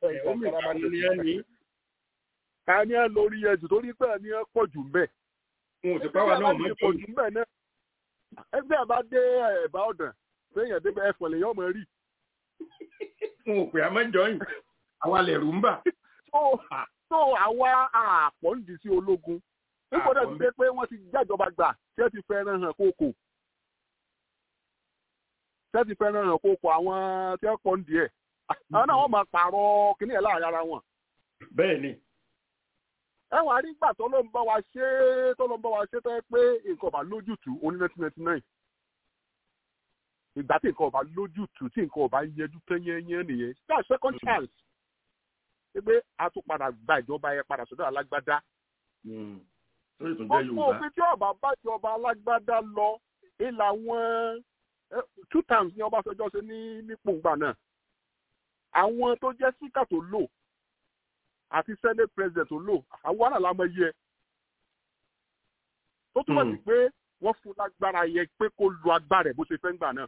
ká ní ẹ lórí ẹjù torí pé ẹ ní ẹ pọ̀ jù mbẹ́. n ò sì bá wa náà mọ́ pọ̀ jù mbẹ́ náà. ẹgbẹ́ àbá dé ẹ̀bá ọ̀dàn séèyàn dé ẹ̀fọ̀n lèyàn ọmọ rí. n ò pè àmọ́jọ́yìn àwa lè rú ń bà. tó àwa àpọ̀ ń di sí ológun nígbà tó ti dé pé wọ́n ti jájọba gbà tí ẹ ti fẹ́ràn hàn kókò tí ẹ ti fẹ́ràn hàn kókò àwọn tí ẹ pọ̀ ń di ẹ̀ àwọn náà wọ́n máa pààrọ̀ kíní ẹ̀ láàrin ara wọn. bẹ́ẹ̀ ni. ẹ wàá rí gbà tó ló ń bá wa ṣe tó ló ń bá wa ṣe tó yẹ pé nǹkan ọba lójútùú oní nineteen ninety nine ìgbà tí nǹkan ọba lójútùú tí nǹkan ọba yẹjú tán yẹnyẹn nìyẹn that's second chance ṣé pé a tún padà gba ìjọba yẹn padà sọ́dọ̀ alágbádá. ọ̀pọ̀ òfin tí ọba bá jọba alágbádá lọ ìlà wọn two times ní ọbásanjọ́ ṣe ní nípò ńgbà náà àwọn tó jẹ́ síkà tó lò àti senate president tó lò àwọn náà la mọ iye ẹ tó túmọ̀ sí pé wọ́n fún lágbára yẹ pé kó lu agbára ẹ̀ bó ṣe fẹ́ ń gbà náà.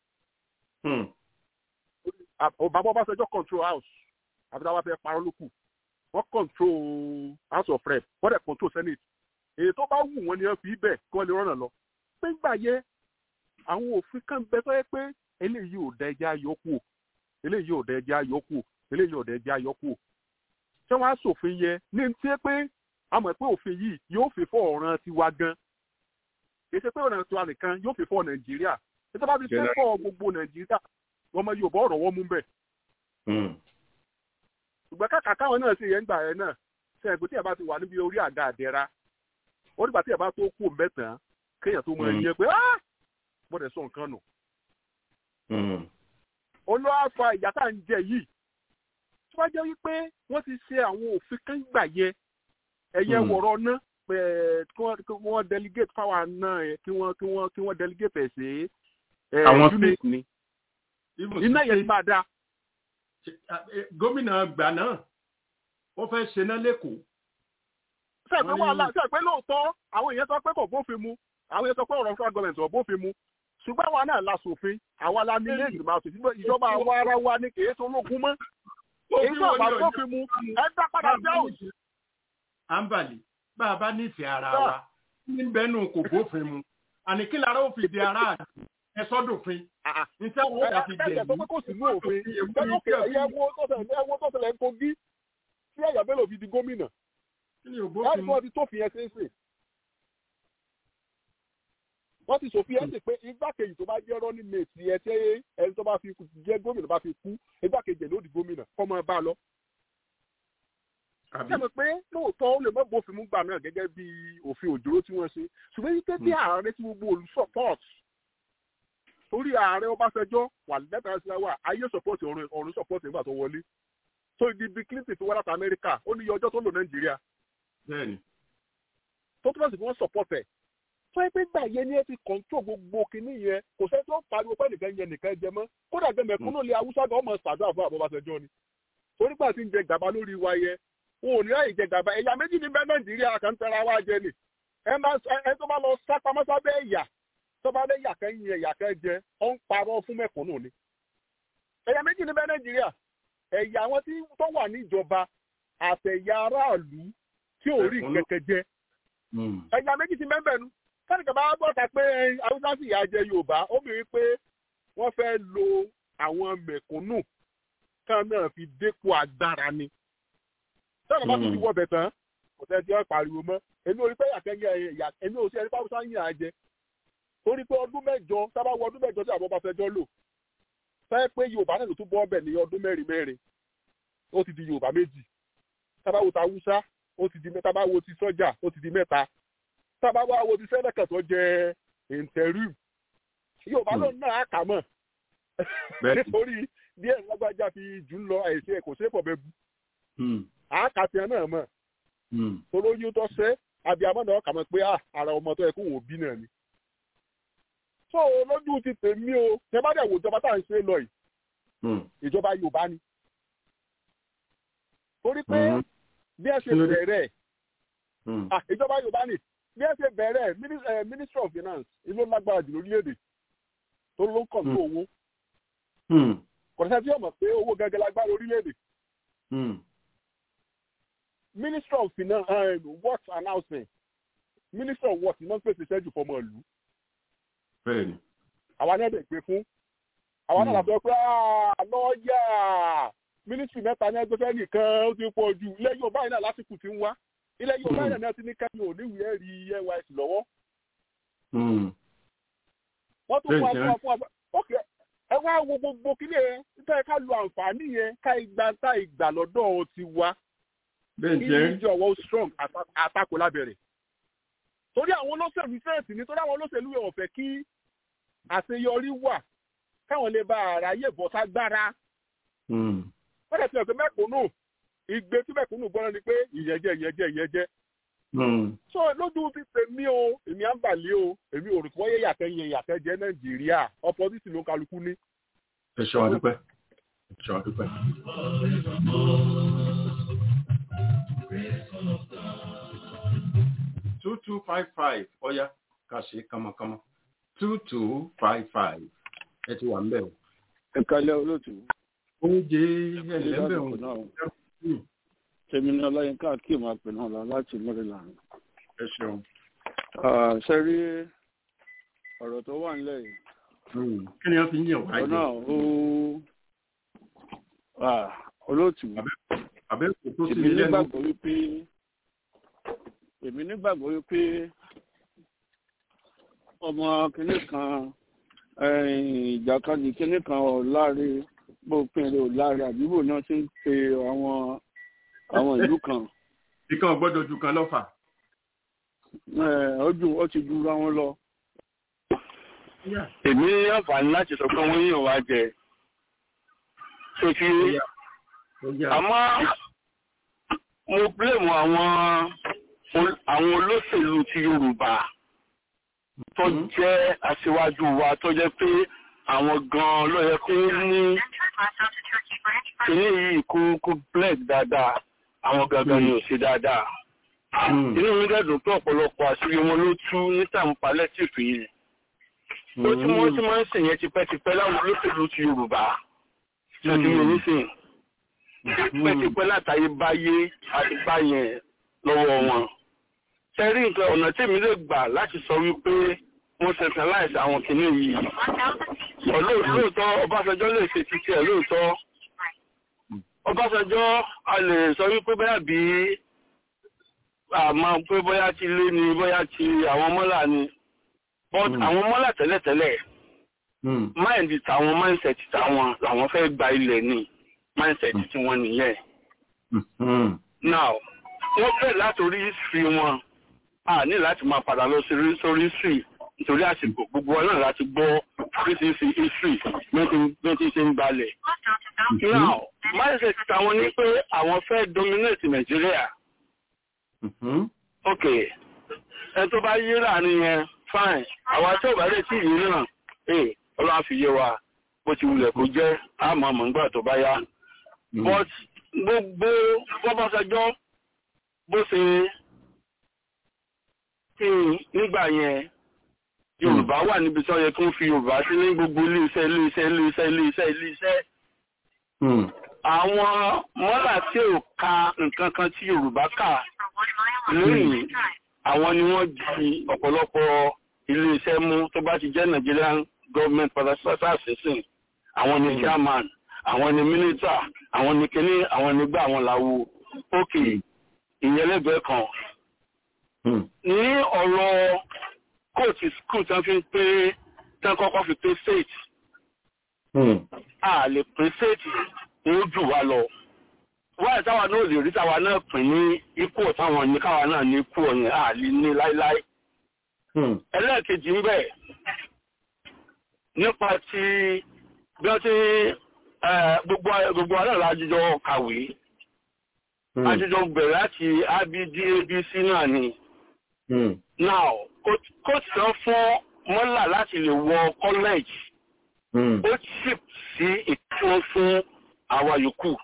bàbá Ọbásanjọ́ control house àbí táwa fẹ́ parọ́ lókù wọ́n control house of rep wọ́n dẹ̀ control senate èyí tó bá wù wọ́n ni wọ́n fi bẹ̀ kí wọ́n lè rọ́nà lọ. pé ń gbà yẹ àwọn òfin kan bẹ tó yẹ pé eléyìí ò da ẹja yọkù eléyìí ò da ẹja yọkù eléyìí ò da ẹja yọkù. ṣé wọ́n á ṣòfin yẹ ní ti pé àmọ́ pé òfin yìí yóò fi fọ́ ọ̀ràn tiwa gan kì í ṣe pé ọ̀ràn tiwa nìkan yóò fi fọ́ nàìjíríà títí bá fi fẹ́ fọ́ gbogbo nàìjíríà ọmọ yorùbá ọ̀rọ̀ wọ́n mú bẹ̀. ṣùgbọ́n kàkà káwọn náà ṣe yẹn gbà ẹ náà ṣe ẹ̀gbọ́n tí ẹ bá ti wà níbi orí àga àdẹ́ra ó nígbà tí ẹ bá tó kú mẹ́tàn kéèyàn tó mọ ẹni yẹn pé mo dẹ̀ sọ nǹkan nù. olúwa fa ìyá tá à ń jẹ yìí tí wọ́n jẹ́ wípé wọ́n ti ṣe àwọn òfin kan gbà yẹ ẹ̀yẹ wọ̀rọ̀ náà pé kí wọ́n delegate power náà kí wọ́n kí wọ́n kí wọ́n delegate ẹ̀ sí unit ni iná yẹn ti máa da. gómìnà gbà náà wọ́n fẹ́ ṣe náà lẹ́kọ̀ọ́. sẹ́ẹ̀pẹ́ wàhálà sẹ́ẹ̀pẹ́ lóòótọ́ àwọn èèyàn sọ pé kò bófin mu àwọn èèyàn sọ pé ọ̀rọ̀ federal government ò bófin mu ṣùgbọ́n àwa náà la ṣòfin àwa la ní ilé ìgbìmọ̀ àti ìjọba àwa ara wa ní kì í ṣe ológun mọ́ èyí náà bá bófin mu ẹ dá padà sí àwùjọ àǹbàlì bá a bá nífẹ̀ẹ́ ara wa ní bẹ́ẹ̀nù kò bófin mu àní kí lára ó fi di ara àti ẹ sọ́dọ̀fin níta wọn bá fi jẹ̀ ní. kò sí ní òfin ẹ̀wọ́ tó ṣẹlẹ̀ ń kogi tí ẹ̀yà bello fi di gómìnà láti wọ́n ti tó fi yẹn ṣe é sè. wọ́n ti sòfin ẹ̀ sì pé igbákejì tó bá jẹ́ running mate ẹ̀ tí ẹni tó bá fi jẹ́ gómìnà bá fi kú igbákejì ló di gómìnà kọ́mọ ẹ bá lọ sẹ́mi pé lóòótọ́ ó lè mọ́ bófin mú gbà náà gẹ́gẹ́ bí òfin òjòrò tí wọ́n ṣe ṣùgbọ́n yíké bí ààrẹ tí gbogbo olù support torí ààrẹ Ọbásanjọ́ wà lẹ́tà sí wa ayé support ọ̀run ọ̀run support nígbà tó wọlé tó ibi bí Clinton tó wá láti Amẹ́ríkà ó ní iye ọjọ́ tó lò Nàìjíríà tó túbọ̀ sí fún wọn support ẹ̀ tó yẹ pé gbà yẹn ni ẹ ti control gbogbo kinní yẹn kò sẹ́ni tó pariwo pé nìkan yẹn nìkan jẹ mọ́ kódà gbẹ mẹ̀kúnnù lé Haúsá gan ọmọ ṣàdúrà fún Ọbásanjọ́ ni torí gbà tí ń jẹ gàba lórí wa yẹ wọn ò ní ráyè jẹ gàba ẹ̀yà méjì ní bẹ́ẹ̀ nàìjíríà kan tẹ́ra wá jẹ ni ẹ tó bá lọ sápamọ́ sábẹ́ ẹ̀yà tó bá lé ẹ̀yà kan yin ẹ̀yà kan jẹ ó ń parọ́ fún mẹ̀kúnnù ni. ẹ̀yà méjì ní bẹ́ẹ̀ nàìjíríà ẹ̀yà àwọn tí tó wà níjọba àtẹ̀yà aráàlú tí ò rí kẹ̀kẹ́ jẹ. ẹ̀yà méjì ti mẹ́bẹ̀ nu sẹ́nìkan bá bọ́ta pé haúsá sì yà jẹ yorùbá ó mìíràn pé wọ́n fẹ́ lo àwọn mẹ̀kúnnù kan náà fi dépò agbára ni sọ́nà bá tún ti wọ bẹ̀ tán kò tẹ́ ti ọ́ pariwo mọ́ èmi ò rí pé yàkẹ́yẹ ẹ̀yà èmi ò sí ẹni pàṣẹ sáyìn àjẹ torí pé ọdún mẹ́jọ sábà wọ ọdún mẹ́jọ tí àwọn ọba fẹjọ́ lò fẹ́ pé yorùbá náà ló tún bọ́ ọbẹ̀ ní ọdún mẹ́rin mẹ́rin ó ti di yorùbá méjì sábà wo ta haúsá ó ti di mẹ́ta sábà wo ti sọ́jà ó ti di mẹ́ta sábà wá wo ti sẹ́nẹ̀kẹ̀ tó jẹ interim yorùbá ló náà á kà mọ̀ nítorí díẹ̀ lágbájá fi jù ń lọ àìsí ẹ̀ kò sí ẹ̀fọ̀ bẹ́ẹ̀ bu àákàtìyàn náà mọ̀ olóyún tó ṣe abiyamọ náà kà mọ̀ pé ara ọmọ tó yẹ kó wò bí náà ni. so lójú ti tèmi o tẹ bá dẹ̀ wò ìjọba tá à ń ṣe lọ yìí ìjọba Yorùbá ni. torí pé bí ẹ ṣe bẹ̀rẹ̀ ìjọba Yorùbá ni bí ẹ ṣe bẹ̀rẹ̀ ministry of finance ìlú lágbára jù lórílẹ̀‐èdè tó ló ń kàn tó owó. kọ̀ọ̀sẹ̀ tí yóò mọ̀ pé owó gẹ́gẹ́ lágbára orílẹ̀‐èdè minister of finance uh, works announcement minister of works iná ń pèsè ìṣẹ́jú fọmọ ìlú. bẹ́ẹ̀ni. àwa náà dẹ̀ gbé fún àwa náà làbẹ́ pé lọ́ọ̀yà ministry mẹ́ta ní ẹgbẹ́ fẹ́ẹ́ nìkan ó ti pọ̀ jù ilẹ̀ Yorùbá yìí náà lásìkò tí ń wá ilẹ̀ Yorùbá yìí náà ti ní kẹ́mi ò níwèé ẹ̀rí NYSC lọ́wọ́. wọ́n tún fún wa fún wa fún wa ok ẹ wá wo gbogbo kílé ẹ nítorí ká lo àǹfààní yẹn ká ìgbà tá ìgbà lọ́dọ̀ ti wá bẹ́ẹ̀ ìjọ ọwọ́ strong àtakò lábẹ́rẹ̀. torí àwọn olóṣèlú fẹ́ẹ̀sì ni torí àwọn olóṣèlú yẹn ò fẹ́ kí àṣeyọrí wà káwọn lè bá àráyè bọ́ ságbára. wọ́n dẹ̀ ti hàn pé mẹ́kúnnù ìgbé tí mẹ́kúnnù gbọ́dọ̀ ni pé ìyẹ̀jẹ̀ ìyẹ̀jẹ̀ ìyẹ̀jẹ̀. so lójú ti tèmi o èmi à ń bàlẹ́ o èmi ò rò pé wọ́n yẹ yàtẹ̀ yẹn yàtẹ̀ jẹ́ nàìjíríà opposite ló kálukú ní. ẹ ṣọ́ wa dúpẹ́ ẹ ṣọ́ wa dúpẹ́. two two five five ọ̀ya kà ṣe kánmọ́kánmọ́ two two five five ẹ ti wà ń bẹ̀ o. ẹ̀kálẹ́ olóòtú. oúnjẹ ẹlẹ́bẹ̀ o. tèmi ní ọláyínká kí máa pè náà lọ láti maryland. ẹ ṣeun. ṣe rí ọ̀rọ̀ tó wà nílẹ̀ yìí. kí ni wọ́n fi ń yàn wá jẹ. ọ̀nà ó olóòtú. àbẹ́ kò tó sí èmi ilé ẹnu. nígbàgbọ́ wípé èmi nígbàgbọ́ wípé ọmọ kìnnì kan ìjàkadì kìnnì kan ọ̀láre bópinre ọ̀láre àdúgbò náà ti ń pe àwọn àwọn ìlú kan. ìkan gbọ́dọ̀ ju kan lọ́fà. ojú ó ti dúró wọn lọ. èmi ní àǹfààní láti sọ pé wọ́n yàn wá jẹ. tó fi àmọ́ mo blame àwọn àwọn olóṣèlú ti yorùbá tó jẹ́ aṣíwájú wa tó jẹ́ pé àwọn gan-an ló yẹ kó ní kíní yìí kó kó blend dáadáa àwọn gangan ni ò ṣe dáadáa. inú mi dẹ́dùn pé ọ̀pọ̀lọpọ̀ àṣírí wọn ló tú ní tàǹpà lẹ́tìfì yìí. ó tí wọ́n ti máa ń sìn yẹn tipẹ́tipẹ́ láwọn olóṣèlú ti yorùbá tó ti yẹ nísìn. tipẹ́tipẹ́ látàyè báyé àti báyẹn lọ́wọ́ wọn ṣe rí nǹkan ọ̀nà tèmi lè gbà láti sọ wípé wọ́n centralize àwọn kìíní yìí lóòótọ́ ọbásanjọ́ lè ṣe títí ẹ̀ lóòótọ́ ọbásanjọ́ a lè sọ wípé bóyá bí àmọ́ pé bóyá ti lé ni bóyá ti àwọn mọ́là ni but àwọn mọ́là tẹ́lẹ̀tẹ́lẹ̀ mind tàwọn mindset tàwọn làwọn fẹ́ gba ilẹ̀ ni mindset tí wọ́n nìyẹn now wọ́n bẹ̀rẹ̀ látòrí history wọn a ní láti máa padà lọ sí sórí history nítorí àsìkò gbogbo wọn náà láti gbọ́ oríṣiríṣi history bí ti ṣe ń balẹ̀. now mindset tàwọn ní pé àwọn fẹ́ dominate Nàìjíríà. ok ẹ tó bá yé láàrin yẹn fine àwa tí ò bá lè tí yìí náà ẹ ọlọ́run fi yé wa bó ti wulẹ̀ kó jẹ́ àmọ́ àmọ́ nígbà tó bá yá. but gbogbo bọ́bọ́sẹjọ́ bó ṣe kí nígbà yẹn yorùbá wà níbi tí wọ́n yẹ kí wọ́n fi yorùbá sí ní gbogbo iléeṣẹ́ iléeṣẹ́ iléeṣẹ́ iléeṣẹ́ iléeṣẹ́ àwọn mọ́là tí ò ka nǹkan kan tí yorùbá kà lónìí àwọn ni wọ́n di ọ̀pọ̀lọpọ̀ iléeṣẹ́ mú tó bá ti jẹ́ nigerian government pátápátá sísìn àwọn ni chairman àwọn ni minister àwọn ni kíní àwọn ni gbà àwọn làwo ókè ìyẹn lẹ́gbẹ̀ẹ́ kan ní ọ̀rọ̀ kóòtù skul tí wọ́n fi ń pé tí wọ́n kọ́kọ́ fi pé state a lè pín state ní ó jù wá lọ wáyé táwa náà lè rí táwa náà pín ní ikú táwọn ní káwa náà ní ikú ọ̀yìn a lè ní láíláí ẹlẹ́ẹ̀kejì ń bẹ̀ nípa ti bí wọ́n ti gbogbo aláàlá àjíjọ kàwé àjíjọ bẹ̀rẹ̀ láti abd abc náà ni now coach sọ fún mọ́là láti lè wọ college ó chip sí ìtún fún àwa yòókù.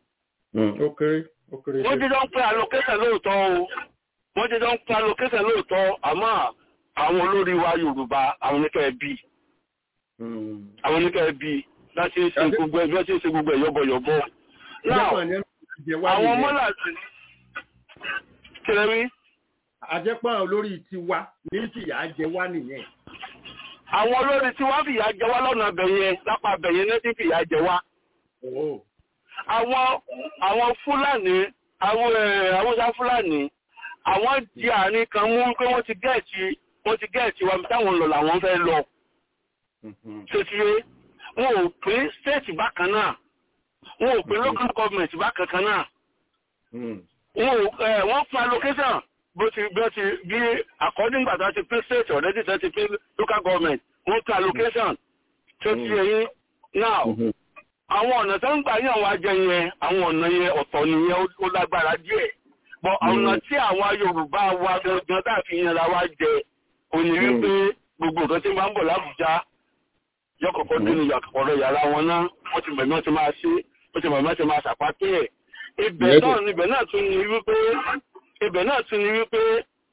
wọ́n jẹ́ jọ ń pín allocation lóòótọ́ o wọ́n jẹ́ jọ ń pín allocation lóòótọ́ àmọ́ àwọn olórí wa yorùbá àwọn oníkẹ́ ẹbí àwọn oníkẹ́ ẹbí láti ṣe gbogbo ẹ̀ láti ṣe gbogbo ẹ̀ yọ́bọ̀yọ́bọ̀. now àwọn mọ́là kílẹ̀ rí àjẹpọ̀ olórí tiwa ní fìyà jẹ wá nìyẹn. àwọn olórí tiwa fìyà jẹ wá lọ́nà bẹ̀yẹn lápá bẹ̀yẹn ní fìyà jẹ wá. àwọn àwọn fúlàní àwọn haúsá fúlàní àwọn di àárín kan mú pé wọ́n ti gẹ̀ẹ́tì wọ́n ti gẹ̀ẹ́tì wa táwọn lọ làwọn fẹ́ lọ. ṣètìlé wọn ò pín stéètì bákan náà wọn ò pín local government bákan kan náà. wọ́n fún allocation bó ti bí ó ti bí according gbàtà ti pín state already tẹ́ ti pín local government wọ́n pín allocation tó ti ẹ̀yìn now àwọn ọ̀nà tó ń gbà yàn wá jẹ yẹn àwọn ọ̀nà yẹn ọ̀tọ̀ nìyẹn ó lágbára díẹ̀ bọ̀ ọ̀nà tí àwọn Yorùbá wa gangan tá a fi yanra wá jẹ òní wípé gbogbo nǹkan tí wọ́n ń bọ̀ lábùjá yọkọ̀kọ́ dé ní ọ̀rọ̀ yàrá wọn náà wọ́n ti bẹ̀rẹ̀ wọ́n ti máa ṣe wọ́n ti bẹ̀rẹ̀ wọ́n ti máa ṣàpáté ẹ̀ ibẹ̀ náà ibẹ̀ náà tún ní wípé ibẹ̀ náà tún ní wípé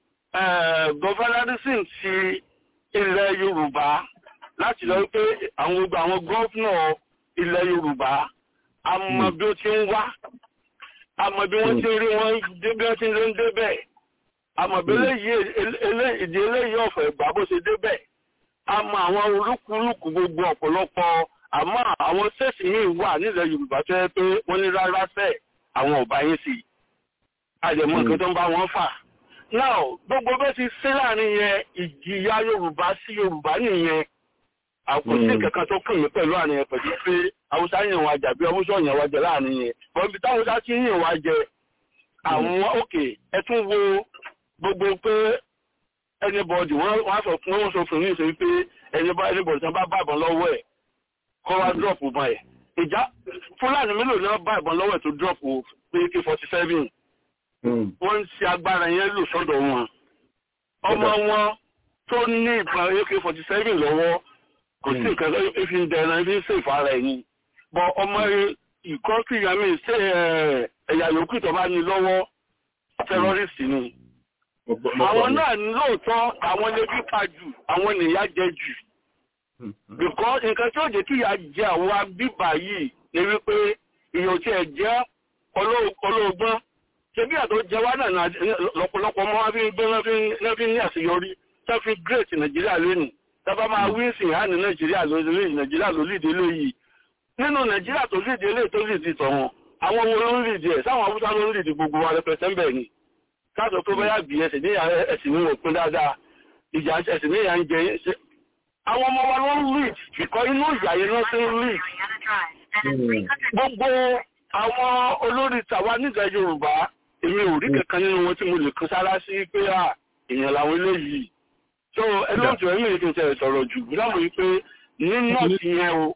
gọvanadísìn ti ilẹ̀ yorùbá láti lọ wípé àwọn gbogbo àwọn gọ́fúnà ilẹ̀ yorùbá a mọ bí ó ti ń wá a mọ bí wọ́n ti rí wọn dé bí wọ́n ti ń débẹ̀ a mọ bí ìdí eléyìí ọ̀fẹ́ ìgbà bó ṣe débẹ̀ a mọ àwọn olúkúlùkù gbogbo ọ̀pọ̀lọpọ̀ àmọ́ àwọn sẹ́ẹ̀sì míì wà nílẹ̀ yorùbá tó yẹ pé wọ́n ní rárá sẹ́ẹ̀ àwọn ọba yín sí àjẹmọ́ nǹkan tó ń bá wọn fà now gbogbo bẹ́ẹ̀ ti ṣe láàrin yẹn ìjìyà yorùbá sí yorùbá nìyẹn àkọsí kankan tó kàn mí pẹ̀lú àárín yẹn pẹ̀lú pé haúsá yàn wá jà bí ọmúṣọ yàn wá jẹ láàrin yẹn bọ́n ibi táwọn haúsá ti yàn wá jẹ àwọn òkè ẹ tún wo gbogbo pé anybody wọ́n wá sọ fún wọn sọ fún mi sọ pé anybody tán bá bá ìbọn lọ́wọ́ ẹ̀ kọ́ wá drop ìbọn ẹ̀ ìjà fúlàní mélòó ni wọ́n bá ìbọn lọ́wọ́ ẹ̀ tó drop pé k forty seven wọ́n ń ṣe agbára yẹn lò sọ́dọ̀ wọn ọmọ wọn tó ní ìbọn ak forty seven lọ́wọ́ kò sí nǹkan tó fi ń dẹ̀rẹ̀ fi ń ṣèfà ara ẹ̀ ni bọ́ ọmọ ìkọ́sí ìyàmí ṣe ẹ̀yà yòókù tó bá ní lọ́wọ́ tẹ́rọ́rìsì ni àwọn náà lóòótọ́ àwọn lè bí pa jù àwọn nìyà jẹ jù because nǹkan tí ó jẹ́ kí ìyà jẹ àwọn abíbà yìí ni wípé ìyàn tí ẹ̀ jẹ́ olóògbọ́n ṣe bí àtọ́ jẹ wá náà lọ́pọ̀lọpọ̀ ọmọ wọn fi ń gbé náà fi ní àṣeyọrí tó fi great nàìjíríà lónìí tọ́ba máa wí sí ìhánì nàìjíríà lórí nàìjíríà ló lìdí léyìí nínú nàìjíríà tó lìdí eléyìí tó lìdí tọ̀wọ̀n àwọn wo ló ń lìdí ẹ̀ sáwọn haúsá ló ń lìdí gbogbo wa rẹpẹtẹ ń bẹ̀ ni káàtó tó bẹ́yà bí ẹsẹ̀ ní ẹ̀sìn ní òpin dáadáa ìjà ẹ̀sìn ní ìyà ń jẹ ṣe àwọn ọmọ wa ló ń lead ìkọ́ inú ìyà yẹn ló ti ń lead gbogbo àwọn olórí tàwa nígbà yorùbá èmi ò rí kankan nínú wọn tí mo lè kan sára sí pé à èèyàn làwọn eléyìí so ẹlọ́jọ ẹ̀mí ètò ìtẹ̀ sọ̀rọ̀ jù láwọn yìí pé ní nọ́ọ̀tì yẹn o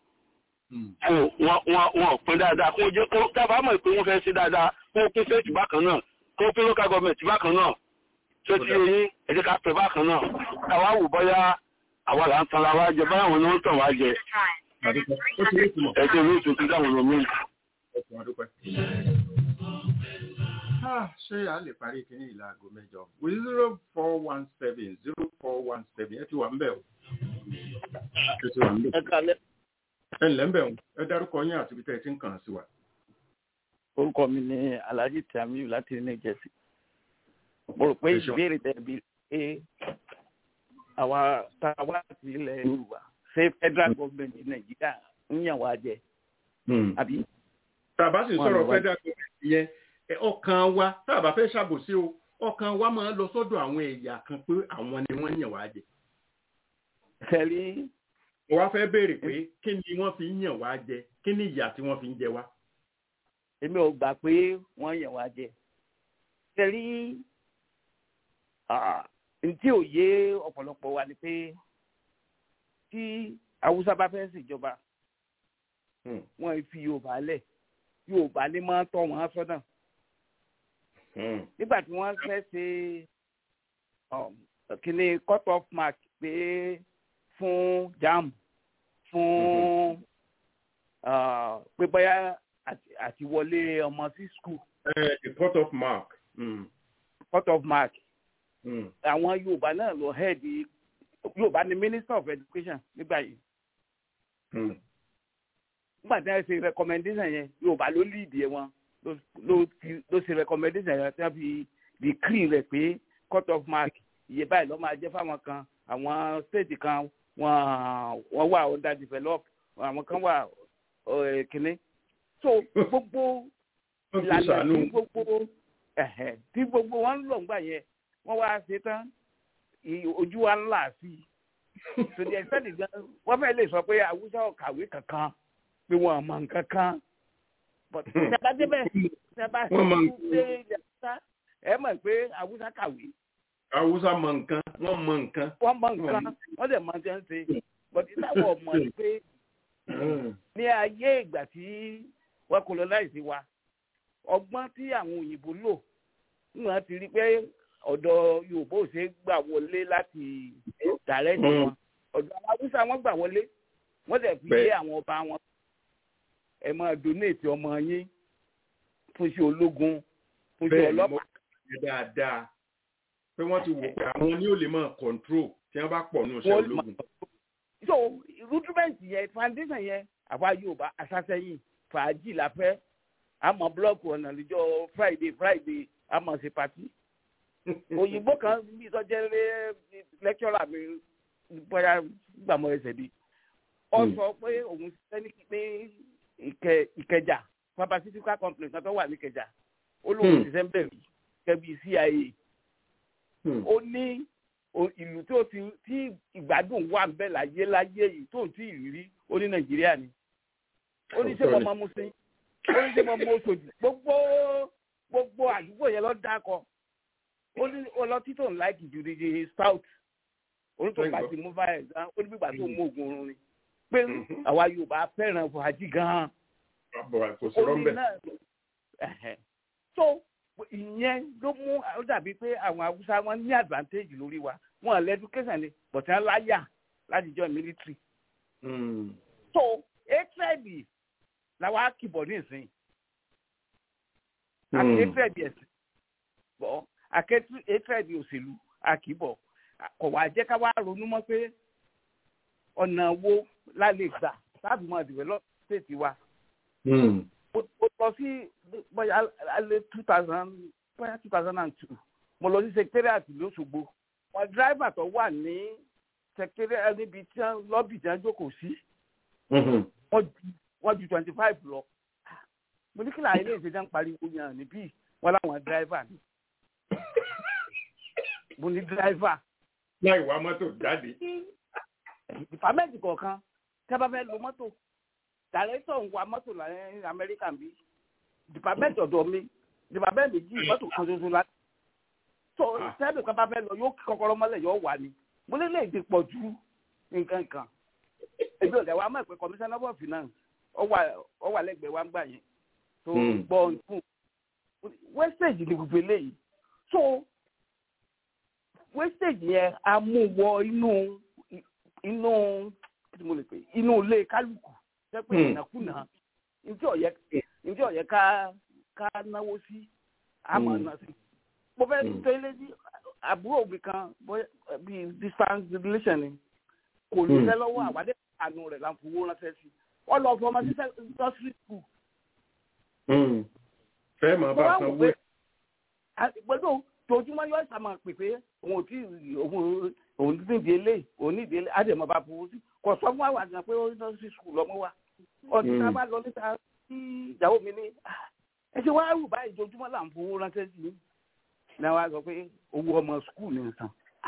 wọn ò pín dáadáa kó jẹ́ kó dábàá mọ̀ pé wọ́n fẹ́ ṣe dáadáa kó pín state bákan náà kó pín local government bákan náà tó ti yẹn ẹ jẹ́ ká pẹ́ bákan náà káwá wò bọ́yá àwa là ń tan ara jẹ báyà wọn ni wọ́n tàn wá jẹ ẹjẹ mi tún ti dáwọn lómi. ṣé a lè parí kíní ìlà aago mẹ́jọ zero four one seven zero four one seven ẹ ti wà ń bẹ̀ o. ẹ ti wà ń bẹ̀. ẹ kalẹ. ẹ ǹlẹ́ ń bẹ̀ o ẹ dárúkọ yín àti ibi tẹ́ ẹ ti ń kàn sí wa. orúkọ mi ni alhaji tamiu láti new jersey mo rò pé ìbéèrè tẹ bí pé àwa tá a wá sí ilẹ̀ yorùbá ṣé federal government nàìjíríà ń yàn wá jẹ. àbí. tàbá sì sọ̀rọ̀ federal government yẹn ọkàn wa tá a bá fẹ́ ṣàbòsí o ọkàn wa máa lọ sọ́dọ̀ àwọn ẹ̀yà kan pé àwọn ni wọ́n yàn wá jẹ. Tẹ̀lé. Mo wá fẹ́ béèrè pé kí ni wọ́n fi ń yàn wá jẹ kí ni ìyà tí wọ́n fi ń jẹ wá. Èmi ò gbà pé wọ́n yàn wá jẹ. Tẹ̀lé ntí ò yé ọ̀pọ̀lọpọ̀ wa ni pé tí Haúsá bá fẹ́ ṣèjọba wọ́n fi Yorùbá lẹ̀ Yorùbá ní máa ń tọ́ wọn sọ́nà nígbà tí wọ́n fẹ́ ṣe kíni cut off mark pé fún jam fún pé bóyá àti wọlé ọmọ sí school. cut off mark. Mm. cut off mark. àwọn Yorùbá náà lọ head Yorùbá ni minister of education nígbà yìí. nígbà tí wọ́n ṣe recommendation yẹn Yorùbá ló lead yẹn wọn ló ṣe recommendation yẹn tí wọ́n fi decree rẹ̀ pé cut off mark iye báyìí ló máa jẹ́ fáwọn kan àwọn state kan wọ́n wọ́n wà underdeveloped àwọn kan wà kínní so gbogbo ìlànà tí gbogbo tí gbogbo wọn ń lò ńgbà yẹn wọ́n wá ṣe tán ojú wa ńlá sí i to the extent gan wọ́n fẹ́ lè sọ pé Haúsá ò kàwé kankan pé wọ́n mọ̀ nǹkan kan but ìjọba débẹ̀ ìjọba ṣe ìjọba ẹ mọ̀ pé Haúsá kàwé. Haúsá mọ̀ nǹkan wọ́n mọ̀ nǹkan. wọ́n mọ̀ nǹkan wọ́n dẹ̀ mọ̀ jẹ́ ń ṣe but ìtàwọn ọmọ ni pé ní ayé ìgbà tí wọ́n colonize wa ọgbọ́n tí àwọn òyìnbó lò wọ́n ti rí pé ọ̀dọ̀ Yorùbá ò ṣe é gbà wọlé láti dàrẹ́tì wọn ọ̀dọ̀ àwọn Haúsá wọn gbà wọlé wọ́n dẹ̀ fi lé àwọn ọba wọn ẹ máa donate ọmọ yín fún iṣẹ́ ológun fún iṣẹ́ bẹ́ẹ̀ ni mo ọlọ́pàá. ṣe dáadáa pé wọ́n ti wò pé àwọn ni ó lè máa control tí wọ́n bá pọ̀ ní iṣẹ́ Wọ́n lè ológun. so rudiment yẹn foundation yẹn àwa yorùbá asásẹ́yìn fàájì la fẹ́ àmọ́ blọọkù ọ̀nà níjọ́ friday friday àmọ́ ṣe pati òyìnbó kan bí sọjẹ́ lé lẹ́kítọ́rà mi bóyá gbàmọ́ ẹsẹ̀ bí ọ sọ pé òun ṣiṣẹ́ ní pé Ìkẹ- ìkẹjà pharmaceutical company kan tó wà ní ìkẹjà ó lóun Hmm. ṣiṣẹ́ ń bẹ̀rù kẹ́bí cia ó ní o- ìlú tó ti tí ìgbádùn wà ń bẹ láyé láyé yìí tó ti ìrírí ó ní nàìjíríà ni ó ní ṣé mo máa mú sí ó ní ṣé mo mú oṣòdì gbogbo gbogbo àdúgbò yẹn lọ dákọ ó ní ọlọtí tó ń láìkì jù ní stout orúkọ bá ti mú báyìí gan ó ní bí ìgbà tó mú oògùn oorun ni pé àwa yorùbá fẹ́ràn fàájì gan-an Àbọ̀ kò sí rọ́ńbẹ̀. náà ẹ̀hẹ̀. so ìyẹn ló mú ó dàbí pé àwọn haúsá wọn ní advantage lórí wa wọn lè education ni but wọn láyà láti join military so hatred làwọn á kìbọ̀ ní ìsìn àti hatred ẹ̀sìn bọ̀ àkẹ́tù hatred òṣèlú àkìbọ̀ kò wá jẹ́ ká wá ronú mọ́ pé ọ̀nà wo la lè gbà láti mọ develop state wa mo mo lọ sí bóyá alẹ́ two thousand bóyá two thousand and two mo lọ sí secretariat lọ́sọ̀gbọ̀ wọn driver tó wà ní secretariat níbi tí wọ́n lọ́bì tí wọ́n jókòó sí wọ́n ju wọ́n ju twenty five lọ mo ní kí láàyè lè ṣe jẹ́ ń pariwo yàn níbí wọ́n láwọn driver ni mo ní driver láì wá mọ́tò jáde. ìfàmẹ́ǹtì kọ̀ọ̀kan tẹ́ bá fẹ́ lo mọ́tò dàrẹ́tọ̀ ń wa mọ́tò ní amẹ́ríkà bí dìpàmẹ́ǹtì ọ̀dọ̀ mi dìpàmẹ́ǹtì méjì mọ́tò kan ṣoṣo la tó sẹ́ẹ̀dì kan bá fẹ́ lọ yóò kí kọ́kọ́rọ́ mọ́lẹ̀ yóò wà ní mo lè lè ti pọ̀ ju nǹkan kan ebi ọ̀dà wa mọ̀ pé commissioner of finance ọ wà lẹ́gbẹ̀ẹ́ wa ń gbà yẹn tó gbọ́ fún wastage ni gbogbo eléyìí so wastage yẹn a mú wọ inú inú kí mo lè pè inú ilé kálukú jẹ́ pé ìnákúnà njẹ́ ọ̀yẹ́ njẹ́ ọ̀yẹ́ ká ká náwó sí àmọ́ náà sí. mo fẹ́ tẹ́lẹ̀ sí àbúrò mi kan bíi distance relation ni kò ní sẹ́ lọ́wọ́ àwádẹ́ àánú rẹ̀ là ń fowó ránṣẹ́ sí wọ́n lọ fọmọ sí nursery school. fẹ́ máa bá san wé. gbọ́dọ̀ tojúmọ́ yóò sàmà pè pé òun ò tí òun òun ní ìdí eléyìí òun ní ìdí eléyìí á dẹ̀ mọ́ bá fowó sí kò sọ fún àwọn àgbà pé ó ní nursery school lọ́mọ wa ọdún tá a bá lọ níta tí ìyàwó mi ní ẹ ṣe wá rù báyìí ojoojúmọ́ là ń fowó ránṣẹ́ sí i ní wàá sọ pé owó ọmọ skul ní nǹkan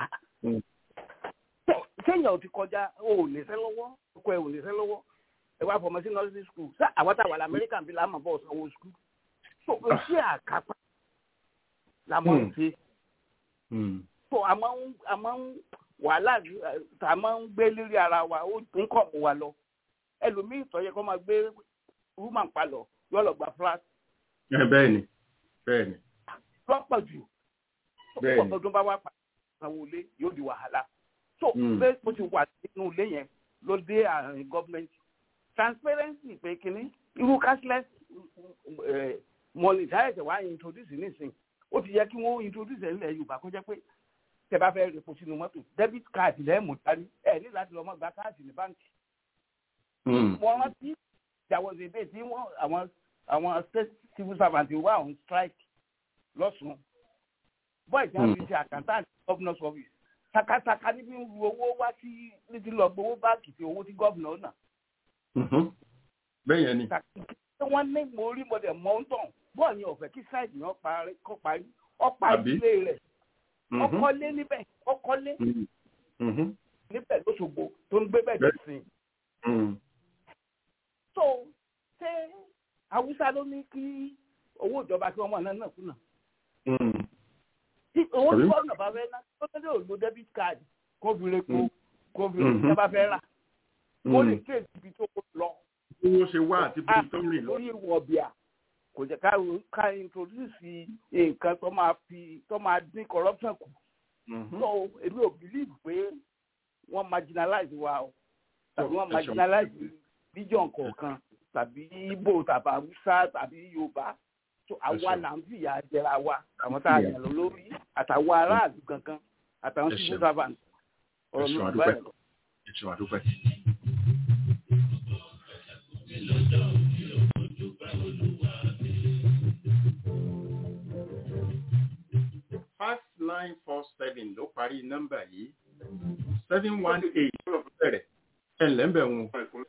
sẹ́yìn ò ti kọjá o ò lè sẹ́ lọ́wọ́ ọkọ ẹ ò lè sẹ́ lọ́wọ́ ẹ wá fọmọ sí nursery school sá àwọn táwọn amẹ́ríkà bí láàmú bọ̀ sanwó skul so iṣẹ́ àkápá la máa ń ṣe so àmọ́ ń wàhálà tá a máa ń gbé lórí ara wa ó ń kọ̀ mọ́ wa lọ ẹlòmíì tọ́yẹ kó máa gbé woman palọ̀ yóò lọ gba flat. bẹ́ẹ̀ ni bẹ́ẹ̀ ni. lọ́pọ̀ jù bẹ́ẹ̀ ni ọ̀pọ̀ tó bá wá pa sanwó ilé yóò di wàhálà. so bẹ́ẹ̀ mo ti wà nínú ilé yẹn ló dé àárín gọ́ọ̀mẹ̀ntì transparency pé kínní irú cashless money táyẹ̀tẹ̀ wá introduce nísìn ó ti yẹ kí wọ́n introduce ẹ̀ nílẹ̀ yorùbá kó jẹ́ pé tẹ bá fẹ́ repo sínú mọ́tò debit card lẹ́ẹ̀mú dání ẹ̀ ní láti lọ́ọ́ mọ́ gba káàdì ní báńkì wọ́n rántí ìyàwó ìdè tí wọ́n àwọn àwọn state civil servant wà on strike lọ́sùn bọ́ọ̀ tí wọ́n fi ṣe accountant governor's office takataka níbi ń ru owó wá sí níbi lọ gbowó báàkì tí owó tí governor náà. bẹ́ẹ̀ yẹn ni. wọ́n ní mo rí mo dẹ̀ mọ́ ń tàn bọ́ọ̀ yẹn ọ̀fẹ́ kí site yẹn kọ́ parí ọ̀pá ilé rẹ̀ ọkọ̀lé níbẹ̀ ọkọ̀lé níbẹ̀ lóṣogbo tó ń gbé bẹ̀ dé sí i so ṣé haúsá ló ní kí owó ìjọba kí wọ́n mọ̀ náà náà kùnà. owó tí wọ́n náà bá fẹ́ ná tó tẹ́lẹ̀ ò lo debit card kó fi repo kó fi repo tẹ́ bá fẹ́ rà kó lè ké ibi tó lọ. owó ṣe wá àti bí tó rìn lọ. lórí ìwọ̀ bíà kò jẹ́ ká ká introduce nǹkan tó máa fi tó máa dín corruption kù. so èmi ò believe pé wọ́n marginalize wa o tàbí wọ́n marginalize region kọ̀ọ̀kan tàbí ibo tàbí haúsá tàbí yorùbá so àwa là ń fìyà jẹra wa àwọn tá a yàn lọ lórí àtàwọn aráàlú kankan àtàwọn civil servant ọ̀rọ̀ mi ò bá yẹn lọ. ẹ̀sùn àdúpẹ́. five nine four seven ló parí nọ́mbà yìí seven one eight ló bẹ̀rẹ̀ ẹ̀ ǹlẹ́ ń bẹ̀ wọn.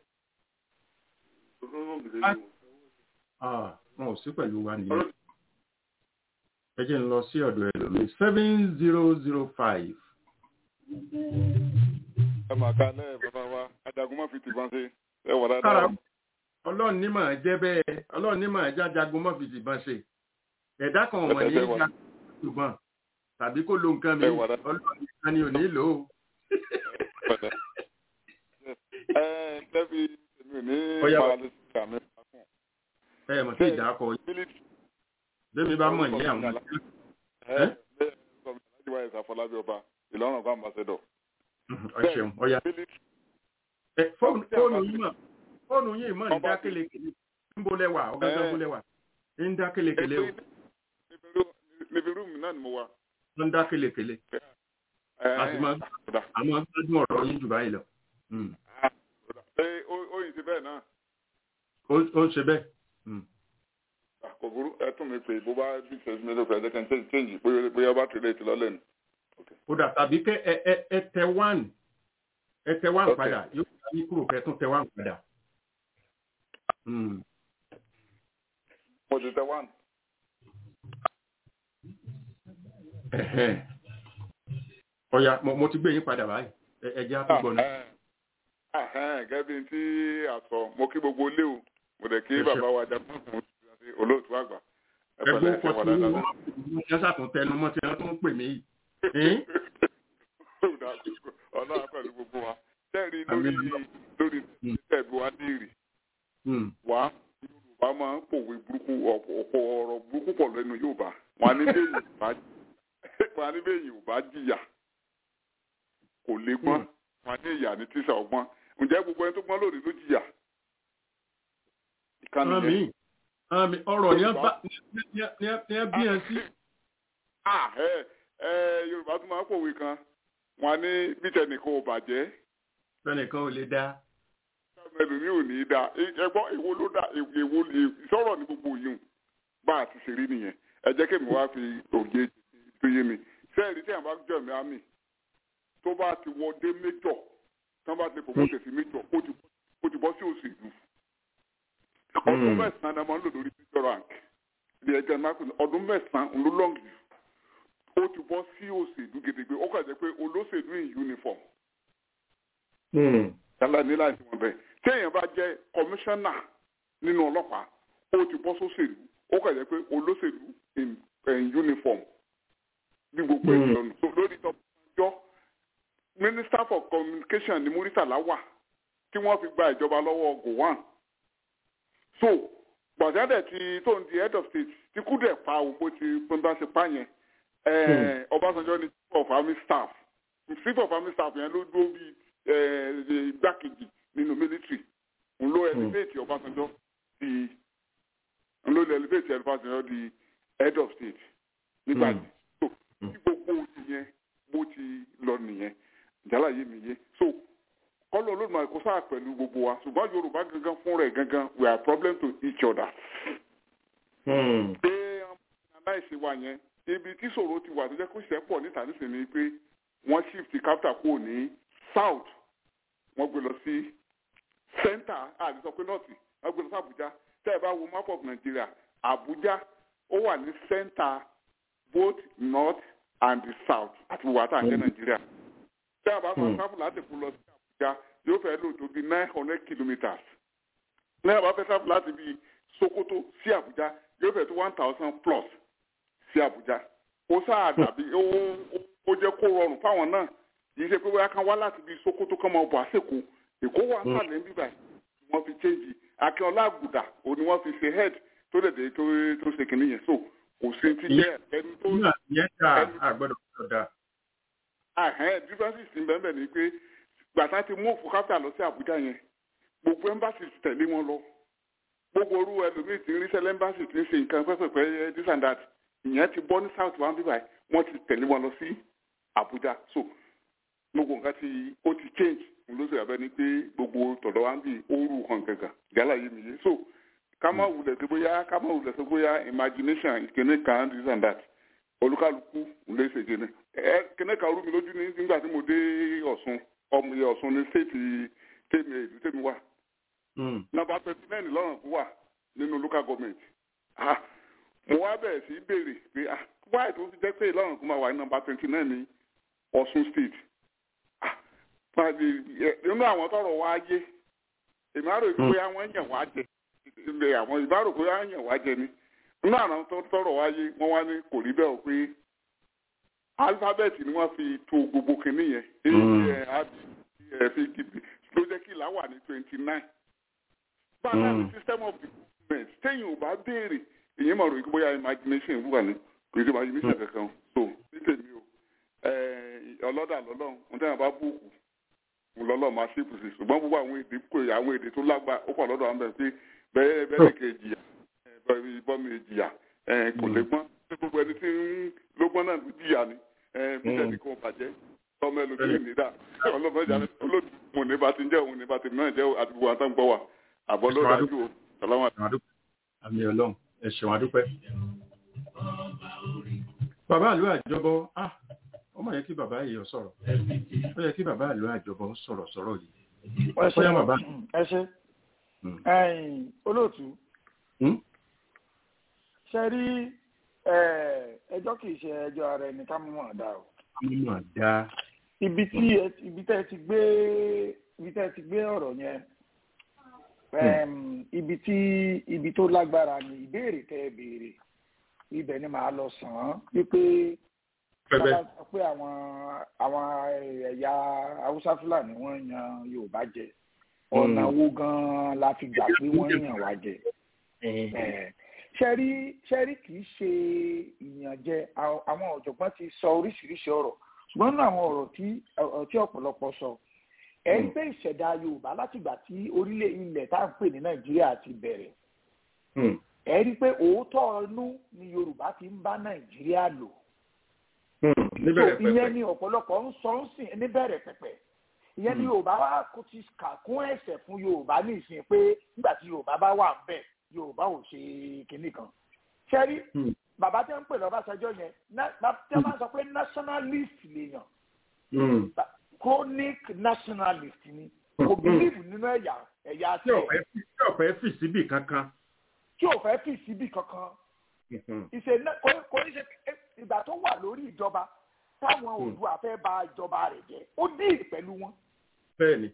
wọn ò sí pẹ̀lú wa nìyẹn. ẹ jẹ́ ń lọ sí ọ̀dọ̀ ẹ̀ lómi seven zero zero five. ẹ máa ka lẹ́ẹ̀ bàbá wa ajagun má fi tìbọn ṣe ẹ wà dáadáa. ọlọ́run ní màá jẹ́ bẹ́ẹ̀ ọlọ́run ní màá jẹ́ ajagun má fi tìbọn ṣe ẹ̀dá kan wọ̀nyí ní ìjà ṣùgbọ́n tàbí kó lo nǹkan mi ọlọ́run nìkan ni ò ní lò ó. ẹ lẹ́bi èmi ò ní paralẹ́ sí àmì ìpàkùn. ẹ mọ̀ sí ìdákọ yìí bẹ́ẹ̀ mi bá mọ̀ ní àwọn. ẹ bẹ́ẹ̀ sọ mi alájí wáyé sàfọlábí ọba ìlọrin ọba ambassador. ọ ṣeun ọya fóònù yìí mọ̀ fóònù yìí mọ̀ ní dákẹ́lẹ́kẹ́lẹ́ ń bolẹ̀ wà ọ̀gángán bolẹ̀ wà ń dákẹ́lẹ́kẹ́lẹ́ o. níbi rúùmù náà ni mo wà ló ń dá kélekèle àti máa gbádùn ọ̀rọ̀ yín jù báyìí lọ. ó yìí ti bẹ́ẹ̀ náà. ó ń ṣe bẹ́ẹ̀. kò burú ẹ tún mi pè bó bá bí ìṣẹ́jú mi ló fẹ́ ẹ kẹ́ni change bóyá bá tẹ̀lé ti lọ́lẹ̀ ni. ó dà tàbí kẹ́ ẹ ẹ ẹ tẹ one ẹ tẹ one padà yóò fi ní kúrò kẹ́ tún tẹ one padà. mo ti tẹ one ọ̀yà mo ti gbé yín padà báyìí ẹ̀jẹ̀ àtúgbọ̀ náà. gẹ́gẹ́ bí tí a sọ mo kí gbogbo ilé o mo dẹ̀ kí bàbá wa jà fún fún olóòtú àgbà. ẹgbẹ́ òkò tí wọ́n wọ́n ṣàtún tẹnu mọ́ tí wọ́n tún pè mí yìí. ọlọ́run pẹ̀lú gbogbo wa tẹ́rì lórí lórí tẹ̀gbọ́ wa ní ìrì wá yorùbá máa ń pòwe burúkú ọ̀pọ̀ ọ̀rọ̀ burúkú pọ̀ lẹ́nu yorùbá wọn ní bẹ́ẹ̀ yorùbá wọn ní bẹ́ẹ̀ yorùbá jìyà kò lè gbọ́n wọn ní ìyà ní tíṣà ọgbọ́n ǹjẹ́ gbogbo ẹni tó gbọ́n lónìí ló jìyà. àmì àmì ọ̀rọ̀ ni ẹ bí ẹ sí. yorùbá tún máa ń pòwe kan wọn ní bí tẹnìkan ò bàjẹ́. tẹnìkan ò lè dá. ẹlòmíì ò ní í dá ẹgbọ́n èwo ló dá èwo sọ̀rọ̀ ní gbogbo yìí bá a ti ṣe rí nìyẹn ẹ jẹ́ kí mi wá fi òye tó yé mi sẹ́ẹ̀rì tí àwọn bá jọ mi àmì tó bá ti wọ dé méjọ tí wọ́n bá ti promote sí méjọ ó ti bọ́ sí òṣèlú ọdún mẹ́sàn-án ni a máa ń lò lórí major rank ní ẹgbẹ́ mákùn ọdún mẹ́sàn-án ló long jù ó ti bọ́ sí òṣèlú gidigbe ó kàn jẹ́ pé olóṣèlú in uniform yálà ní láti wọn bẹ́ẹ̀ tí èèyàn bá jẹ́ kọmíṣánná nínú ọlọ́pàá ó ti bọ́ sóṣèlú ó kàn jẹ́ pé olóṣèlú in uniform bí gbogbo ẹ̀ lọ́nà lórí tọ́jọ́ minister for communication ní muritala wà tí wọ́n fi gba ìjọba lọ́wọ́ gowon so gbàdádẹ̀ tí tó ń di head of state tí kúdẹ̀ pa òpó ti pínpín ṣe pa yẹn ọbásanjọ́ ní chief of army staff chief of army staff yẹn ló dúró bí igbákejì nínú military n ló elevate ọbásanjọ́ di n ló elevate ọbásanjọ́ di head of state nígbà tí so tí gbogbo ìyẹn bó ti lọ nìyẹn jálá yé mi yé so kọ́lọ́ olódùmarè kó sáà pẹ̀lú gbogbo wa ṣùgbọ́n yorùbá gangan fún rẹ̀ gangan we are problem to each other. pé aláìsí wa yẹn ibi tí ṣòro ti wà tó jẹ́ kó ṣiṣẹ́ pọ̀ níta nísìnyí ni pé wọ́n shift capital kúrò ní south wọ́n gbé lọ sí center àti sọ pé north wọ́n gbé lọ sí abuja tẹ́ ẹ bá wo map of nigeria abuja ó wà ní center both north and the south àti gbogbo àtàǹkẹ́ nàìjíríà tẹ́ ẹ bá sọ sáfù láti kú lọ sí abuja yóò fẹ́ lò tó bí nine hundred kilometres ní ẹ bá fẹ́ sáfù láti bí sokoto sí abuja yóò fẹ́ tó one thousand plus sí abuja ó sáà dàbí ó jẹ́ kó rọrùn fáwọn náà yìí ṣe pé bóyá kan wá láti bí sokoto kan máa bọ̀ àsèkò èkó wà sàlẹ̀ níbí báyìí wọ́n fi change akínọlá àgùdà ò ní wọ́n fi ṣe head tó dẹ̀ dé tó ṣe kìnìún yẹn so kò sí ti jẹ́ ẹni tó. ìyẹn ta àgbẹ̀dọ̀ ọ̀dà. àhẹ́n differences ti bẹ́ẹ̀ ni pé gbàtà ti mú òfin káfíà lọ sí àbújá yẹn gbogbo embassy tẹ̀lé wọn lọ gbogbo orú ẹlòmíì tí ń rí sẹlẹ́mbàsì tí ń ṣe nǹkan pẹ́pẹ́pẹ́ this and that ìyẹn ti bọ́ ní south one bíbáyìí wọ́n ti tẹ̀lé wọn lọ sí Abuja so gbogbo nǹkan ti ó ti change ló sì abẹ́ ni pé gbogbo tọ̀dọ̀ wa ń bì ooru hàn gàgà gálà yìí nìyí so ká má wulẹ̀ sí bóyá ká má wulẹ̀ sí bóyá imagination ìkíní kan this and that olúkálukú lè ṣe kíní ẹ kíní kan rú mi lójú ní nígbà tí mo dé Ọ̀ṣun ọmọ iye Ọ̀ṣun ní stéètì tèmi èdè tèmi wà nọ́mbà twenty nine lọ́rùn kú wà nínú local government ah mo wá bẹ̀rẹ̀ sí béèrè pé ah wáyé tó fi jẹ́ pé lọ́rùn kú máa wà ní nọ́mbà twenty nine ní Ọ̀ṣun state nínú àwọn tọrọ wá yé èmi àrò pé àwọn yàn wá jẹ ilé àwọn ìbárò pé àwọn yàn wá jẹ ni nínú àwọn tọrọ wá yé wọn wá ní kò rí bẹ́ẹ̀ o pé alifábẹ́ẹ̀tì ni wọ́n fi to gbogbo kìíní yẹn a ẹ fi gidi ló jẹ́ kí ìlà wà ní twenty nine báyà ní system of development téèyàn ò bá béèrè èyí mọ̀ ròyìn bóyá imagination wà ní kò sí imagination kankan so ní tèmi o ọlọ́dà lọ́lọ́run ohun tí wọ́n bá bùkù lọ́lọ́ máa ṣe ìpèsè ṣùgbọ́n gbogbo àwọn èdè kò àwọn èdè tó lágbá ó pọ̀ lọ́dọ̀ àwọn bẹ̀rẹ̀ pé bẹ́ẹ̀ bẹ́ẹ̀ kè jìyà ìbọn mi jìyà kò lè gbọ́n gbogbo ẹni tí ń lógbọ́n náà ló jìyà ni bí sẹ́ni kò bàjẹ́ tọ́mọ ẹlòmíràn nídà ọlọ́mọ ìjà olódùmọ̀ ní bá ti ń jẹ́ òun ní bá ti náà jẹ́ àti gbogbo àtàn gbọ́ wà àbọ̀ ló dájú o sàlámà. àmì ọlọ́run ẹ ṣeun adúpẹ́. bàbá àlú àjọbọ ah ó mà yẹ kí bàbá yìí sọ̀rọ̀ ó yẹ kí bàbá àlọ́ àjọbọ sọ̀rọ̀ sọ̀rọ̀ yìí. ẹ ṣe olóòtú ṣe rí ẹjọ́ kì í ṣe ẹjọ́ ara ẹni ká mọ̀ dá o. mọ̀ dá. ibi tí ibi tẹ́ ti gbé ibi tẹ́ ti gbé ọ̀rọ̀ yẹn ibi tí ibi tó lágbára ni ìbéèrè tẹ́ ẹ béèrè ibẹ̀ ni màá lọ sàn án wípé sábà sọ pé àwọn àwọn ẹ̀yà haúsá fúlàní wọ́n yan yorùbá jẹ ọ̀nà wo gan-an la fi gbà pé wọ́n yàn wá jẹ. ṣẹ́rí ṣẹ́rí kì í ṣe ìyànjẹ àwọn ọ̀jọ̀gbọ́n ti sọ oríṣiríṣi ọ̀rọ̀ ṣùgbọ́n nínú àwọn ọ̀rọ̀ tí tí ọ̀pọ̀lọpọ̀ sọ ẹ̀ ń pé ìṣẹ̀dá yorùbá látìgbà tí orílẹ̀ ilẹ̀ tá à ń pè ní nàìjíríà ti bẹ̀rẹ̀ ẹ̀ rí i pé òótọ́ inú ni yorùbá ti ń bá nàìjíríà lò ìyẹn ni ọ̀pọ̀lọpọ̀ ń sọ ń sìn níbẹ̀rẹ̀ pẹ̀pẹ̀ ìyẹn ni yorùbá wa kò ti kà kún ẹ̀sẹ̀ fún yorùbá ní ìsìn pé nígbà tí yorùbá bá wà ń bẹ̀ yorùbá ò ṣe kinní kan ṣẹ́rí bàbá tẹ́ ń pè lọ́bàṣẹ́jọ́ yẹn tẹ́ máa sọ pé nationalist lèèyàn chronic nationalist ni kò bílíìfù nínú ẹ̀yà ẹ̀yà tí ò fẹ́ fì síbì kankan. tí ò fẹ́ fì síbì kankan ìṣe kò ní ṣe ìgbà tó wà lórí ìjọba táwọn Oòduà fẹ́ bà ìjọba rẹ̀ jẹ́ ó díì pẹ̀lú wọn. bẹ́ẹ̀ni.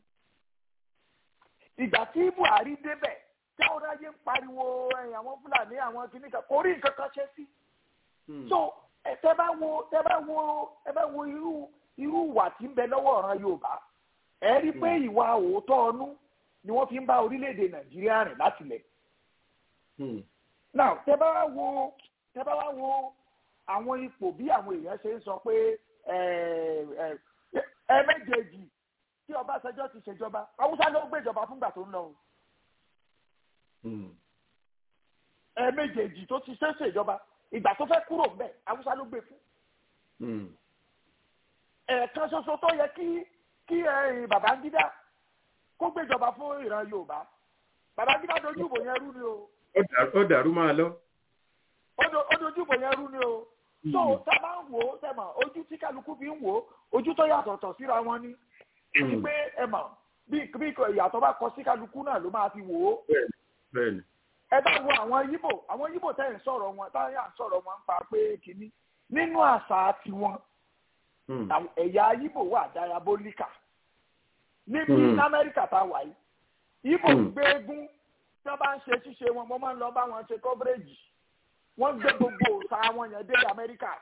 ìgbà tí Buhari débẹ̀ táwọn ayé ń pariwo àwọn Fúlàní àwọn kìnnì kan kò rí nǹkan kan ṣe sí. so tẹ bá wo tẹ bá wo tẹ bá wo irú irú ìwà tí ń bẹ lọ́wọ́ ọ̀ràn Yorùbá ẹ rí i pé ìwà òótọ́ ọnú ni wọ́n fi ń bá orílẹ̀-èdè Nàìjíríà rìn láti lẹ̀. now tẹ bá wo tẹ bá wo àwọn ipò bí àwọn èèyàn ṣe ń sọ pé ẹ méjèèjì tí Ọbásanjọ́ ti ṣèjọba Haúsá ló gbéjọba fúngbà tó ń lọ o ẹ méjèèjì tó ti ṣe ṣèjọba ìgbà tó fẹ́ kúrò ń bẹ̀ Haúsá ló gbé fún ẹ̀ẹ̀kan ṣoṣo tó yẹ kí kí Babangida kó gbéjọba fún ìran Yorùbá Babangida dojú ìbò yẹn rú ni o. ó dàrú máa lọ. ó dojú ìbò yẹn rú ni o so tá a bá ń wò ó tẹ̀mọ̀ ojú tí kálukú fi ń wò ó ojú tó yàtọ̀tọ̀ síra wọn ni àti pé ẹ mọ̀ bí bí ìyàtọ̀ bá kọ sí kálukú náà ló máa fi wò ó. ẹ bá wo àwọn yíbò àwọn yíbò tẹ̀ ń sọ̀rọ̀ wọn táyà ń sọ̀rọ̀ wọn ń pa pé kínní nínú àṣà tiwọn ẹ̀yà yíbò wà diabolica níbi ní amẹ́ríkà tá a wà yìí yíbò gbé eégún tí wọ́n bá ń ṣe ṣíṣe wọn mo máa ń lọ bá wọn ṣe coverage wọ́n gbé gbogbo òòṣà wọn yẹn dé amẹ́ríkà.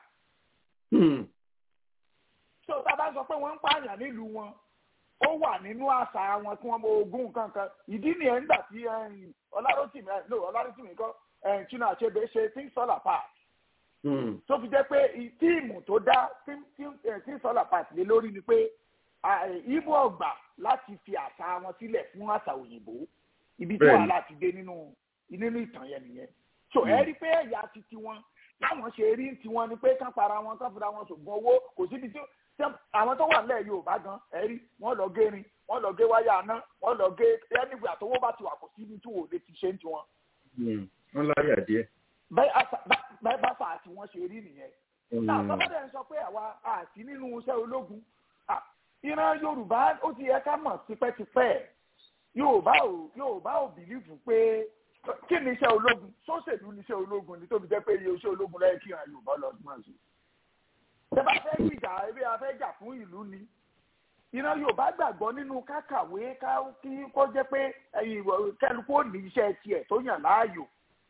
so tá a bá sọ pé wọ́n ń pààyàn nílùú wọn ó wà nínú àṣà wọn kí wọ́n mọ ogún kankan ìdí nìyẹn nígbà tí ọláròtìmí no ọláròtìmí kọ́ china achebe ṣe things fall apart. tó fi jẹ́ pé tíìmù tó dá things fall apart lé lórí ni pé ibo ọgbà láti fi àṣà wọn sílẹ̀ fún àṣà òyìnbó ibi tí wàhálà ti dé nínú nínú ìtàn yẹn nìyẹn so ẹ rí pé ẹ̀yà ti tiwọn láwọn ṣe rí tiwọn ni pé kán para wọn kán fira wọn ṣògùn owó kò síbi tí àwọn tó wà nílẹ̀ yorùbá gan ẹ rí wọ́n lọ gé rin wọ́n lọ gé wáyà aná wọ́n lọ gé ẹnìgbè àtọwọ́ bá ti wà kò síbi tí wò lè ti ṣe ń tiwọn. wọ́n láyà díẹ̀. bẹ́ẹ̀ bá fà á tí wọ́n ṣe rí nìyẹn. náà bàbá ń sọ pé àwa àti nínú iṣẹ́ ológun ìran yorùbá ó ti yẹ ká mọ̀ tipẹ́tipẹ́ yorùbá ò yorùbá ò bìlífù pé kí ni iṣẹ́ ológun sóṣèlú ni iṣẹ́ ológun ni tóbi jẹ́ pé iye iṣẹ́ ológun lẹ́yìn kí ìran yorùbá lọ sí máa ṣe. ṣé bá fẹ́ gbìjà ebi a fẹ́ jà fún ìlú ni ìran yorùbá gbàgbọ́ nínú kákàwé kí kó jẹ́ pé kẹlùkù ò ní iṣẹ́ tiẹ̀ tó yàn láàyò.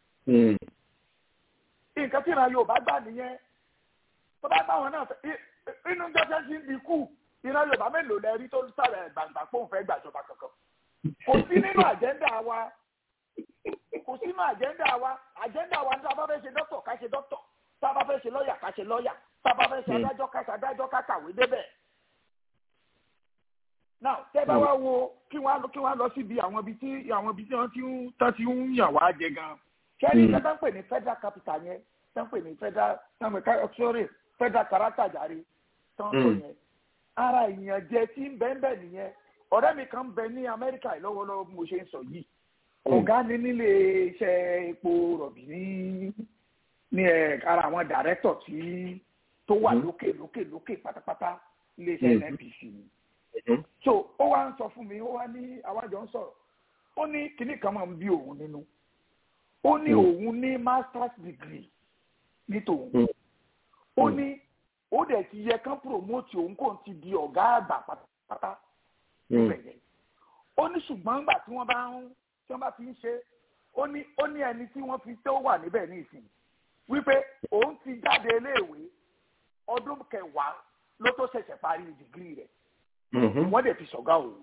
nǹkan tí ìran yorùbá gbà nìyẹn tó bá bá wọn náà inú jẹ́jẹ́ sí ń di kù ìran yorùbá mélòó lẹ rí tó sàrẹ̀ gbàǹgbà pé òun fẹ́ gbàjọba kankan kò sí nínú àjẹ́ndà wa kò sí nínú àjẹ́ndà wa àjẹ́ndà wa ní sábà fẹ́ ṣe dókítà ká ṣe dókítà sábà fẹ́ ṣe lọ́ọ̀yà ká ṣe lọ́ọ̀yà sábà fẹ́ ṣe adájọ́ ká ṣe adájọ́ ká kàwé débẹ̀. now tẹ́ bá wá wo kí wọ́n kí wọ́n lọ síbi àwọn ibi tí àwọn ibi tí wọ́n ti ń tán ti ń yàn wá jẹ gan. kẹ́ni tẹ́ bá ń pè ní federal capital yẹn tẹ́ ń pè ní federal sorry federal character jàre tán tó yẹn ara ìyànjẹ tí ń bẹ́ẹ̀ bẹ́ẹ̀ nìyẹn ọ̀rẹ́ mi kan bẹ ní amẹ́ríkà lọ́wọ́lọ́wọ́ bí mo ṣe ń sọ yìí ọ̀gá ni nílé iṣẹ́ epo rọ̀bì ní ní ẹ̀ ara àwọn dàrẹ́tọ̀ tí tó wà lókè lókè lókè pátápátá ilé iṣẹ́ nnpc ni so ó wá ń sọ fún mi ó wá ní àwájọ ń sọ̀rọ̀ ó ní kinní kan máa ń bí òun nínú ó ní òun ní masters degree ní tòun ó ní ó dẹ̀ ti yẹ kán promote òun kò ti di ọ̀gá àgbà pátápátá bẹ̀yẹ. ó ní ṣùgbọ́n nígbà tí wọ́n bá ń tí wọ́n bá fi ń ṣe ó ní ó ní ẹni tí wọ́n fi tó wà níbẹ̀ ní ìsìn wípé òun ti jáde iléèwé ọdún kẹwàá ló tó ṣẹ̀ṣẹ̀ parí dìgírì rẹ̀ wọ́n dẹ̀ fi ṣọ̀gá òun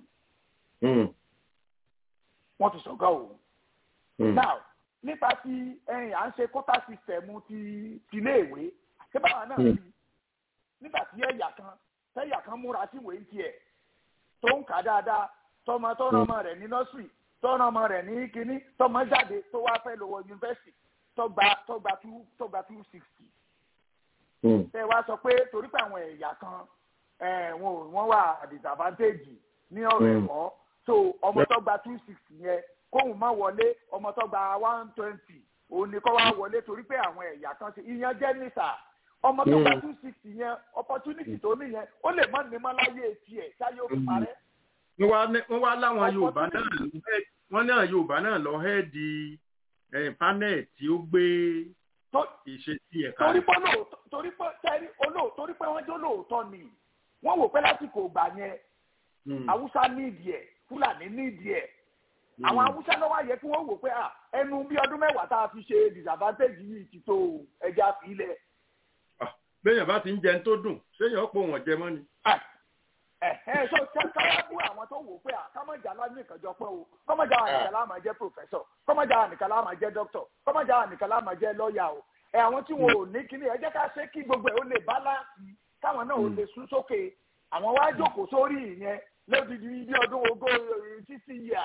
wọ́n fi ṣọ̀gá òun. now nípa ti ẹ̀yìn à ń ṣe kótà sísẹ̀mù ti tiléèwé ṣé báwa náà rí nígbà tí ẹ̀yà kan tẹ́yà kan múra sí ìwé tiẹ̀ tó ń kà dáadáa tọmọ tó rán ọmọ rẹ̀ ní nọ́sírì tó rán ọmọ rẹ̀ ní kínní tọmọ jáde tó wá fẹ́ lọ wọ yunifásitì tó gba tó gba two tó gba two sixty. ṣé wàá sọ pé torí pé àwọn ẹ̀yà kan wọn wọ́n wà disadvantage ní ọ̀rọ̀ ẹ̀kọ́ so ọmọ tó gba two sixty yẹn kóhùn má wọlé ọmọ tó gba one twenty òun ni kó wá wọlé torí pé àwọn ẹ̀yà kan ṣe ìyẹn jẹ́ nísà ọmọ tó gba two sixty yẹn opportunity tó ní yẹn ó lè mọ ní mọ́láyé tiẹ̀ táyé ó fi parẹ́. wọ́n wá láwọn yorùbá náà wọ́n náà yorùbá náà lọ hẹ́ẹ̀dì panel tí ó gbé ìṣesí ẹ̀ka. torí pé torí pé tẹ́rí olóò torí pé wọ́n jẹ́ olóòótọ́ ni wọ́n wò pé lásìkò ìgbà yẹn haúsá nídìí ẹ̀ fúlàní nídìí ẹ̀ àwọn haúsá ló wá yẹ kí wọ́n wò pé ẹnu bí ọdún mẹ́wàá tá a fi ṣe disadvantage yìí ti tó ẹja fìlẹ̀ béèyàn bá ti ń jẹun tó dùn séèyàn ó pò wọ́n jẹ mọ́ ni. ẹ ẹ so káwá bú àwọn tó wò pé kámọ́jà lámì ìkànjọ pé o kọ́mọ́jà ànìkàn láàmà jẹ́ pòfẹ́sọ̀ kọ́mọ́jà ànìkàn láàmà jẹ́ dókítọ̀ kọ́mọ́jà ànìkàn láàmà jẹ́ lọ́ọ̀yà o ẹ àwọn tí wọn ò ní kíní ẹ jẹ́ ká ṣe kí gbogbo ẹ̀ ó lè báláǹsì káwọn náà ó lè sún sókè àwọn wá jókòó sórí ìyẹn lódìdí bí ọdún ogó títí yíyà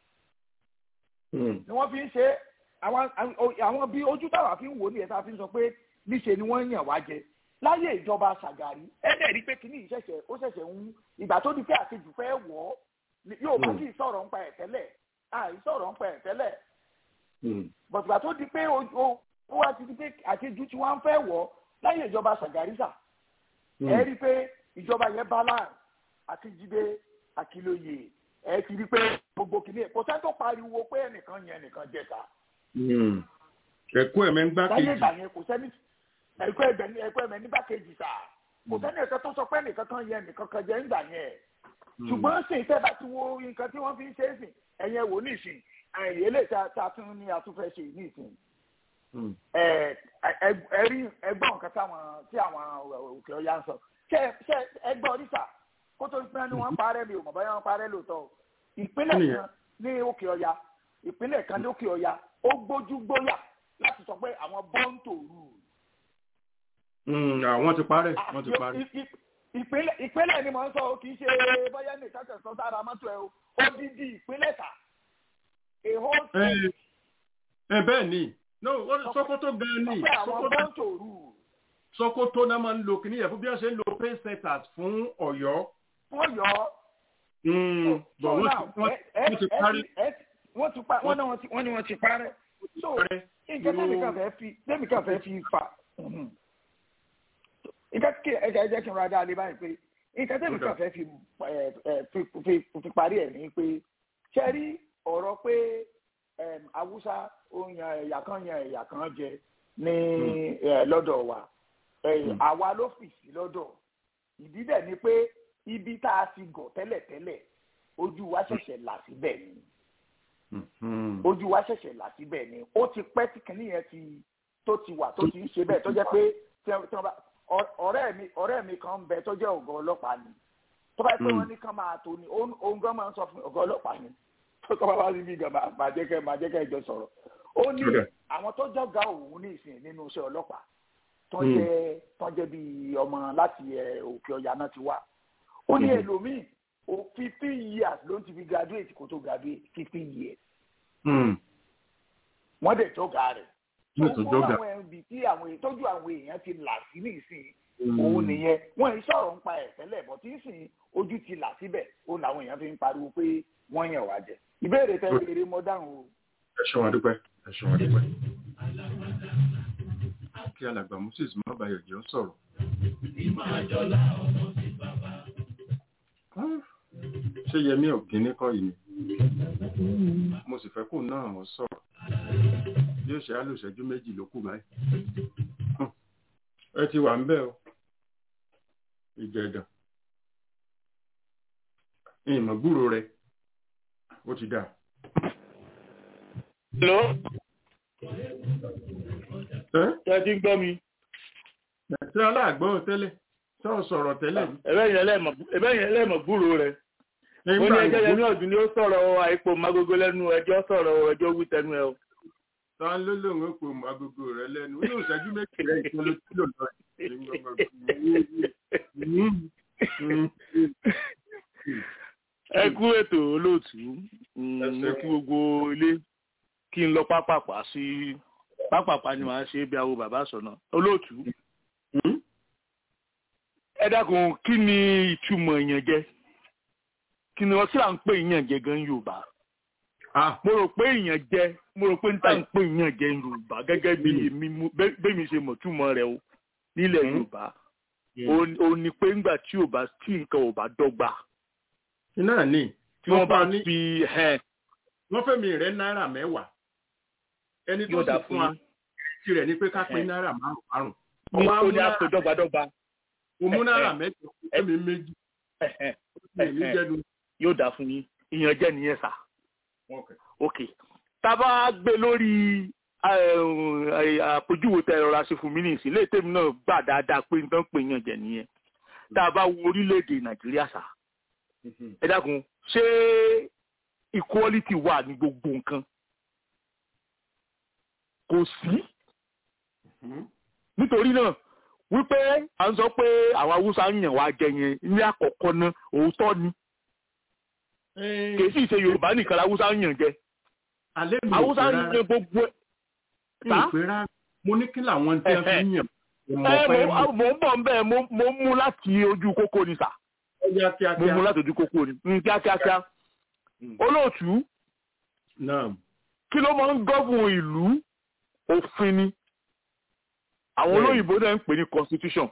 ni wọ́n fi ń ṣe àwọn bí ojú táwa fi ń wò ní ẹ̀ tá a fi ń sọ pé níṣe ni wọ́n yàn wá jẹ láyé ìjọba ṣàgàrí ẹ̀ẹ́dẹ̀ rí pé kínní ìṣẹ̀ṣẹ̀ ó ṣẹ̀ṣẹ̀ ń ìgbà tó di pé àṣejù fẹ́ wọ̀ ọ́ yóò bá kí ìsọ̀rọ̀ ń pa ẹ̀ tẹ́lẹ̀ àìsọ̀rọ̀ ń pa ẹ̀ tẹ́lẹ̀ bọ̀tùgbà tó di pé ó wá ti di pé àṣejù tí wọ́n fẹ́ wọ̀ ọ́ láyé ìjọba ṣàgàrí sà ẹ̀ rí pé ìjọba yẹn balance àti jíde àkìlóye ẹ̀ ti rí pé gbogbo kìíní kò sẹ́ tó pariwo pé ẹnìkan yẹn ẹnìkan jẹta. ẹ̀kọ́ ẹ̀mẹ́ ń gbá kejì. láyé ìgbà yẹn kò sẹ́ni ẹ̀kọ́ ẹ̀bẹ̀ ní ẹ̀kọ́ ẹ̀mẹ̀ nígbà kejì sà kò sẹ́ni ẹ̀kọ́ tó sọ pé nìkan kan yẹ nìkan kan jẹ́ ńgbà yẹn ṣùgbọ́n sì tẹ́ bá ti wo nǹkan tí wọ́n fi ń ṣe é sìn ẹ̀yẹn wò ní ìsìn àìyé lè ta ta tún ní atúfẹ́ ṣe ní ìsìn ẹ̀rí ẹgbọ́n nǹkan táwọn tí àwọn òkè ọ̀yà ń sọ ṣe ṣe ẹgbọ́n oríṣà kó tó pẹ́ ni wọ́n parẹ́ mi ò mọ̀ báyọ̀ wọ́n parẹ́ lóòótọ́ ìpínlẹ̀ kan ní òkè ọ̀yà ìpínlẹ̀ kan ní òkè ọ̀yà ó gbójú gbóyà láti sọ pé àwọn bọ́ǹtò rù àwọn ti parẹ́ wọ́n ti parẹ́. ìpínlẹ̀ ìpínlẹ̀ ni mò ń sọ kì í ṣe bóyá nìkan tẹ̀sán sára mọ́tò ẹ̀ o odidi ìpínlẹ̀ ta a whole state ẹ bẹ́ẹ̀ ni no Sokoto gan ni pé àwọn bọ́ǹtò rù Sokoto náà máa ń lo kìnìyàn fún bí wọ́n ṣe ń lo pay setters fún Ọ̀yọ́. wọ́n yọ ọ́ bọ̀ wọ́n ti parí. wọ́n ti pa wọ́n ní wọ́n ti parẹ́ so nǹkan tẹ́mi kan fẹ́ fi tẹ́mi kan fẹ́ fi fà nǹkan kí ẹja ẹjẹ kí n ra dáa lé báyìí pé nǹkan tẹ́mi kan fẹ́ fi fi parí ẹ̀ ní pé ṣe rí ọ̀rọ̀ pé Haúsá ó yan ẹ̀yà kan yan ẹ̀yà kan jẹ ní lọ́dọ̀ wa àwa ló fì sí lọ́dọ̀ ìdí dẹ̀ ni pé ibi tá a ti gọ̀ tẹ́lẹ̀tẹ́lẹ̀ ojú wa ṣẹ̀ṣẹ̀ là síbẹ̀ ni ojú wa ṣẹ̀ṣẹ̀ là síbẹ̀ ni ó ti pẹ́ tí kìnìún yẹn ti tó ti wà tó ti ń ṣe bẹ́ẹ̀ tó jẹ́ pé ọ̀rẹ́ mi ọ̀rẹ́ mi kan ń bẹ tó jẹ́ ọ̀gá ọlọ́pàá ni tó bá yẹ pé wọ́n ní kán máa tó ni òun gan máa ń sọ fún ọ̀gá ọlọ́pàá ni tó tọ́ bá wá síbi gan máa jẹ́ kẹ́ máa jẹ́ kẹ́ jọ sọ̀rọ̀ ó ní àwọn tó jọ̀gá òun ní ìsìn nínú iṣẹ́ ọlọ́pàá tó jẹ́ tó jẹ́ bíi ọmọ láti òkè ọ̀yà náà ti wá ó ní ẹlòmíì o fifteen years ló ń ti fi graduate kó tó graduate fifteen years. wọ́n dẹ̀ jọ́gà rẹ̀. tó kọ́ àwọn ẹbí tí àwọn ìtọ́jú àwọn èèyàn ti là sí nísìnyí òun nìyẹn wọ́n ń sọ̀rọ̀ ń pa ẹ̀ tẹ́lẹ̀ bọ̀ tí ń sìn ojú ti là síbẹ̀ ó làwọn èèyàn fi ń pariwo pé wọ́n yàn wá jẹ. ìbéèrè tẹ́ béèrè mọ́ dáhùn o. ẹ ṣeun adúpẹ́ ẹ ṣeun adúpẹ́. kí alàgbà moses má bayọ̀ jẹ́ ó sọ̀rọ̀. ìmọ̀ àjọlá ọmọ sí bàbá ṣé yẹmí ọ̀gíní kọ́ yìí ni mo sì fẹ́ kó náà wọ́n sọ̀rọ̀ bí ó ṣe á lò ṣẹ́jú méjì ló kù báyìí ẹ ti wà ń bẹ̀ o ìjẹ̀dàn ìmọ̀ gbúrò rẹ ó ti dà. Hello. Ṣé ẹ ti ń gbọ́ mi? Ṣé aláàgbọ́ tẹ́lẹ̀? Sọ sọ̀rọ̀ tẹ́lẹ̀. Ẹ̀bẹ́ yẹn lẹ́mọ̀ gbúrò rẹ̀. Ó ní ẹjọ́ yẹn ní ọ̀dún ni ó sọ̀rọ̀ àìpò magogo lẹ́nu ẹjọ́ sọ̀rọ̀ ẹjọ́ wí tẹnu ẹ o. Sọ ló lóun ó pò magogo rẹ̀ lẹ́nu. Ó yóò ṣẹ́jú méjì rẹ̀ ìkan ló tí lò lọ. Ẹ kú ètò olóòtú. Ẹ kú gbogbo ilé kí n lọ pápápá sí pápápá ni màá ṣe bí awo bàbá sọ̀nà. Olóòtú ẹ dákun kí ni ìtumọ̀ ìyànjẹ kí ni wọ́n tí à ń pè ìyànjẹ gan yorùbá mo rò pé ìyànjẹ mo rò pé n tá ń pè ìyànjẹ yorùbá gẹ́gẹ́ bí èmi bẹ́mi ṣe mọ̀ túmọ̀ rẹ̀ o nílẹ̀ yorùbá o ní pé ńgbà tí ò bá tí nǹkan ò bá dọ́gba. iná ní tí wọ́n bá fi wọ́n fẹ́ mi rẹ̀ náírà mẹ́wàá ẹni tó sì fún wa tirẹ̀ ni pé ká pín náírà márùn-ún. ní o ní àpè dọ́gbadọ́gba òmú náírà mẹ́jọ ẹ̀mí méjì. yóò dà fún yín ìyànjẹ nìyẹn sà. ok tábà gbé lórí àpèjúwe tẹ ẹ̀rọ aṣọ fún mi ní ìsìn léètè mi náà gbà dáadáa pé nǹkan pè ìyànjẹ nìyẹn tá a bá wo orílẹ̀-èdè nàìjíríà sà. ẹ dákun ṣé equality wà ní gbogbo nǹkan kò sí nítorí náà wípé à ń sọ pé àwọn haúsá ń yàn wá jẹ yẹn ní àkọ́kọ́ náà òótọ́ ni kì í sì ṣe yorùbá nìkan haúsá ń yàn jẹ haúsá ń yan gbogbo ẹ̀. mo ní kí làwọn tí wọ́n fi ń yàn. mo ń bọ̀ nbẹ̀ mo ń mú láti ojú kókó ni sà mo mú láti ojú kókó ni kíákíákíá olóòtú kí ló máa ń gọ́gùn ìlú òfin ni àwọn olóyìnbó náà ń pè ní constitution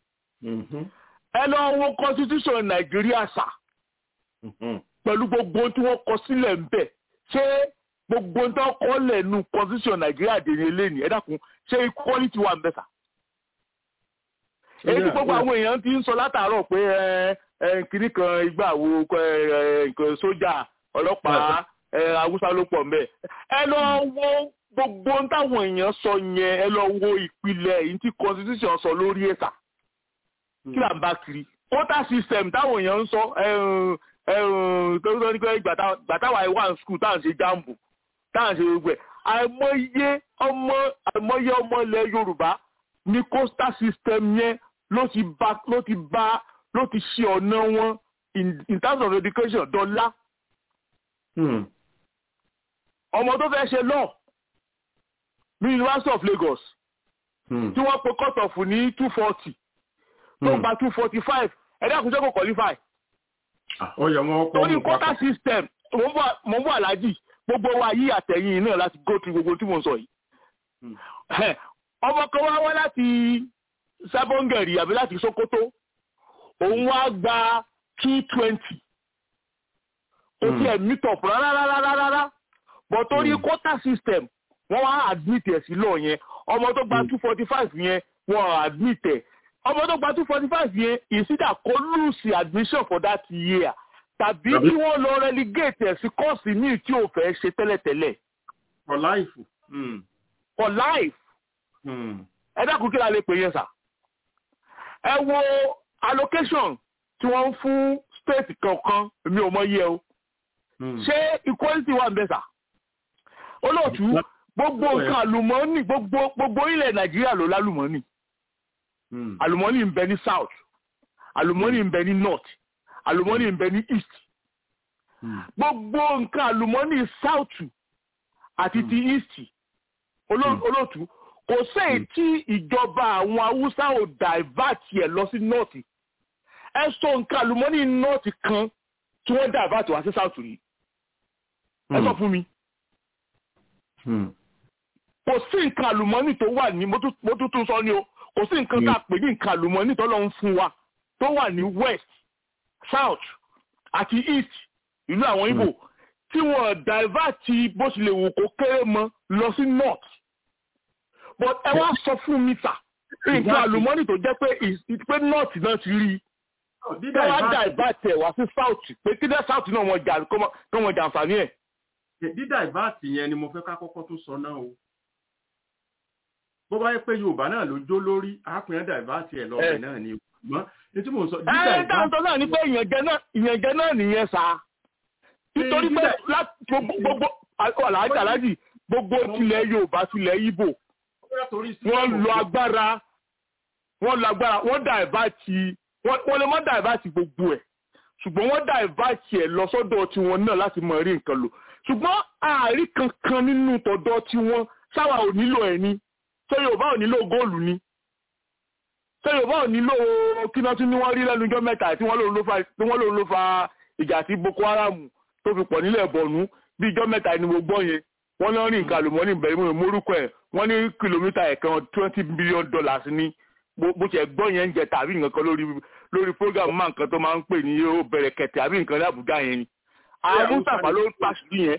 ẹ lọ wo constitution nàìjíríà sà pẹ̀lú gbogbo tí wọ́n kọ sílẹ̀ ń bẹ̀ ṣé gbogbo tí wọ́n kọ́ lẹ̀ nu constitution nàìjíríà dèrè lẹ́nì ẹ dákun ṣé equality wà ń bẹ̀ sà. èyí tí gbogbo àwọn èèyàn ti ń sọ látàárọ̀ pé kìnnì kan ìgbà wo nǹkan sójà ọlọ́pàá haúsá ló pọ̀ ń bẹ̀ ẹ lọ wo gbogbo táwọn èèyàn sọ yẹn ẹ lọ wo ìpìlẹ̀ èyí tí constitution sọ lórí ẹ̀sà kí là ń bá kiri quota system táwọn èèyàn ń sọ tó sọ ní pé gbàtàwà wà ní skul táwọn ṣe jambu táwọn ṣe gbogbo ẹ̀ àìmọye ọmọ àìmọye ọmọ ilẹ̀ yorùbá ní quota system yẹn ló ti bá ló ti bá ló ti ṣe ọ̀nà wọn in terms of education dọ́là ọmọ tó fẹ́ ṣe lọ́ọ̀ ní University of Lagos tí wọ́n pe cut off ní two forty tó gba two forty five ẹ̀dá àkùnjẹ́ kò qualify. ó yẹ wọn kọ́ torí quota system mo ń bọ̀ aláàjì gbogbo wa yí àtẹ̀yìn náà láti go through gbogbo tí mo ń sọ yìí. ọmọ kan wá wá láti sábọ́ngẹ̀rì àbí láti Sokoto òun wá gba two twenty kò tí ẹ̀ meet up rárá rárá rárá but torí quota system wọ́n wá admit ẹ̀ sí lọ yẹn ọmọ tó gba two forty five yẹn wọ́n admit ẹ̀ ọmọ tó gba two forty five yẹn ìsídà kó lose admission for that year tàbí kí wọ́n lọ relegate ẹ̀ sí kọ́ọ̀sì míì tí ò fẹ́ ṣe tẹ́lẹ̀tẹ́lẹ̀. for life. Mm. for life. ẹ dákun kí la lè pè yẹn sà. ẹ wo allocation tí wọ́n ń fún state kankan mi ò mọ iye o. ṣé equality wà ń bẹ sà. olóòtú gbogbo nǹkan àlùmọ́ọ́nì gbogbo ilẹ̀ nàìjíríà ló lálùmọ́ọ́nì àlùmọ́ọ́nì ń bẹ ní south àlùmọ́ọ́nì ń bẹ ní north àlùmọ́ọ́nì ń bẹ ní east gbogbo nǹkan àlùmọ́ọ́nì south àti ti east olóòtú kò sẹ́yìn tí ìjọba àwọn haúsá ò divert ẹ̀ lọ sí north ẹ sọ nǹkan àlùmọ́ọ́nì north kan tí wọ́n divert wá sí south rí ẹ sọ fún mi kò sí nǹkan àlùmọ́ọ́nì tó wà ní mo tún sọ ni o kò sí nǹkan tá a pè ní nǹkan àlùmọ́ọ́nì tó lọ ń fún wa tó wà ní west south àti east ìlú àwọn Ìgbò tí wọ́n divert bó ṣe lè wù kó kéré mọ́ lọ sí north but ẹ wá sọ fún mi sà nǹkan àlùmọ́ọ́nì tó jẹ́ pé pé north náà ti rí i ẹ wá divert ẹ wá sí south pé kí dẹ́ south náà wọ́n jà kọ́ wọ́n jà àǹfààní ẹ̀. dídá ìbáàtì yẹn ni mo fẹ́ ká kọ́kọ́ tó sọ náà o bó bá yẹ pé yorùbá náà ló jó lórí àápìyàn dàìbáàtì ẹ̀ lọ́ọ̀bẹ̀ náà ni ṣùgbọ́n ní tí mò ń sọ. ẹ dáńtọ́ náà ni pé ìyànjẹ náà nìyẹn sá nítorí pé gbogbo aláàjì aláàjì gbogbo tilẹ̀ yorùbá tilẹ̀ ibo wọ́n lo agbára wọ́n lo agbára wọ́n dàìbáàtì wọ́n lè má dàìbáàtì gbogbo ẹ̀ ṣùgbọ́n wọ́n dàìbáàtì ẹ̀ lọ sọ́dọ̀ tiwọn náà láti mọ rí nǹkan lò ṣùgbọ́n ààrí kankan nínú tọ̀dọ̀ tiwọn sáwà ò nílò ẹ̀ ni ṣé yorùbá ò nílò góòlù ni ṣé yorùbá ò nílò kíná tí wọ́n rí lẹ́nu ọjọ́ mẹ́ta tí wọ́n lòun ló fa ìjà sí boko haram tó fi pọ̀ nílẹ̀ bọ̀nú bí ìjọ́ mẹ́ta ni mo gbọ́ yẹn wọ́n lọ rí nǹkan àlùmọ́ọ́nì bẹ̀rẹ̀ mọ́ morúkọ ẹ̀ wọ́n ní kìlómítà ẹ̀kan twenty billion dollars ní bó ṣe gbọ́ yẹn ń jẹ tàbí nǹkan kan lórí lórí program máa nǹkan tó máa ń pè ní ó bẹ̀rẹ̀ kẹ̀tẹ̀ àbí nǹkan ní àbújá yẹn ni àwọn mustapha ló pàṣírí yẹn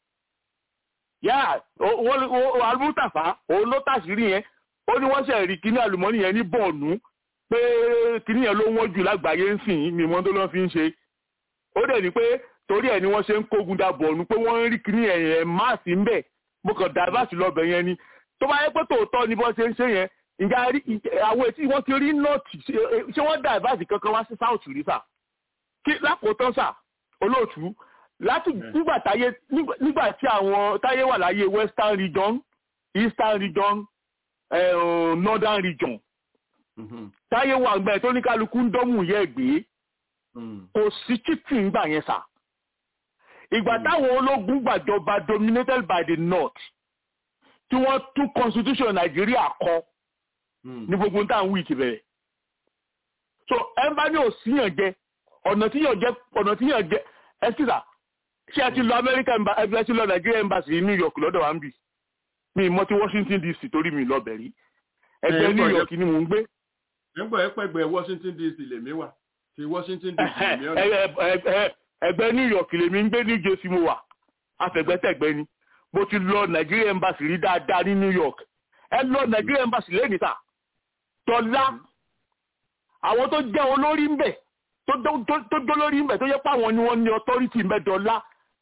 yá almutafa òun ló tàṣírí yẹn ó ní wọ́n ṣe rí kíní àlùmọ́nì yẹn ní bọ̀ọ̀nù pé kíní yẹn ló wọ́n jù lágbàáyé ń sìn ní ìmọ̀ tó lọ́ fi ń ṣe ó dẹ̀ ní pé torí ẹ̀ ni wọ́n ṣe ń kógun da bọ̀ọ̀nù pé wọ́n ń rí kíní yẹn yẹn máàsì ń bẹ̀ mo kàn dàbàsì lọ́bẹ̀ yẹn ni tó bá yẹ pé tòótọ́ ni bọ́ ṣe ń ṣe yẹn ìjà àwọn ètí wọ́n ti rí nọ́ọ̀tì ṣé wọ́n dàbàsì kankan wá sí south rí sà kí lákòótán sà olóòtú láti nígbà táyé nígbà tí àwọn táyé wà láyé western region eastern region uh, northern region táyé wà gbẹ tó ní kálukú ń dọ́mù yẹ gbé kò sí títì ń gbà yẹn sà ìgbà táwọn ológun gbàjọba dominated by the north tí wọ́n tún constitution nàìjíríà kọ ní gbogbo ń tàn wíìkì bẹ̀rẹ̀ so ẹ bá ní òsíyàn jẹ ọ̀nà tíyàn jẹ ọ̀nà tíyàn jẹ ẹ sì sà ṣé ẹ ti lọ amẹ́ríkà ẹ ti lọ nàìjíríà embassy ní new york lọ́dọ̀ wa ń bì mi mọ ti washington dc torí mi lọ bẹ̀rí ẹgbẹ́ new york ni mò ń gbé. nígbà ẹ pẹ́gbẹ́ washington dc lèmi wà ti washington dc lèmi ọ̀nà. ẹgbẹ́ new york lèmi ń gbé new jersey mo wà afẹ̀gbẹ́tẹ̀gbẹ́ ni mo ti lọ nàìjíríà embassy rí dáadáa ní new york ẹ lọ nàìjíríà embassy lẹ́nìí ta tọ́lá àwọn tó jẹ́ olórí ń bẹ̀ tó dó lórí ń bẹ̀ tó yẹ pé àwọn ni wọ́n ní authority ń bẹ̀ dọ́là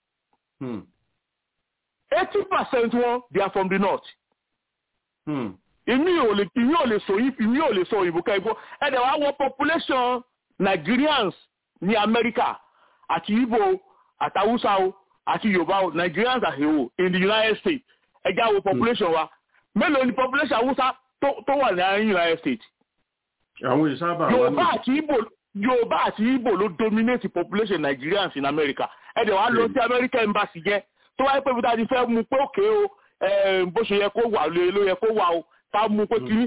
eighty percent wọn they are from the north. ìmí ò lè ìmí ò lè sọ ìmí ò lè sọ òyìnbó ká igbó ẹ̀dẹ̀ wá wọ population Nigerians ní America àti Igbo àti Hausa o àti Yorùbá o Nigerians as a whole in the United States ẹja wo population wa mélòó ni population Hausa tó wà ní United States. àwọn ìsábà wà ní. Yorùbá àti Igbo Yorùbá àti Igbo ló dominate population Nigerians in America ẹ̀dẹ̀ wá lọ sí America embassy jẹ́ tó wáyé pé bíta ti fẹ́ mú pé òkè o bó ṣe yẹ kó wà ló yẹ kó wà o ká mú pé kí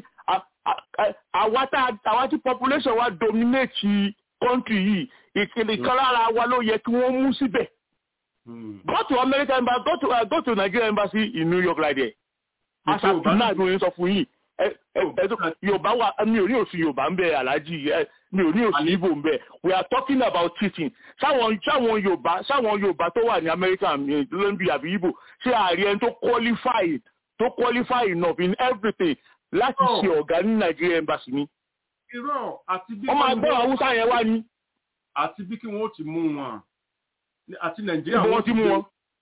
àwa tí population wa dominate country yìí ìkìlì kan lára wa ló yẹ kí wọ́n mú síbẹ̀. go to American embassy go to uh, go to Nigeria embassy in New York like that. asa tuna ni oyin sọ fún yìí yorùbá wa mi ò ní òsì yorùbá ń bẹ aláàjì mi ò ní òsì ibo ń bẹ we are talking about teaching sáwọn sáwọn yorùbá sáwọn yorùbá tó wà ní America lóńbí àbí ibo ṣé ààrẹ ẹni tó qualify tó qualify enough in everything láti ṣe ọ̀gá ní Nigeria embassy ni. irọ́ àti bí wọ́n máa gbọ́ haúsá yẹn wá ní. àti bí kí wọ́n ti mú wọn àti nàìjíríà wọ́n ti mú wọn.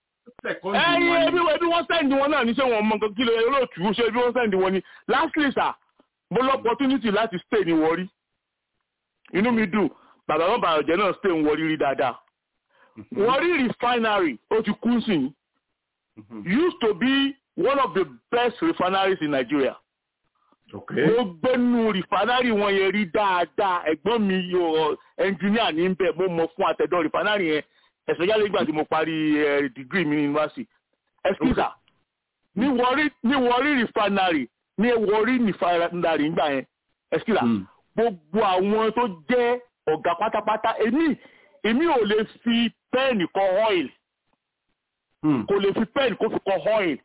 ẹyin ebi ebi wọ́n sẹ́ndì wọn náà ní ṣé wọ́n mọ nǹkan kí lè olóòtú ṣe ebi wọ́n sẹ́ndì wọn ni lastly sir mo lọ opportunity láti stay ní Warri inú mi dùn bàbá wọn bàrọ̀ jẹ́ náà stay ní Warri rí dáadáa Warri refinery ó ti kú sí used to be one of the best refineries in Nigeria mo gbẹ́nu rìfánárì wọn yẹn rí dáadáa ẹ̀gbọ́n mi yóò ẹnjìníà ní bẹ́ẹ̀ mo mọ̀ fún àtẹ̀dọ́ rìfánárì yẹn especially nígbà tí mo parí degree mi ní university excuse ní Warri ní Warri rìfánárì ní Warri rìfánárì nígbà yẹn excuse gbogbo àwọn tó jẹ́ ọ̀gá pátápátá èmi èmi ò lè fi pẹ́ẹ̀nì kọ oil kò lè fi pẹ́ẹ̀nì kó fi kọ oil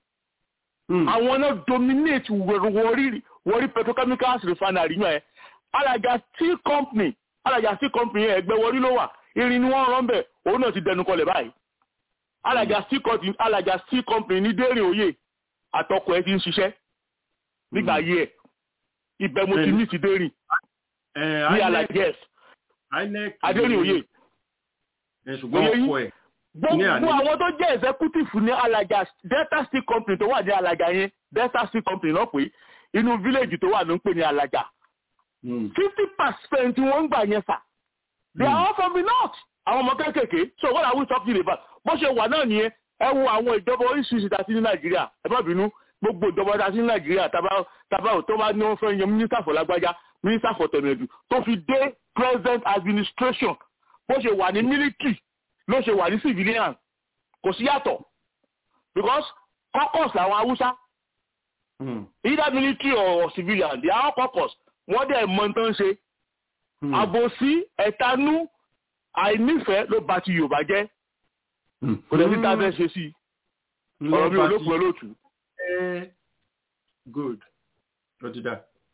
àwọn náà dominate Warri Warri petrochemicals refinery yẹn ẹ Alaja steel company Alaja steel company yẹn ẹgbẹ́ Warri ló wà irin ni wọ́n rán bẹ̀ òun náà ti dẹnu kọlẹ̀ báyìí Alaja steel company Alaja steel company ní dẹ́rìn òye àtọkọ ẹ ti ń ṣiṣẹ́ nígbà ayé ẹ ibẹ̀ mo ti ní ti dẹ́rìn ní Alaja adẹ́rìn òye ṣùgbọ́n ọkọ ẹ̀ gbogbo àwọn tó jẹ́ executive ní alaja delta steel company tó wà ní alaja yẹn delta steel company náà pé inú village tó wà ló ń pè ní alaja fifty percent wọ́n ń gbà yẹn fà they are all from the north àwọn ọmọ kéékèèké so what are we talking about bó ṣe wà náà nìyẹn ẹ wo àwọn ìjọba oríṣiríṣi tá a sí ní nàìjíríà ẹ má bínú gbogbo ìjọba tá a sí ní nàìjíríà tábà tó bá ní wọ́n fẹ́ yan minister for lágbájá minister for tẹ̀mẹ̀dù tó fi dé president administration bó ṣe wà ní military ló ṣe wà ní civilian kò sí yàtọ̀ because caucus làwọn haúsá either military or civilian they are caucus wọ́n dẹ̀ mọ tán ṣe àbòsí ẹ̀tanú àìnífẹ̀ẹ́ ló bà ti yorùbá jẹ́ kò lè ní tá a fẹ́ ṣe sí ọ̀rọ̀ mi ò lókun olóòtú. good lọ́dídà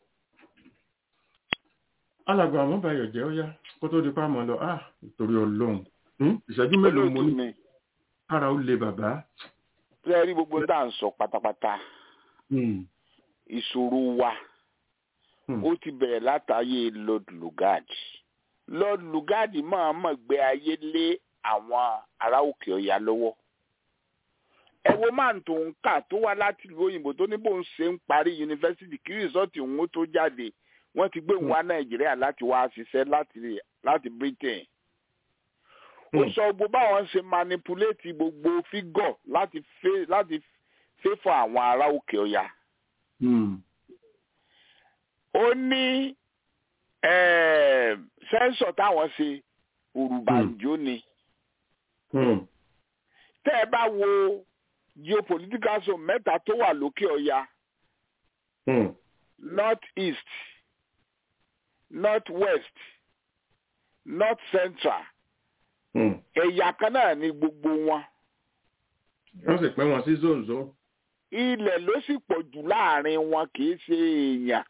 alàgbà àwọn báyọ̀ jẹ́ ó yá kó tó di pa mọ́ lọ ah nítorí ọlọ́run ìṣẹ́jú mélòó mo ní kára ó le bàbá. ṣé rí gbogbo tá à ń sọ pátápátá ìṣòro wa ó ti bẹ̀rẹ̀ látàyè Lord Lugard Lord Lugard máa mọ̀ gbé ayé lé àwọn ará òkè ọ̀yà lọ́wọ́ ẹ wo máa ń tó ń kà tó wá láti ìlú òyìnbó tó ní bó ń ṣe ń parí yunifásitì kí rìsọ́ọ̀tì òun tó jáde wọ́n ti gbé òun wá Nàìjíríà láti wá ṣiṣẹ́ láti Britain ó sọ gbogbo báwọn ṣe manipulate gbogbo fígọ̀ láti fẹ́ láti fẹ́fọ̀ àwọn ará òkè ọ̀yà. ó ní sẹ́ńsọ̀ táwọn ṣe òrùbànjó ni. tẹ́ ẹ bá wo geopolitical zone mẹ́ta tó wà lókè ọ̀yà north east north west north central ẹ̀yà kan náà ni gbogbo wọn. wọ́n sì pín wọn sí zonzo. ilẹ̀ ló sì pọ̀ jù láàrin wọn kì í ṣe èèyàn.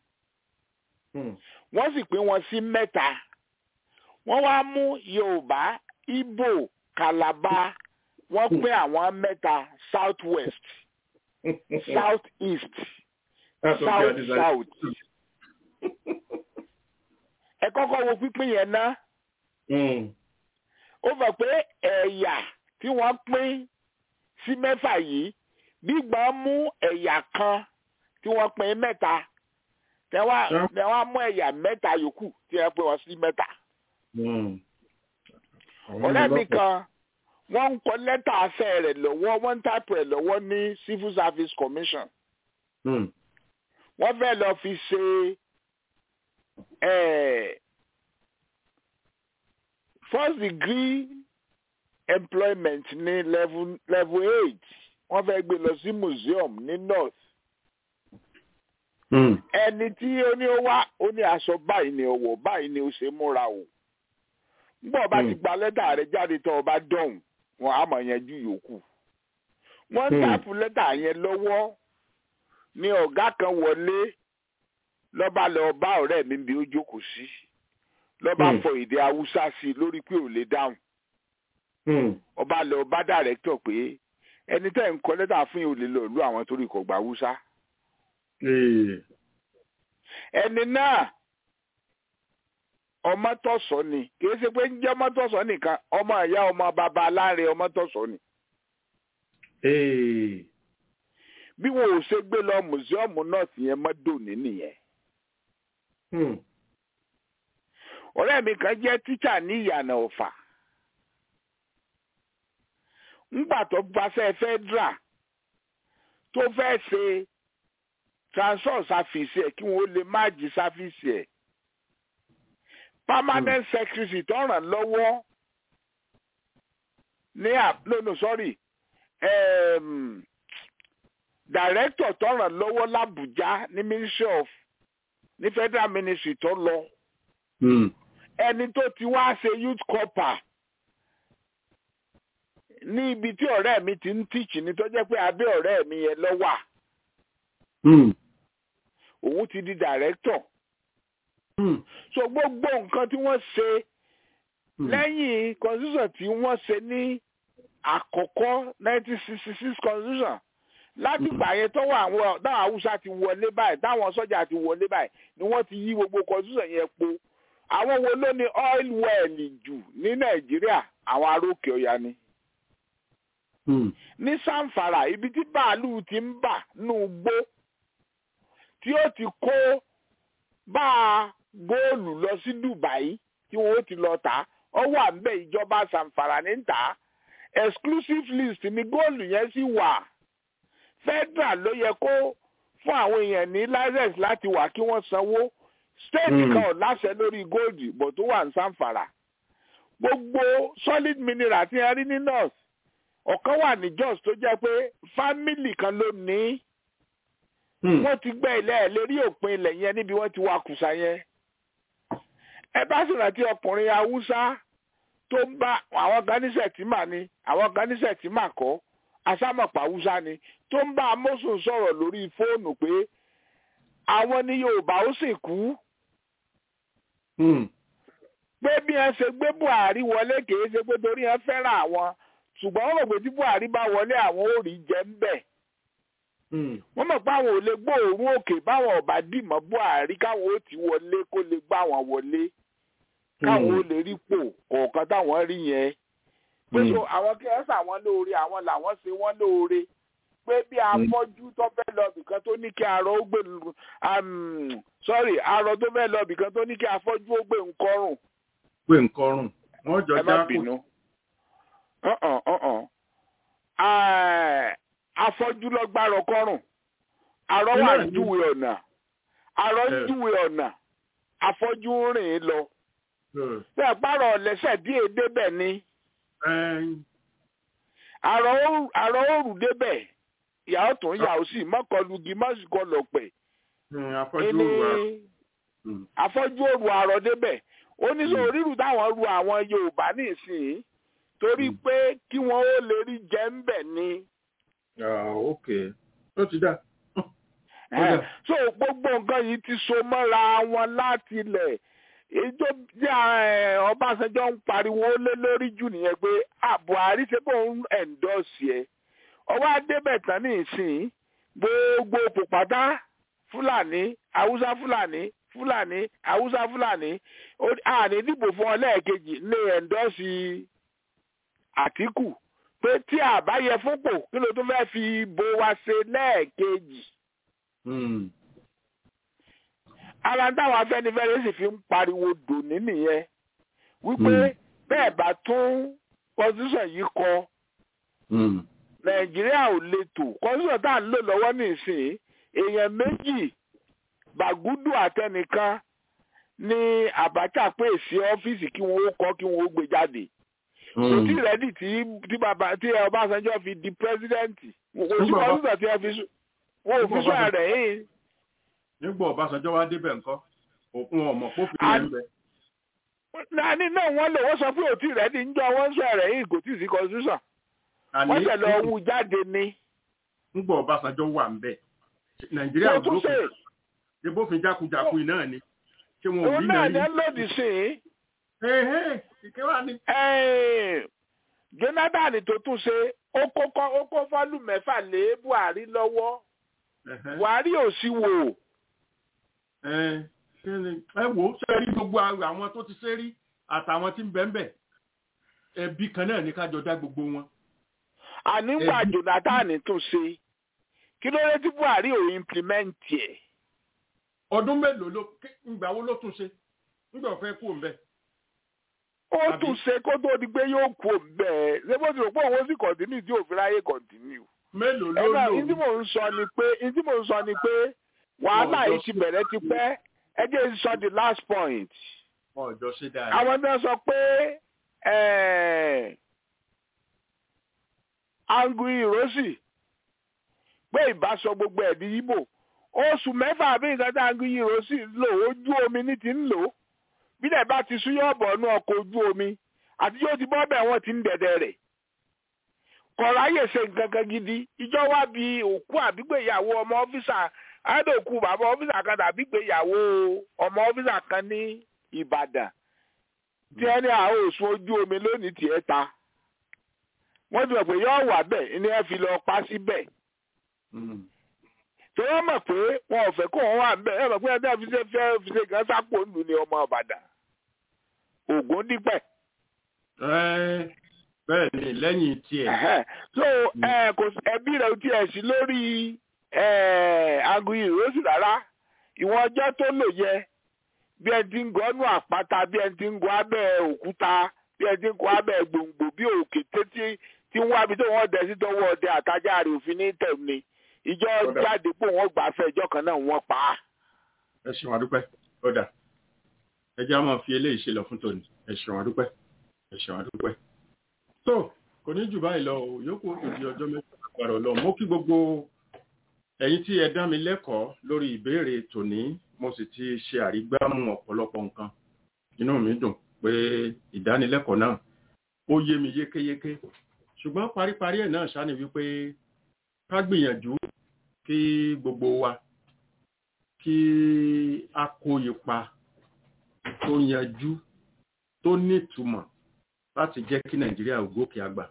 wọ́n sì pín wọn sí mẹ́ta. wọ́n wá mú yorùbá ìgbò kàlàbà wọ́n pín àwọn mẹ́ta south west south east south south. ẹ kọ́kọ́ wo pípín yẹn ná ó fẹ́ pé ẹ̀yà tí wọ́n pín sí mẹ́fà yìí gbígbà mú ẹ̀yà kan tí wọ́n pín mẹ́ta tẹ wá mú ẹ̀yà mẹ́ta yòókù tí wọ́n pín wọn sí mẹ́ta. ọ̀rẹ́ mi kan wọ́n ń kọ lẹ́tà afẹ́ rẹ̀ lọ́wọ́ wọ́n ń tàpù rẹ̀ lọ́wọ́ ní civil service commission. wọ́n fẹ́ lọ fi ṣe first degree employment ní level level eight wọ́n fẹ́ gbé lọ sí museum ní north ẹni tí ó ní ó wá ó ní aṣọ báyìí ni ó wọ̀ báyìí ni ó ṣe múra o nígbà ọba ti gba lẹ́tà rẹ̀ jáde tó ọba dọ̀hùn wọn á mọ̀ yanjú yòókù wọ́n ń tàpù lẹ́tà yẹn lọ́wọ́ ní ọ̀gá kan wọlé lọ́ba lọ bá ọ̀rẹ́ mi bí ó jókòó sí lọ́ba fọ èdè haúsá sí i lórí pé ò lè dáhùn ọba lọ bá dàrẹ́tọ̀ pé ẹni tẹ́ ń kọ lẹ́tà fún yìí ò lè lọ lú àwọn torí kò gba haúsá ẹni náà ọmọtọ̀sọ ni kì í ṣe pé ń jẹ́ ọmọtọ̀sọ nìkan ọmọ ìyá ọmọ bàbá aláre ọmọtọ̀sọ ni. bí wọn ò ṣe gbé lọ mùsíọ̀mù náà sì yẹn mọ́dòní nìyẹn. ọ̀rẹ́ mi kan jẹ́ tíṣà ní ìyànà ọ̀fà. ńgbà tó gbaṣẹ́ fẹ́dra tó fẹ́ ṣe transfer sáfìsì ẹ̀ kí wọ́n lè má jí sáfìsì ẹ̀ permanent mm. secretary tó ràn lọ́wọ́ ní no no sorry um, director tó ràn lọ́wọ́ l'Abuja ní ministry of ní federal ministry tó lọ ẹni tó ti wá ṣe youth corper ní ibi tí ọ̀rẹ́ mi ti ń teach ní tó jẹ́ pé abẹ́ ọ̀rẹ́ mi yẹn ló wà òun ti di director so gbogbo nǹkan tí wọ́n ṣe lẹ́yìn constitution tí wọ́n ṣe ní àkọ́kọ́ nineteen sixty six constitution láti gbà yẹn tó wà àwọn táwọn haúsá ti wọlé báyìí táwọn sọ́jà ti wọlé báyìí ni wọ́n ti yí gbogbo constitution yẹn po àwọn wo ló ní oil well jù ní nàìjíríà àwọn aróòkè ọ̀yà ni. ní sanfara ibi tí bàálù ti ń bà nù gbó tí ó ti kó bá a góòlù lọ sí Dubai tí wọn ó ti lọ tà ọ wà ń bẹ ìjọba sanfara ní tà exclusive list ni góòlù yẹn sì wà federal ló yẹ kó fún àwọn èèyàn ní license láti wà kí wọ́n sanwó state kan ò láṣẹ lórí góòlù bọ̀ tó wà ní sanfara gbogbo solid mineral tí wọ́n rí ní north ọ̀kan wà ní Jos tó jẹ́ pé family kan ló ní wọ́n ti gbẹ́ ilẹ̀ ẹ̀ lérí òpin ilẹ̀ yẹn níbi wọ́n ti wá kùsà yẹn ẹ bá sì rántí ọkùnrin haúsá tó ń bá àwọn kan ní sẹ̀tìmà ni àwọn kan ní sẹ̀tìmà kọ́ asámọ̀pá haúsá ni tó ń bá amósùn sọ̀rọ̀ lórí fóònù pé àwọn ní Yorùbá ó sì kú pé bí wọ́n ṣe gbé Buhari wọlé kìí ṣe pé torí wọ́n fẹ́ràn àwọn ṣùgbọ́n wọ́n rò pé tí Buhari bá wọlé àwọn ò rí jẹ ń bẹ̀ wọ́n mọ̀ pé àwọn ò lè gbóòórùn òkè báwọn ọba dìmọ̀ Buhari káwọn ó ti wọlé kó lè gbá wọn wọlé káwọn ó lè rí pò kọ̀ọ̀kan táwọn rí yẹn pé so àwọn kí ẹ sàwọn lóore àwọn làwọn ṣe wọ́n lóore pé bí afọ́jú tó fẹ́ lọ bìkan tó ní kí arọ ó gbé sorry arọ tó fẹ́ lọ bìkan tó ní kí afọ́jú ó gbé nkọrùn. gbé nkọrùn wọn jọ já kù. afọ́jú lọ gbárọ kọrùn arọ wà ń júwe ọ̀nà arọ ń júwe ọ̀nà afọ́jú ń rìn lọ. bẹ́ẹ̀ pààrọ̀ lẹ́sẹ̀ díẹ̀ débẹ̀ ni àrò òrù débẹ̀ ìyàwó tó ń yàwó sí mọ́kànlùgì mọ́sìkò lọ́pẹ̀ afọ́jú òrù àrò débẹ̀ ó ní sọ orírù táwọn ru àwọn Yorùbá nísìnyí torí pé kí wọ́n ó lè rí jẹ́ ń bẹ̀ ni. ok ó ti dá. so gbogbo nǹkan yìí ti so mọ́ra wọn láti ilẹ̀ ètò tí Ọbásanjọ́ ń pariwo lé lórí jù nìyẹn pé Buhari ṣe kó ń ẹ̀ńdọ́sì ẹ̀ ọwọ́ adébẹ̀ tán ní ìsìn gbogbo pòpátá Fúlàní Haúsá Fúlàní Fúlàní Haúsá Fúlàní àní dìbò fún ọ lẹ́ẹ̀kejì ní ẹ̀ńdọ́sì Àtíkù pé tí àbáyẹ fúnpò kí ló tún fẹ́ fi bo wa ṣe lẹ́ẹ̀kejì ara táwọn Afẹ́nifẹ́re sì fi ń pariwo dòní nìyẹn wípé bẹ́ẹ̀ bá tún constitution yìí kọ Nàìjíríà ò lè tò constitution tá à ń lò lọ́wọ́ nísìnyí èèyàn méjì Bàgúdù àtẹnìkan ní Abacha pè sí ọ́fíìsì kí wọ́n ó kọ́ kí wọ́n ó gbé jáde kò tí rẹ́dì tí tí bàbá tí ọbásanjọ́ fi di pírẹ́sidẹ́ǹtì kò sí kọ́ńtà tí wọ́n fi wọ́n ò fi sọ rẹ̀ yìí. nígbà ọbásanjọ́ wá débẹ̀ ńkọ́ òkun ọmọ pófin rẹ̀ ń bẹ. nani náà wọ́n lò wọ́n sọ pé òtí rẹ́dì ń jọ wọ́n sọ rẹ̀ yìí kò tí ì sí constitution. wọ́n tẹ̀ lọ wú jáde ní. nígbà ọbásanjọ́ wà ń bẹ nàìjíríà ò lófin ṣe bófin jákujàku náà ni ṣé wọn ò òun rí náà náà ní rí. lòdì sí i. ìkéwà ni. jonathan tó tún ṣe ó kó kọ́- ó kó fọ́lù mẹ́fà lé buhari lọ́wọ́ buhari ò sí wò. ẹ kí ni- ẹ wò ó ṣe rí gbogbo àwọn tó ti ṣe rí àtàwọn tí ń bẹ ń bẹ ẹbí kan náà ní ká jọ dá gbogbo wọn. àníwá jonathan tún ṣe kí ló dé tí buhari ò implement ẹ̀. ọdún mélòó ló ké- ìgbà wo ló tún ṣe nígbà ó fẹ́ kú òun bẹ́ẹ̀. ó tún ṣe kó tó di pé yóò kú bẹ́ẹ̀ ṣé bó ti rò pé òun ó sì kọ̀ntínú tí òfin ráyè kọ̀ntínú. mélòó ló ẹ náà lò ní tí mò ń sọ ni pé ní tí mò ń sọ ni pé wàhálà yìí ti bẹ̀rẹ̀ ti pẹ́ ẹ jẹ́ n sọ the last point. wọn ò jọ ṣe dáadáa. àwọn náà sọ pé angu irosi pé ìbáṣọ gbogbo ẹ̀ di ibo oṣù mẹ́fà bí nǹkan tí angu irosi lò ojú omi ní ti ń lò ó bílẹ̀ bá ti súyọ́ ọ̀bọ̀ inú ọkọ̀ ojú omi àti yóò ti bọ́ bẹ́ẹ̀ wọ́n ti ń dẹ̀dẹ̀ rẹ̀ kọ̀ráyè ṣe nǹkan kan gidi ìjọ wá bí òkú àbígbéyàwó ọmọ ọ́fíìsà àádọ́kù bàbá ọ́fíìsà kan tàbí gbéyàwó ọmọ ọ́fíìsà kan ní ìbàdàn tí ẹni àwọn òsùn ojú omi lónìí tiẹ̀ ta wọ́n ti mọ̀ pé yóò wà bẹ́ẹ̀ ni ẹ fi lọ pa síbẹ̀ tí wọ́n mọ̀ pé wọn ò fẹ́ kó wọn wà bẹ́ẹ̀ ẹ mọ̀ pé ẹni àfi ṣe fẹ́ fi ṣe gan sápò ńlù ní ọmọ ìbàdàn ògùn dípẹ̀. bẹ́ẹ̀ ni lẹ́yìn tiẹ̀. so ẹ kò sí- ẹbí rẹ̀ ò tiẹ̀ sí lórí aago ìrọsì rárá ìwọ̀n ọjọ́ tó lò yẹ bí ẹ ti ń gọ́nù àpáta bí ẹ ti ń gọ́ abẹ́ òkúta bí ẹ ti ń gọ́ abẹ́ gbòǹgbò bí òkè títí tí ń wábi tó wọ́n dẹ̀ sí tọwọ́ ọdẹ àtajà rẹ̀ òfin ní tẹ̀m ni ìjọ Kódà. jáde pé wọ́n gbà fẹ́ ìjọ kan náà wọ́n pa á. ẹ ṣeun àdúpẹ́ ọ̀dà ẹ jẹ́ àwọn fi eléyìí ṣe lọ fún tòní ẹ ṣeun àdúpẹ́ ẹ ṣeun àdúpẹ́. tó kò ní jù báyìí lọ o yòókù ó di ọjọ́ mẹ́ta àgbàrá ọlọ́run mo kí gbogbo ẹ̀yin tí ẹ dá mi lẹ́kọ̀ọ́ lórí ìbéèrè tòní mo sì ti ṣe àrígbámú ọ̀pọ̀lọpọ̀ nǹkan inú mi dùn pé ìdánilẹ́kọ̀ọ́ náà ó yé mi yékéyéké ṣùgbọ́n paríparí ẹ̀ náà ṣáà ni wípé ká gbìyànjú kí gbogbo wa kí a kó ipa tó yanjú tó nítumọ̀ láti jẹ́ kí nàìjíríà ò gòkè àgbà.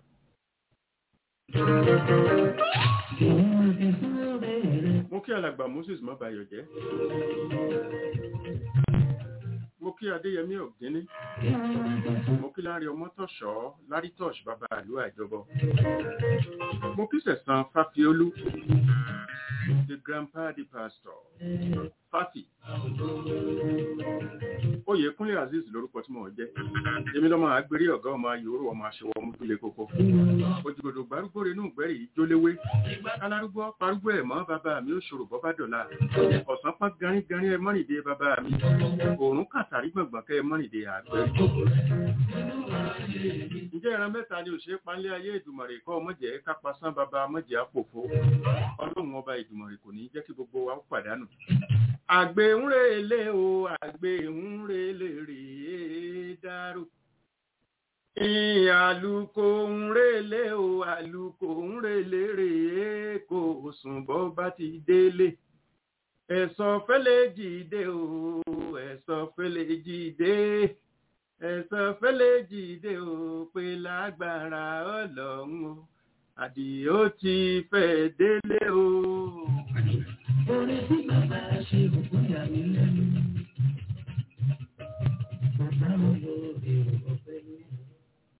mo kí alàgbà moses mọ́bayọ̀ jẹ́ mo kí adéyẹmí ọ̀gíní mo kí lárí ọmọtọ̀ṣọ́ lárítọ̀ṣ bàbá àlú àjọbọ mo kí sẹ̀sán fáfiolú the grandpa the pastor fáfi oyèkúnlé azeez lórúkọ tí mò ń jẹ́ èmi lọ́mọ àgbèrè ọ̀gá ọmọ ayòrò ọmọ aṣọwọ́ ọmọdúnlé kókó òjòdò gbárùgbò rẹ̀ inú ìgbẹ́rì yìí jóléwé alárúgbó parúgbó ẹ̀ mọ́ bàbá mi ó ṣòro bọ́ bá dọ̀la ọ̀sán pọ́n garígarí ẹ mọ́rìndé bàbá mi òórùn kàtàrí gbọ̀ngbọ̀n kẹ́ ẹ mọ́rìndé àgbẹ̀ ǹjẹ́ ìran mẹ́ta ni òṣèré panlé ayé ìdùmọ̀rè kọ́ ọmọjẹ́ kápásán bàbá ọmọjẹ́ àpòfo ọlọ́run ọba ìdùmọ̀rè kò ní jẹ́ kí gbogbo wa ó pàdánù àgbẹ̀ ń relé o àgbẹ̀ ń relé rèé dárò ìyìn àlùkò ń relé o àlùkò ń relé rèé kò sùn bọ́ bá ti délé ẹ̀sọ́ fẹ́lẹ́ jìde o ẹ̀sọ́ fẹ́lẹ́ jìde ẹ̀sọ́ fẹ́lẹ́ jìde o pé lágbára ọlọ́run o àdìó ti fẹ́ délé o.